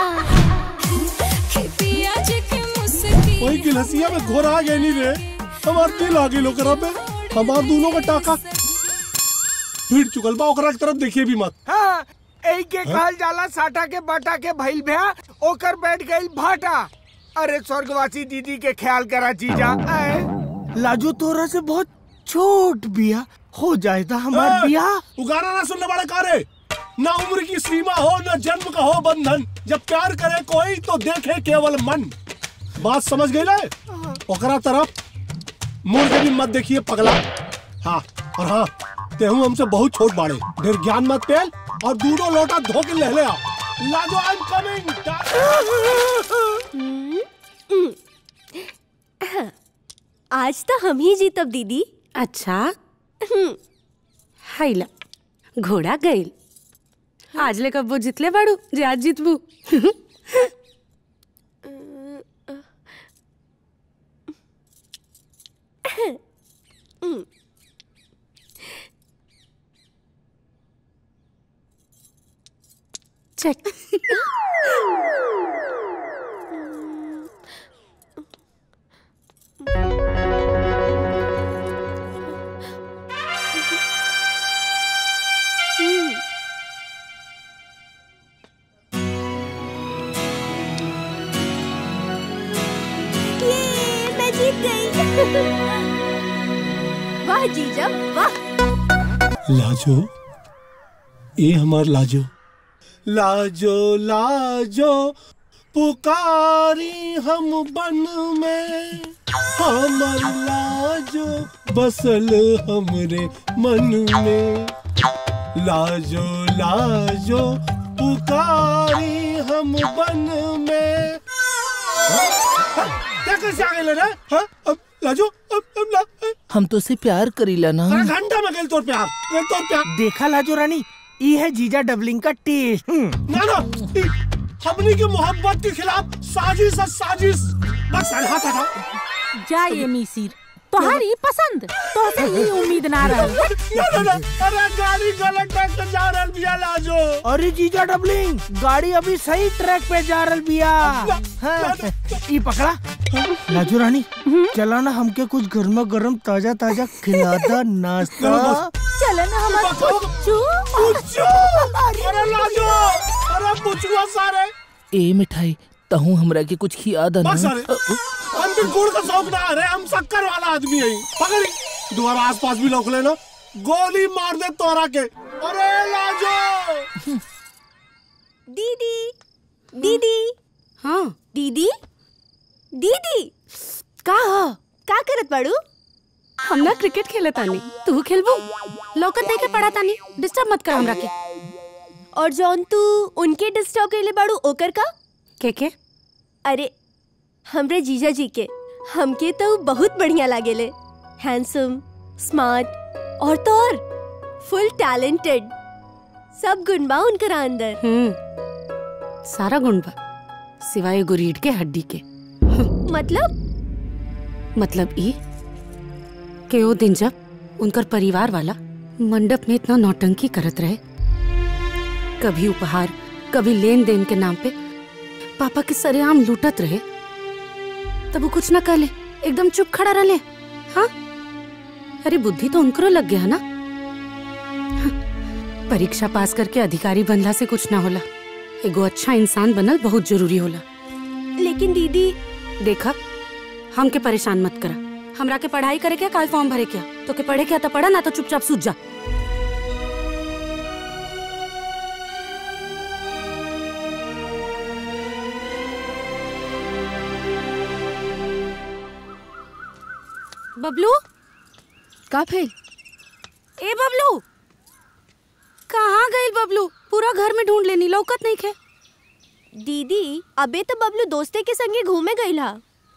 पियाज के मुस्की वही गिलसिया में घोरा गए नहीं रे हमार दिल आ गई लोकरा पे हमार दोनों का टाका भीड़ चुकल बा ओकरा की तरफ देखिए भी मत हाँ एक के कहल जाला साटा के बाटा के भइल भया ओकर बैठ गई भाटा अरे स्वर्गवासी दीदी के ख्याल करा जीजा आए लाजो तोरा से बहुत छोट बिया हो जाए था हमार ए, बिया उगाना ना सुनने वाला कारे ना उम्र की सीमा हो ना जन्म का हो बंधन जब प्यार करे कोई तो देखे केवल मन बात समझ गई ना ओकरा तरफ मुड़ के भी मत देखिए पगला हाँ और हाँ तेहू हमसे बहुत छोट बाड़े ढेर ज्ञान मत पेल और दूधो लोटा धो के ले ले आओ लाजो आई एम कमिंग आज तो हम ही जीतब दीदी अच्छा हाइला घोड़ा गईल आज ले कब्बो जितले बाड़ू जे आज जितबू चेक ये मैं जीत गई वाह जीजा वाह लाजो ये हमार लाजो लाजो लाजो पुकारी हम बन में हमर लाजो बसल हमरे मन में लाजो लाजो पुकारी हम बन में क्या कैसे आ गए ना हाँ अब लाजो अब अब ला हम तो से प्यार करीला ना अरे घंटा में गए तोर प्यार ये तोर प्यार देखा लाजो रानी ये है जीजा डबलिंग का टेस्ट ना ना ई हमनी के मोहब्बत के खिलाफ साजिश है साजिश बस अरे हाथ हटाओ जाइए मिसिर तोहारी पसंद तो से ये उम्मीद ना रहल ना ना ना अरे गाड़ी गलत ट्रैक पे जा रहल बिया लाजो अरे जीजा डबलिंग गाड़ी अभी सही ट्रैक पे जा रही बिया हाँ, ये पकड़ा लाजो रानी चला ना हमके कुछ गर्मा गर्म ताजा ताजा खिला दा नाश्ता चलो ना हमारा पुच्चू पुच्चू अरे लाजो अरे पुछुआ सारे ए मिठाई तहू हमरा के कुछ खिया दा बस ना सारे अंदर के गुड़ का शौक ना अरे हम शक्कर वाला आदमी है पकड़ी दोबारा आस पास भी लौक लेना गोली मार दे तोरा के अरे लाजो दीदी दीदी हाँ दीदी दीदी का का करत बाड़ू हम ना क्रिकेट खेले तानी तू खेलबू लौकत देखे पड़ा तानी डिस्टर्ब मत कर हमरा के और जौन तू उनके डिस्टर्ब कैले बाड़ू ओकर का के के अरे हमरे जीजा जी के हमके तो बहुत बढ़िया लागेले हैंडसम स्मार्ट और तो और फुल टैलेंटेड सब गुण बा उनकर अंदर हम्म सारा गुण बा सिवाय एगो रीढ़ के हड्डी के मतलब मतलब ई कि वो दिन जब उनकर परिवार वाला मंडप में इतना नौटंकी करत रहे कभी उपहार कभी लेन देन के नाम पे पापा के सरेआम लूटत रहे तब वो कुछ ना कहले एकदम चुप खड़ा रहले हाँ अरे बुद्धि तो उनकरो लग गया ना हाँ, परीक्षा पास करके अधिकारी बनला से कुछ ना होला एगो अच्छा इंसान बनल बहुत जरूरी होला लेकिन दीदी देखा हमके परेशान मत करा हमरा के पढ़ाई करे क्या काल फॉर्म भरे क्या तो के पढ़े क्या तो पढ़ा ना तो चुपचाप सूझ जा बबलू का भेल ए बबलू कहाँ गई बबलू पूरा घर में ढूंढ लेनी लौकत नहीं खे दीदी अबे तो बबलू दोस्ते के संगे घूमे गईला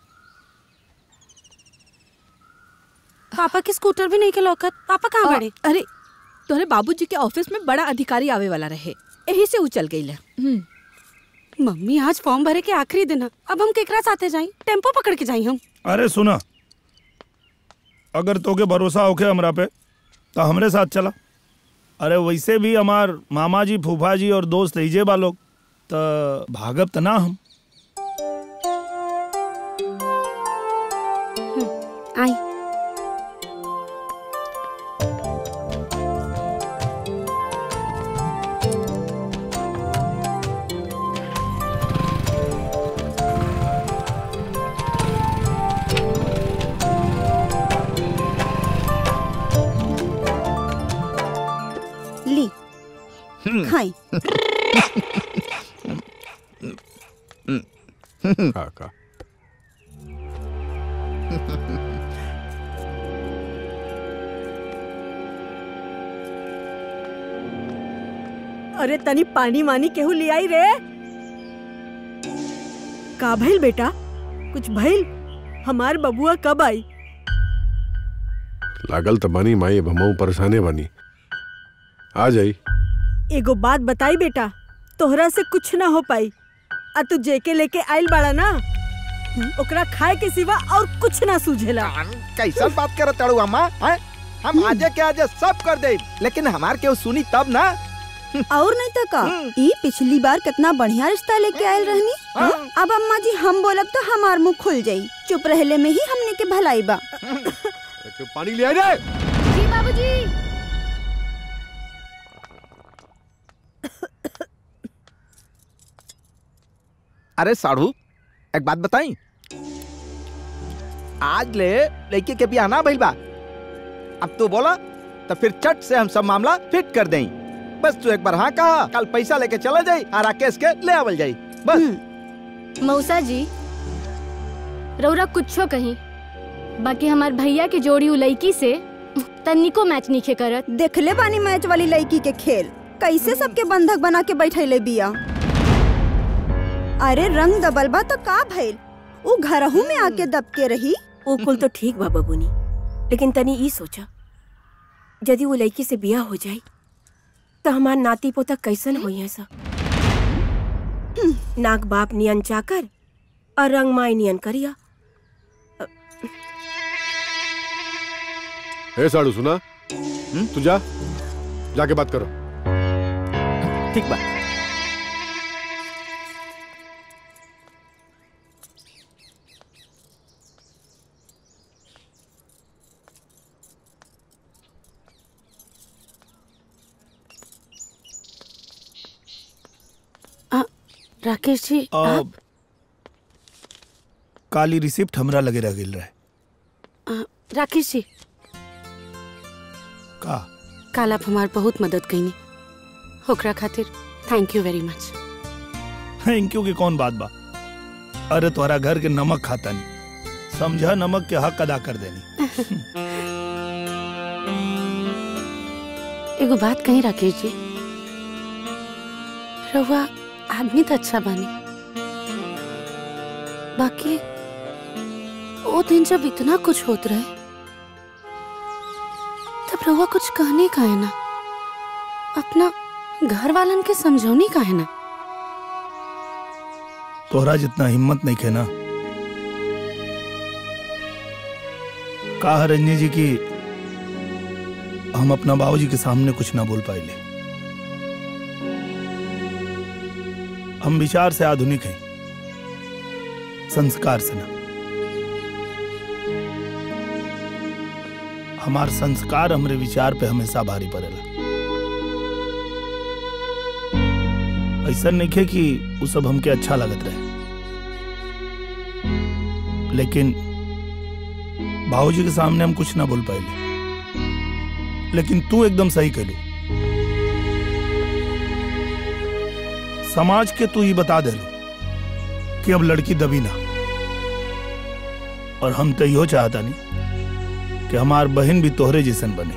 पापा की स्कूटर भी नहीं के लौकत पापा कहाँ अ, बड़े अरे तोहरे बाबूजी के ऑफिस में बड़ा अधिकारी आवे वाला रहे यही से उचल गई मम्मी आज फॉर्म भरे के आखिरी दिन है अब हम केकरा साथे जाई टेम्पो पकड़ के जाई हम अरे सुना अगर तोके भरोसा होके हमरा पे तो हमरे साथ चला अरे वैसे भी हमार मामा जी फूफा जी और दोस्त ऐजे बा लोग तो भागब त ना हम आई ली खाई का का अरे तनी पानी मानी केहू ले आई रे का भइल बेटा कुछ भइल हमार बबुआ कब आई लागल त बनी माई अब हमहू परेशाने बनी आ जाई एगो बात बताई बेटा तोहरा से कुछ ना हो पाई आ तू जेके लेके आइल बाड़ा ना ओकरा खाए के सिवा और कुछ ना सूझेला कैसन बात करत ताड़ू अम्मा हैं? हम आजे के आजे सब कर दे लेकिन हमार केहू सुनी तब ना और नहीं तो का ई पिछली बार कितना बढ़िया रिश्ता लेके आयल रहनी हाँ? अब अम्मा जी हम बोलब तो हमार मुंह खुल जाई चुप रहले में ही हमने के भलाई बा पानी ले आ रे जी बाबूजी अरे साढ़ू एक बात बताई आज ले लड़के के बियाह ना भइल बा अब तू बोला तो फिर चट से हम सब मामला फिट कर दें बस तू एक बार हाँ कहा कल पैसा लेके चला जाई और राकेश के ले आवल जाई बस मौसा जी रौरा कुछो कहीं बाकी हमार भैया के जोड़ी उ लड़की से तनिको मैच नहीं खे करत देखले बानी मैच वाली लड़की के खेल कैसे सबके बंधक बना के बैठैले बिया अरे रंग दबल बा तो का भइल उ घरहू में आके दबके रही वो कुल तो ठीक बा बबूनी लेकिन तनी ई सोचा यदि वो लड़की से बिया हो जाई तो हमार नाती पोता कैसन होई है सब नाक बाप नियन चाकर और रंग माई नियन करिया ए साड़ू सुना तू जा जाके बात करो ठीक बा आ, राकेश जी आप अब काली रिसिप्ट हमरा लगे रह गेल रहे अ, राकेश जी का काल आप हमार बहुत मदद कईनी ओकरा खातिर thank you very much thank you की कौन बात बा अरे तोहरा घर के नमक खाता नहीं समझा नमक के हक अदा कर देनी एगो बात कहीं राकेश जी रहुआ आदमी तो अच्छा बानी बाकी वो दिन जब इतना कुछ होत रहे तब रहुआ कुछ कहने का है ना अपना घर वालन के समझौनी का है ना तोहरा जितना हिम्मत नहीं खे ना कहा रंजनी जी की हम अपना बाबूजी के सामने कुछ ना बोल पाइले हम विचार से आधुनिक हैं संस्कार से ना हमार संस्कार हमरे विचार पे हमेशा भारी पड़ेला ऐसा नहीं है कि वो सब हमके अच्छा लगत रहे लेकिन बाबूजी के सामने हम कुछ ना बोल पाए लेकिन तू एकदम सही कहलू समाज के तू ही बता दे कि अब लड़की दबी ना और हम तो यो चाहता नहीं कि हमार बहन भी तोहरे जैसन बने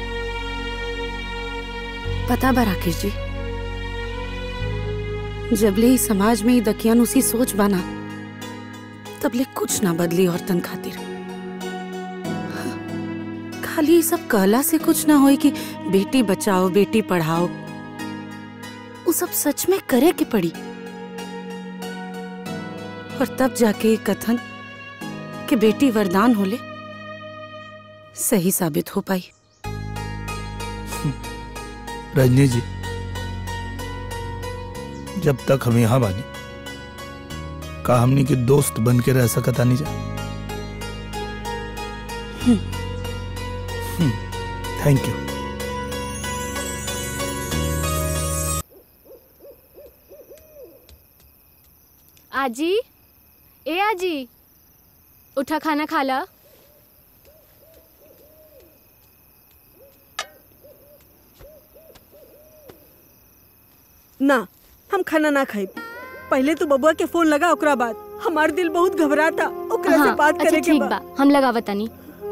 पता बा राकेश जी जबले ही समाज में ही दकियान उसी सोच बना तबले कुछ ना बदली औरतन खातिर खाली ये सब कहला से कुछ ना होई कि बेटी बचाओ बेटी पढ़ाओ वो सब सच में करे के पड़ी और तब जाके ये कथन कि बेटी वरदान होले सही साबित हो पाई रजनी जी जब तक हम यहाँ बानी का हमनी के दोस्त बन के रह सकता नहीं जा थैंक यू आजी ए आजी उठा खाना खा ला ना हम खाना ना खाई पहले तो बबुआ के फोन लगा ओकरा बाद हमार दिल बहुत घबराता ओकरा से हाँ, बात अच्छा करे के ठीक बा बा हम लगावतानी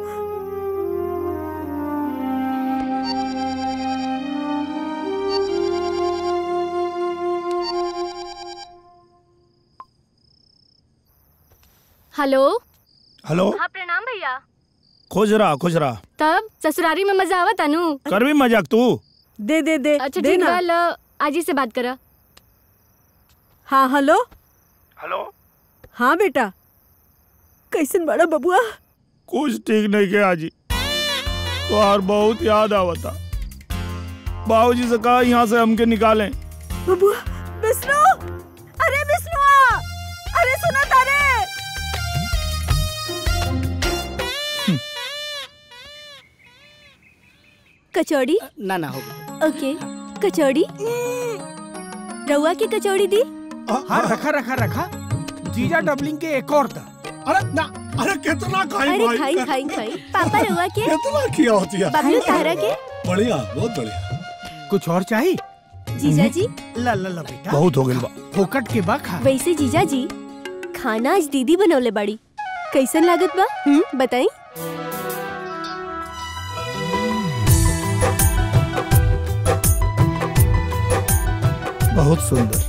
हेलो हेलो हाँ प्रणाम भैया खोज रहा खोज रहा तब ससुरारी में मजा आवत अनु कर भी मजाक तू दे दे दे अच्छा दे ठीक ना। बा लो आजी से बात करा हाँ हेलो हेलो हाँ बेटा कैसन बड़ा बबुआ कुछ ठीक नहीं किया आजी तो बहुत याद आवता बाबूजी से कहा यहाँ से हमके निकालें बबुआ विष्णु अरे विष्णु अरे सुना तारे कचौड़ी ना ना होगा ओके कचौड़ी रउआ की कचौड़ी दी हाँ रखा रखा रखा जीजा डबलिंग के एक और था अरे ना अरे कितना खाई अरे भाई खाई खाई खाई पापा रउआ के कितना किया होती है बबलू तारा के बढ़िया बहुत बढ़िया कुछ और चाहिए जीजा जी ला ला ला बेटा बहुत हो गई बा फोकट के बा खा वैसे जीजा जी खाना आज दीदी बनौले बाड़ी कैसन लागत बा हम्म बताई बहुत सुंदर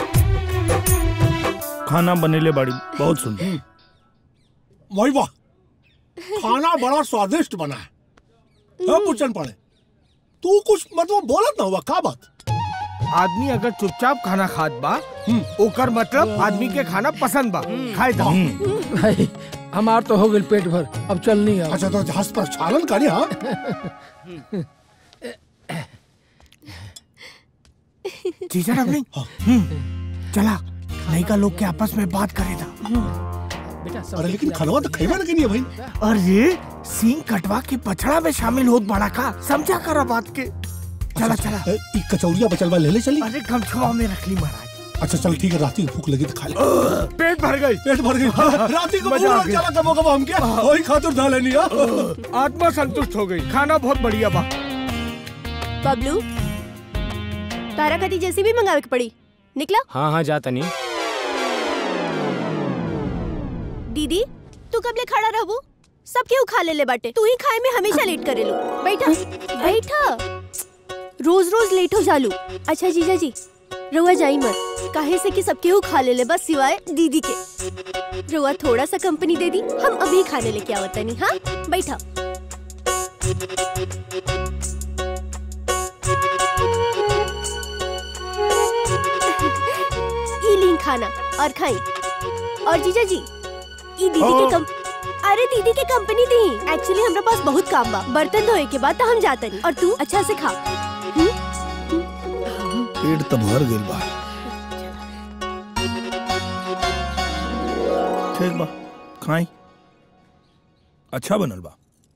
खाना बनेले बाड़ी बहुत सुंदर वही वाह खाना बड़ा स्वादिष्ट बना है हाँ, पूछन पड़े तू कुछ मतलब बोलत ना हुआ का बात आदमी अगर चुपचाप खाना खात बा ओकर मतलब आदमी के खाना पसंद बा खाए दा भाई हमार तो हो गई पेट भर अब चलनी है अच्छा तो जहाज पर चालन करी हाँ जीजा डबलिंग हम्म, चला लड़का लोग के आपस में बात करे था अरे लेकिन खनवा तो खैबा ना नहीं है भाई अरे सींग कटवा के पछड़ा में शामिल होत बड़ा का समझा करा बात के चला चला ई कचौरिया बचलवा ले ले चली अरे गमछुआ में रख ली महाराज अच्छा चल ठीक है राती को भूख लगी तो खा ले पेट भर गई पेट भर गई राती को मजा आ भूख गया। चला कबो कबो हम क्या वही खातिर धा लेनी आ आत्मा संतुष्ट हो गई खाना बहुत बढ़िया बा बबलू तारा कदी जैसी भी मंगावे के पड़ी निकला हाँ हाँ जाता नहीं दीदी तू कब ले खड़ा रहबू सब केहू खा ले ले बाटे तू ही खाए में हमेशा लेट करे लो बैठा बैठा रोज रोज लेट हो जालू अच्छा जीजा जी रुआ जाई मत काहे से कि सब केहू खा ले ले बस सिवाय दीदी के रुआ थोड़ा सा कंपनी दे दी हम अभी खाने लेके आवत नहीं हाँ बैठा ई लीन खाना और खाई और जीजा जी ई दीदी के कम अरे दीदी के कंपनी दी एक्चुअली हमरा पास बहुत काम बा बर्तन धोए के बाद तो हम जाते नहीं और तू अच्छा से खा पेट तो भर गइल बा ठीक बा खाई अच्छा बनल बा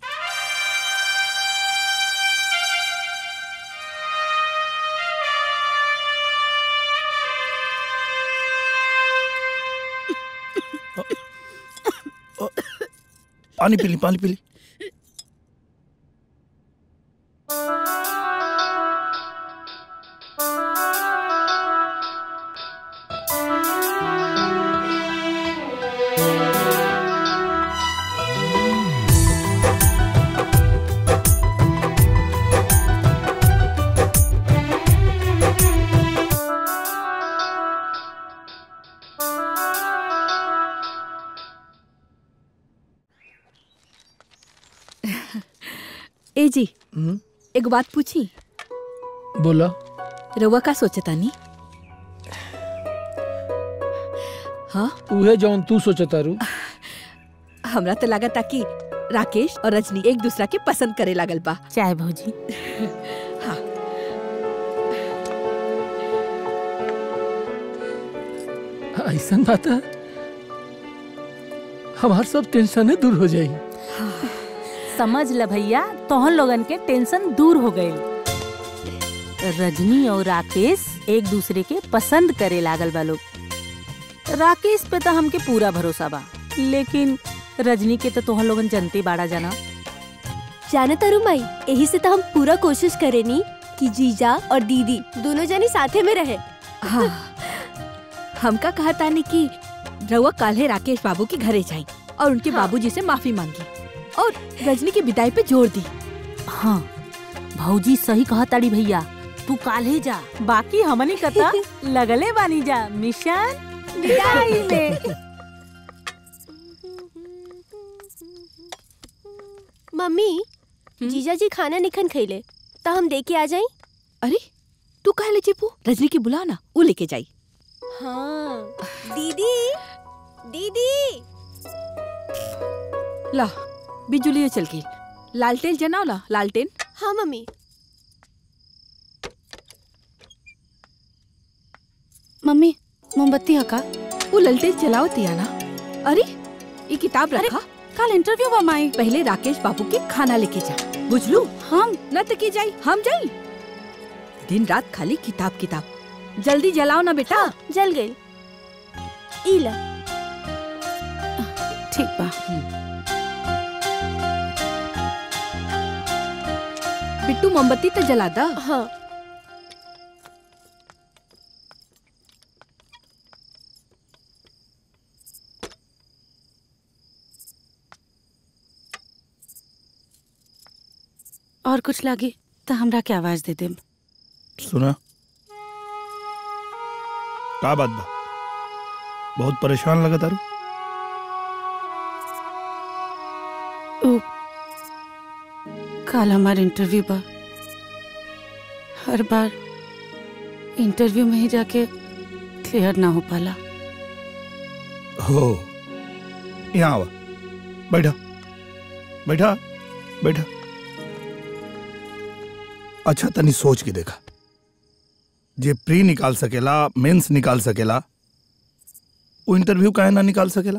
पानी पी ली पानी पी ली ए जी एक बात पूछी बोला रउआ का सोचतानी हाँ उहे जौन तू सोचता रू हमरा तो लागता कि राकेश और रजनी एक दूसरा के पसंद करे लागल बा चाय भौजी हाँ ऐसा बात है हमार सब टेंशन दूर हो जाई समझ ल भैया तोहन लोगन के टेंशन दूर हो गए रजनी और राकेश एक दूसरे के पसंद करे लागल बा लोग राकेश पे तो हमके पूरा भरोसा बा लेकिन रजनी के तो तोहन लोगन जनते बाड़ा जाना जाना तारू माई यही से तो हम पूरा कोशिश करेनी कि जीजा और दीदी दोनों जनी साथे में रहे हाँ हमका कहा तानी कि रउआ काल्हे राकेश बाबू के घरे जाई और उनके बाबूजी से माफी मांगी और रजनी की विदाई पे जोर दी हाँ भौजी सही कहा ताड़ी भैया तू काल्हे जा बाकी हमनी कता लगले बानी जा मिशन विदाई में मम्मी जीजा जी खाना निखन खैले तो हम दे के आ जाई अरे तू कह ले चिपू रजनी की बुला ना वो लेके जाई हाँ दीदी दीदी ला बिजुली चल गई लालटेन जनाओ ला लालटेन हाँ मम्मी मम्मी मोमबत्ती हका वो ललटेन चलाओ तिया ना अरे ये किताब रखा कल इंटरव्यू बा माई पहले राकेश बाबू के खाना लेके जा बुझलू हम न तो की जाई हम जाई दिन रात खाली किताब किताब जल्दी जलाओ ना बेटा जल गई इला ठीक बा बिट्टू मोमबत्ती तो जला दा हाँ और कुछ लागे तो हमरा के आवाज दे देम सुना का बात बा बहुत परेशान लगा तारू ओ, कल हमार इंटरव्यू बा हर बार इंटरव्यू में ही जाके क्लियर ना हो पाला हो यहाँ आवा बैठा बैठा बैठा अच्छा तनी सोच के देखा जे प्री निकाल सकेला मेंस निकाल सकेला वो इंटरव्यू काहे ना निकाल सकेला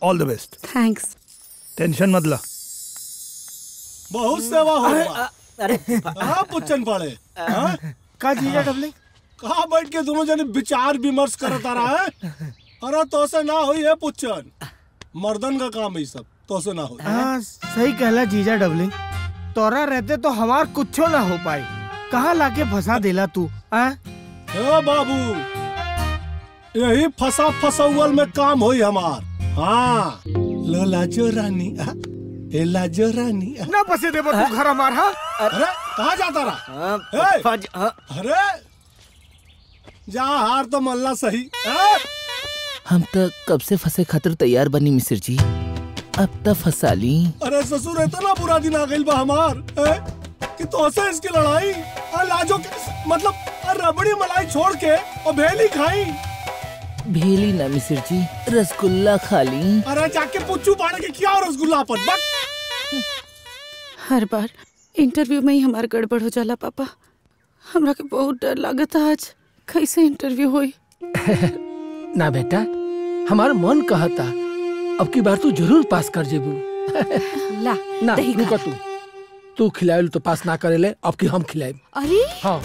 all the best thanks tension मत ला बहुत सेवा हो अरे, गया। कहाँ पुच्छन पड़े हाँ? का जीजा डबलिंग कहाँ बैठ के दोनों जने विचार विमर्श करता रहा है अरे तो से ना हुई है पुच्छन मर्दन का काम है ये सब तो से ना हुई हाँ सही कहला जीजा डबलिंग तोरा रहते तो हमार कुछो ना हो पाई कहाँ लाके फंसा देला तू आ? हे बाबू यही फसा फसौल में काम हुई हमार हाँ लो लाजो रानी आ, ए लाजो रानी आ। ना फंसे देबो तू घर हमार हाँ अरे कहाँ जाता रहा ए, अरे जा हार तो मल्ला सही ए? हम तो कब से फंसे खातिर तैयार बनी मिस्र जी अब तक फंसा ली अरे ससुर इतना बुरा दिन आ गई बा हमार ए? कि तो से इसकी लड़ाई और लाजो के मतलब और रबड़ी मलाई छोड़ के और भेली खाई भेली ना मिस्र जी रसगुल्ला खा ली अरे जाके पुच्चू पाड़े के क्या रसगुल्ला अपन बक हर बार इंटरव्यू में ही हमार गड़बड़ हो जाला पापा हमरा के बहुत डर लागत आज कैसे इंटरव्यू होई ना बेटा हमारा मन कहता अब की बार तू जरूर पास कर जेबू ला ना दही खा। रुका तू तू खिलाए तो पास ना करे ले अब की हम खिलाए अरे हाँ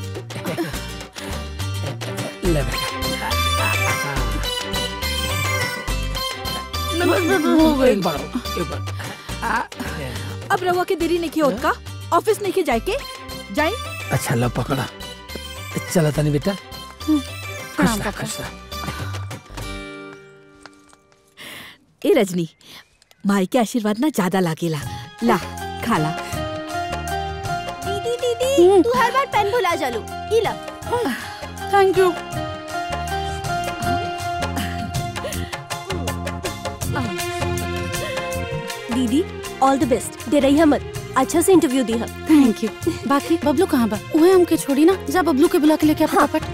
ले बेटा हो गई एक बार और, एक बार अब रहुआ के देरी नहीं की होत का ऑफिस नहीं के जाए के जाए अच्छा लो पकड़ा चला तनी बेटा प्रणाम रहा, पापा खुश रहा। ए रजनी माई के आशीर्वाद ना ज्यादा लागेला ला खाला दीदी दीदी तू हर बार पेन भुला जालू ई ला थैंक यू दीदी ऑल द बेस्ट दे रही मत अच्छा से इंटरव्यू दी हम थैंक यू बाकी बबलू कहाँ बा उहे हमके छोड़ी ना जा बबलू के बुला के लेके आ फटाफट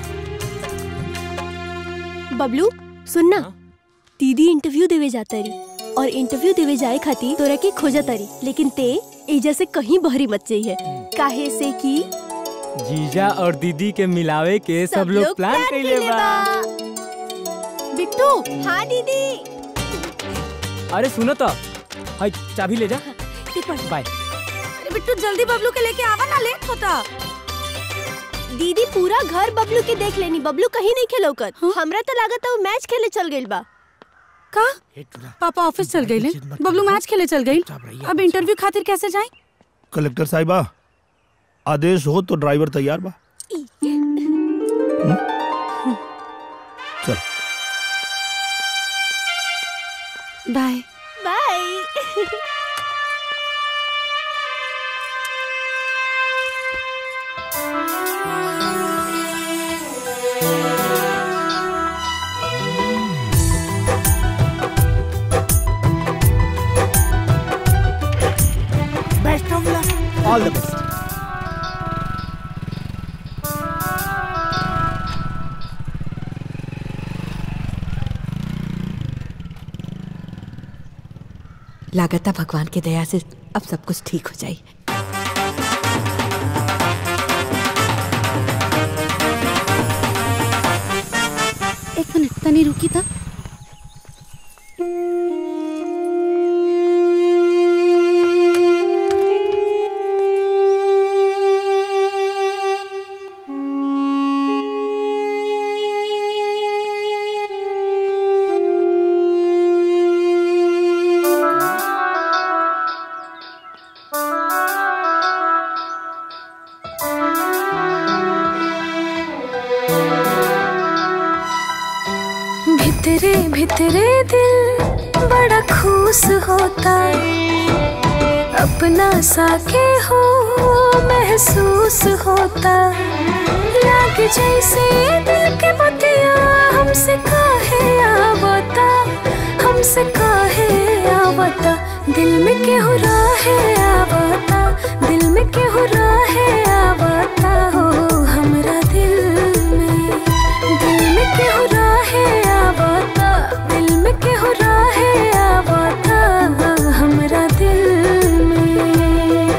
बबलू सुनना दीदी इंटरव्यू देवे जाता रही और इंटरव्यू देवे जाए खातिर तोरा के खोजा तारी लेकिन ते एजा से कहीं बहरी मत जाइए काहे से कि जीजा और दीदी के मिलावे के सब, लोग प्लान कैले बा बिट्टू हाँ दीदी अरे सुनो तो हाय चाबी ले जा बाय अरे बिट्टू जल्दी बबलू के लेके आवा ना लेट होता दीदी पूरा घर बबलू के देख लेनी बबलू कहीं नहीं खेलौकत हमरा तो लागत है वो मैच खेले चल गइल बा का पापा ऑफिस चल गई बबलू मैच खेले चल गई अब इंटरव्यू खातिर कैसे जाए कलेक्टर साहिबा आदेश हो तो ड्राइवर तैयार बा चल bye bye best of luck all the best लागता भगवान की दया से अब सब कुछ ठीक हो जाए एक मिनट तनी रुकी था भितरे भितरे दिल बड़ा खुश होता अपना सा के हो महसूस होता लाग जैसे दिल के बतिया हमसे काहे आवता हमसे काहे आवता दिल में केहू राहे आवता दिल में केहू राहे आवता हो हमरा दिल में दिल में केहू राहे आवता दिल में केहू राहे आवता हमरा दिल में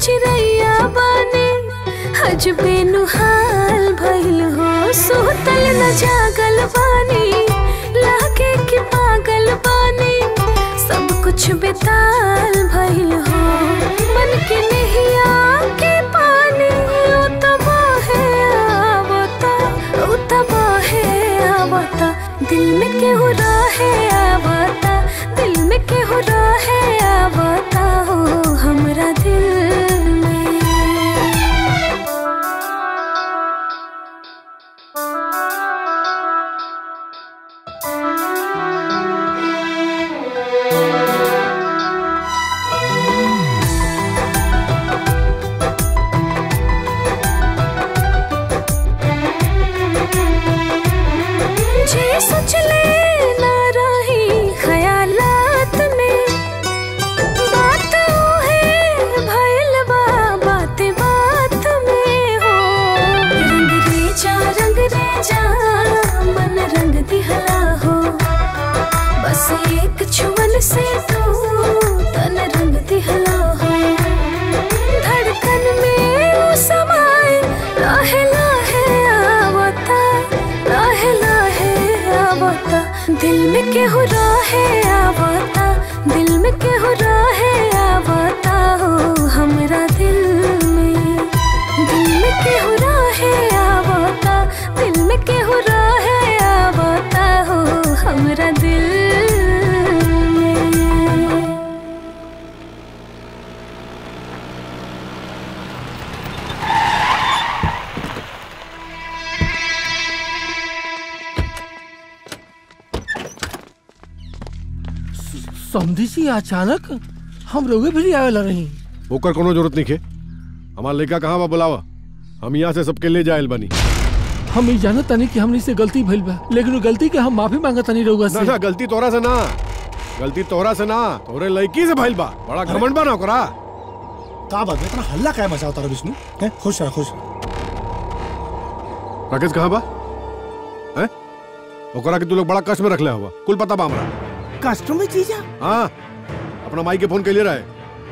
चिड़ैया बानी हजबे नुहाल भइल हो सोतल न जागल बानी लागे कि पागल बानी सब कुछ बेताल भइल हो मन के नहिया के पानी उतबा है आवता उतबा है आवता दिल में केहू रहे आवता दिल में केहू रहे आवता हो हमरा दिल में जे सोच ले ना रही ख्यालात में बात है भइल बा बात बात में हो रंग रे जा रंग रे जा मन रंग दिहला हो बस एक छुअन से तू तन रंग दिहला हो धड़कन में वो समाए लाहे लाहे आवता लाहे लाहे आवता दिल में केहू रहे आवता दिल में केहू रहे आवता हो हमरा दिल में दिल में केहू रहे आवता दिल में केहू रहे आवता हो हमरा दिल में समझी सी अचानक हम रोगे भी आवे ला रही ओकर कोनो जरूरत नहीं खे हमार लड़का कहाँ बा बुलावा हम यहाँ से सबके ले जाए बनी हम ही जानत तनी कि हमनी से गलती भइल बा लेकिन उ गलती के हम माफी मांगत तनी रउआ ना से ना गलती तोरा से ना गलती तोरा से ना तोरे लड़की से भइल बा बड़ा घमंड बा ना ओकरा का बात है इतना हल्ला काहे मचाओ तारा विष्णु हैं खुश रह खुश राकेश कहाँ बा हैं ओकरा के तू लोग बड़ा कष्ट में रखले हुआ कुल पता बा हमरा कष्ट में जीजा हाँ अपना माई के फोन के लिए रहे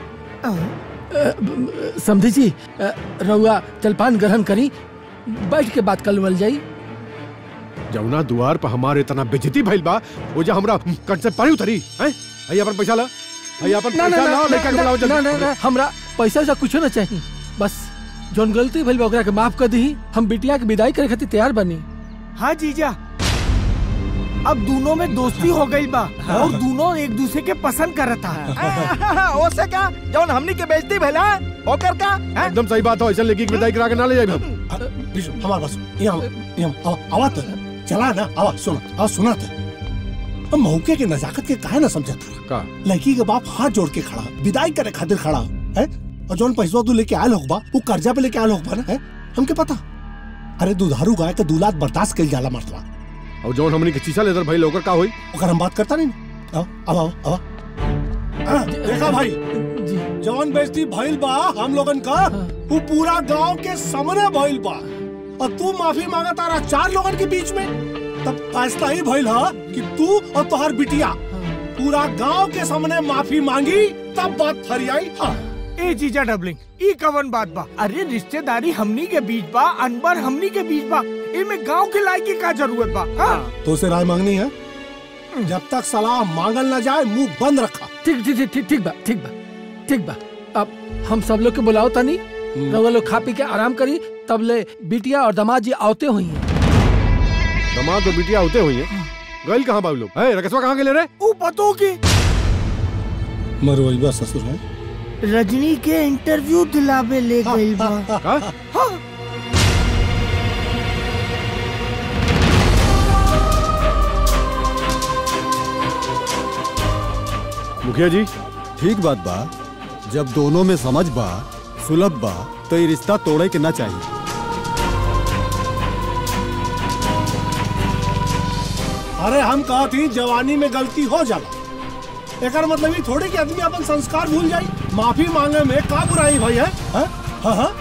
समझी जी अ, रउआ जलपान ग्रहण करी बैठ के बात कर जाई जमुना दुआर पर हमारे इतना बेजती भइल बा वो जो हमरा कंठ से पानी उतरी हैं आई अपन पैसा ला आई अपन ना ना पैसा ना लाओ लड़का के ना बुलाओ ना ना जल्दी ना हमरा पैसा वैसा कुछो ना चाहिए बस जोन गलती भइल बा ओकरा के माफ कर दी हम बिटिया के विदाई करे खातिर तैयार बनी हाँ जीजा अब दोनों में दोस्ती हो गई बा और दोनों एक दूसरे के पसंद करत था ओसे का जौन हमनी के बेइज्जती भइला ओकर का एकदम सही बात हो ऐसा लड़की की विदाई करा के ना ले जाए हम विष्णु हमारे पास यहाँ यहाँ आवा तो चला ना आवा सुनो आवा सुना तो हम मौके के नजाकत के काहे ना समझत का लड़की के बाप हाथ जोड़ के खड़ा विदाई करे खातिर खड़ा है और जौन पैसा तू लेके आयल होगा वो कर्जा पे लेके आयल होगा ना है हमके पता अरे दुधारू गाय के दूलात बर्दाश्त कइल जाला मर्दवा और जौन हमनी के चीसा लेदर भाई ओकर का होई ओकर हम बात करता नहीं ना। आओ आओ आओ आओ देखा भाई जौन बेइज्जती भइल बा हम लोगन का वो पूरा गांव के सामने भइल बा और तू माफी मांगा तारा चार लोगन के बीच में तब फैसला ही भइल हा कि तू और तोहर बिटिया पूरा गांव के सामने माफी मांगी तब बात फरियाई हाँ ए जीजा डबलिंग ई कवन बात बा अरे रिश्तेदारी हमनी के बीच बा अनबर हमनी के बीच बा इमे गांव के लायकी का जरूरत बा हाँ? तो उसे राय मांगनी है जब तक सलाह मांगल न जाए मुंह बंद रखा ठीक ठीक ठीक ठीक ठीक बा ठीक बा ठीक बा अब हम सब लोग के बुलाओ तनी रउआ लोग खा पी के आराम करी तब ले बिटिया और दामाद जी आवते हुई हैं दामाद और बिटिया होते हुई है गइल कहाँ बा उ लोग है रकेशवा कहाँ गेले रे ऊ पतो की मरवैया ससुर है रजनी के इंटरव्यू दिलावे ले गई बा हाँ। मुखिया जी ठीक बात बा जब दोनों में समझ बा सुलभ बा तो ये रिश्ता तोड़े के ना चाहिए अरे हम कहा थी जवानी में गलती हो जाला एकर मतलब ही थोड़ी कि आदमी अपन संस्कार भूल जाई माफी मांगे में का बुराई भाई है हाँ हाँ हाँ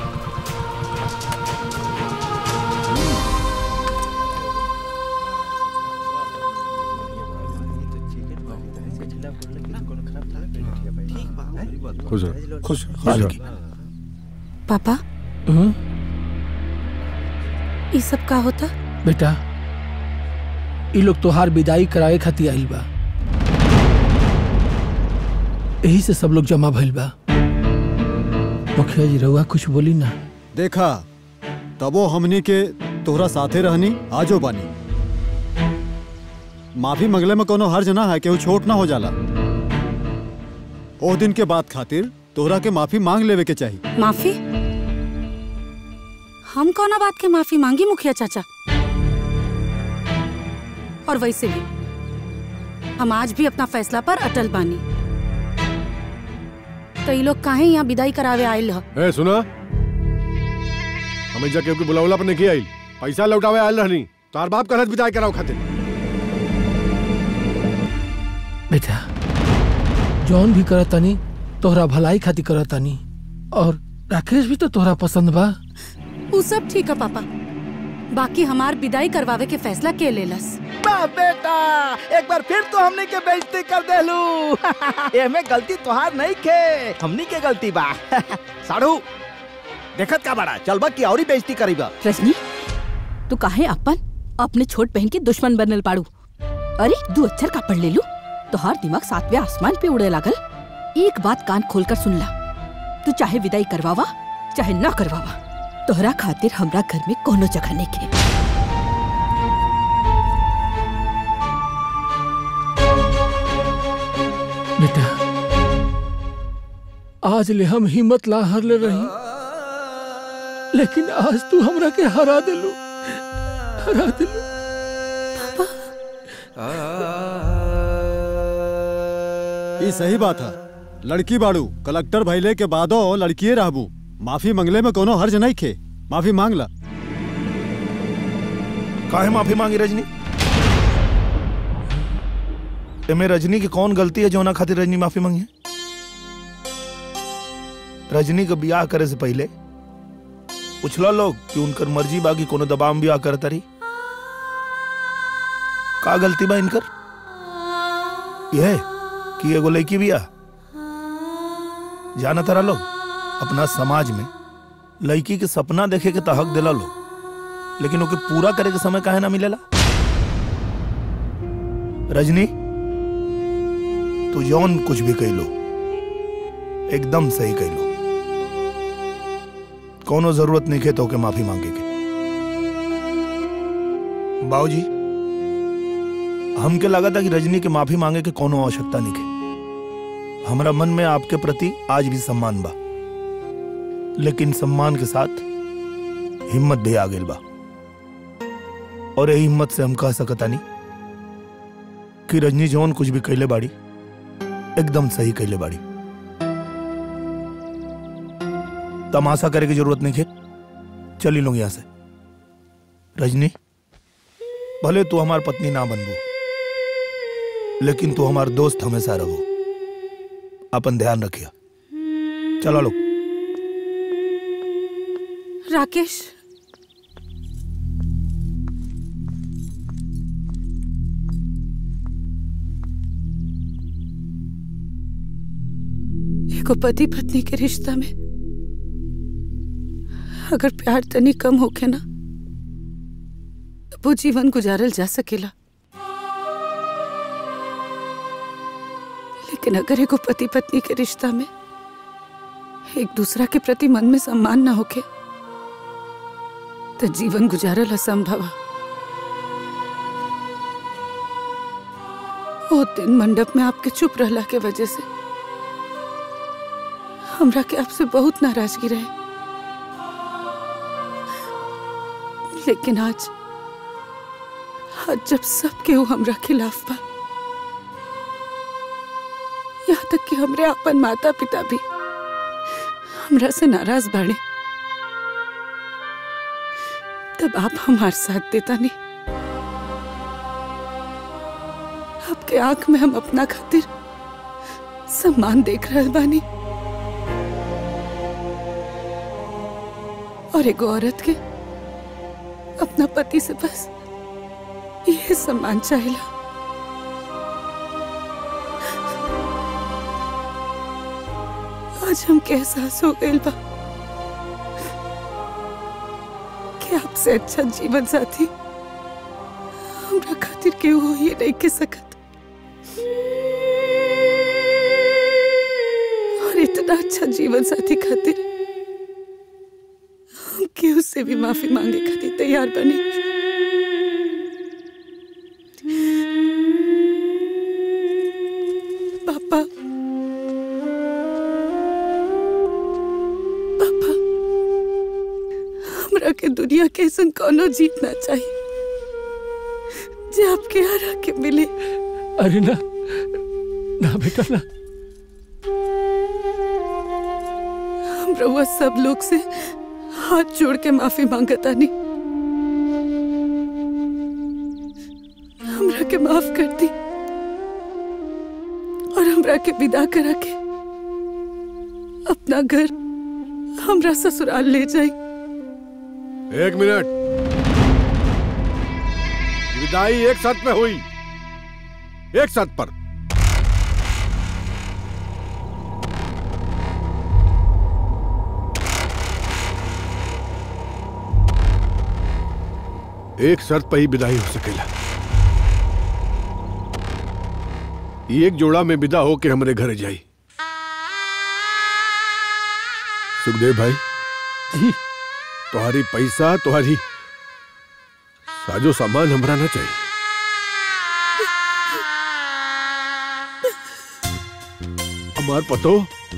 खुश रहो खुश खुश रहो पापा हम्म, ये सब का होता बेटा ई लोग तोहार विदाई करावे खातिर आइल बा यही से सब लोग जमा भइल बा मुखिया जी रउआ कुछ बोली ना देखा तबो हमनी के तोहरा साथे रहनी आजो बानी माफी मंगले में कोनो हर्ज ना है केहू छोट ना हो जाला ओ दिन के बाद खातिर तोहरा के माफी मांग लेवे के चाहिए माफी हम कौना बात के माफी मांगी मुखिया चाचा और वैसे भी हम आज भी अपना फैसला पर अटल बानी तो ये लोग काहे यहाँ विदाई करावे आयल ह ए सुना हमें जा केहू के बुलावला पर नहीं आइल पैसा लौटावे आयल रहनी तार बाप कहत बिताई कराओ खातिर बेटा जौन भी करतानी तोहरा भलाई खातिर करतानी और राकेश भी तो तोहरा पसंद बा वो सब ठीक है पापा बाकी हमार विदाई करवावे के फैसला के लेलस वाह बेटा एक बार फिर तो हमने के बेइज्जती कर देलू एमे गलती तोहार नहीं खे हमनी के गलती बा साड़ू देखत का बड़ा चलबा की औरी बेइज्जती करीबा रजनी तू काहे अपन अपने छोट बहन के दुश्मन बनल पाड़ू अरे दू अक्षर का पढ़ ले लू तोहार दिमाग सातवें आसमान पे उड़े लागल एक बात कान खोलकर सुन ला तू चाहे विदाई करवावा चाहे ना करवावा तोहरा खातिर हमरा घर में कोनो जगह नहीं के बेटा आज ले हम हिम्मत ला हर ले रही लेकिन आज तू हमरा के हरा दिलू हरा दिलू ई सही बात है लड़की बाड़ू कलेक्टर भइले के बादो लड़किए रहबू माफी मंगले में कोनो हर्ज नहीं खे माफी मांग ला काहे माफी मांगी रजनी एमे रजनी की कौन गलती है जोना खातिर रजनी माफी मांगी है रजनी का ब्याह करे से पहले पूछला लोग कि उनकर मर्जी बा कि कोनो दबाव में ब्याह करता रही का गलती बा इनकर यह कि एगो लड़की बिया जाना तारा लोग अपना समाज में लड़की के सपना देखे के तो हक दिला लोग लेकिन ओके पूरा करे के समय काहे ना मिलेला रजनी तू यौन कुछ भी कह लो एकदम सही कह लो कोनो जरूरत नहीं है तो के माफी मांगे के बाबूजी हमके लगा था कि रजनी के माफी मांगे के कोनो आवश्यकता नहीं है हमारा मन में आपके प्रति आज भी सम्मान बा लेकिन सम्मान के साथ हिम्मत भी आ गई बा और यही हिम्मत से हम कह सकता नहीं कि रजनी जौन कुछ भी कैले बाड़ी एकदम सही कैले बाड़ी तमाशा करे की जरूरत नहीं है चली लोग यहां से रजनी भले तू हमार पत्नी ना बनबू लेकिन तू हमार दोस्त हमेशा रहो अपन ध्यान रखिया चलो लोग राकेश एगो पति पत्नी के रिश्ता में अगर प्यार तनी कम होखे ना तो वो जीवन गुजारल जा सकेला लेकिन अगर एगो पति पत्नी के रिश्ता में एक दूसरा के प्रति मन में सम्मान ना होके तो जीवन गुजारल असंभव है। वो दिन मंडप में आपके चुप रहला के वजह से हमरा के आपसे बहुत नाराजगी रहे लेकिन आज आज जब सब केहू हमरा खिलाफ बा यहाँ तक कि हमरे अपन माता पिता भी हमरा से नाराज बाड़े तब आप हमार साथ देता नहीं आपके आंख में हम अपना खातिर सम्मान देख रहे बानी और एगो औरत के अपना पति से बस ये सम्मान चाहिए आज हमके एहसास हो गइल बा आपसे अच्छा जीवन साथी हमरा खातिर केहू हो ये नहीं के सकत और इतना अच्छा जीवन साथी खातिर हम केहू से भी माफी मांगे खातिर तैयार बनी पापा पापा हमरा के दुनिया के ऐसन कोनो जीतना चाहिए जे आपके हरा के मिले अरे ना ना बेटा ना हम रउआ सब लोग से हाथ जोड़ के माफी मांगता नहीं हमरा के माफ कर दी और हमरा के विदा करा के अपना घर हमरा ससुराल ले जाई एक मिनट विदाई एक साथ में हुई एक साथ पर एक शर्त पर ही विदाई हो सकेला एक जोड़ा में विदा हो के हमरे घर जाई सुखदेव भाई जी तुम्हारी पैसा तुम्हारी साजो सामान हमरा ना चाहिए हमार पतो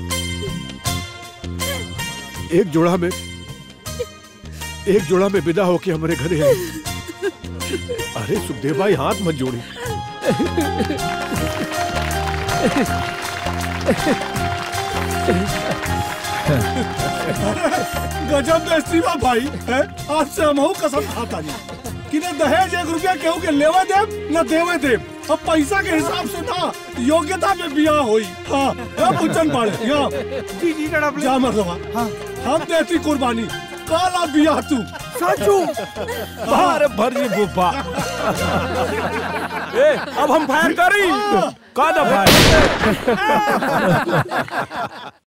एक जोड़ा में एक जोड़ा में विदा होके हमारे घरे आई अरे सुखदेव भाई हाथ मत जोड़ी गजब बेइज्जती बा भाई है आज से हम कसम खाता नहीं कि न दहेज एक रुपया केहू के लेवे देव न देवे देव अब पैसा के हिसाब से ना योग्यता में बियाह होई हाँ अब पूछन पड़े यहाँ जी जी जा मरदवा हाँ हम देती कुर्बानी काला बियाह तू साचू बाहर भरी बुब्बा ए अब हम फायर करी का दफा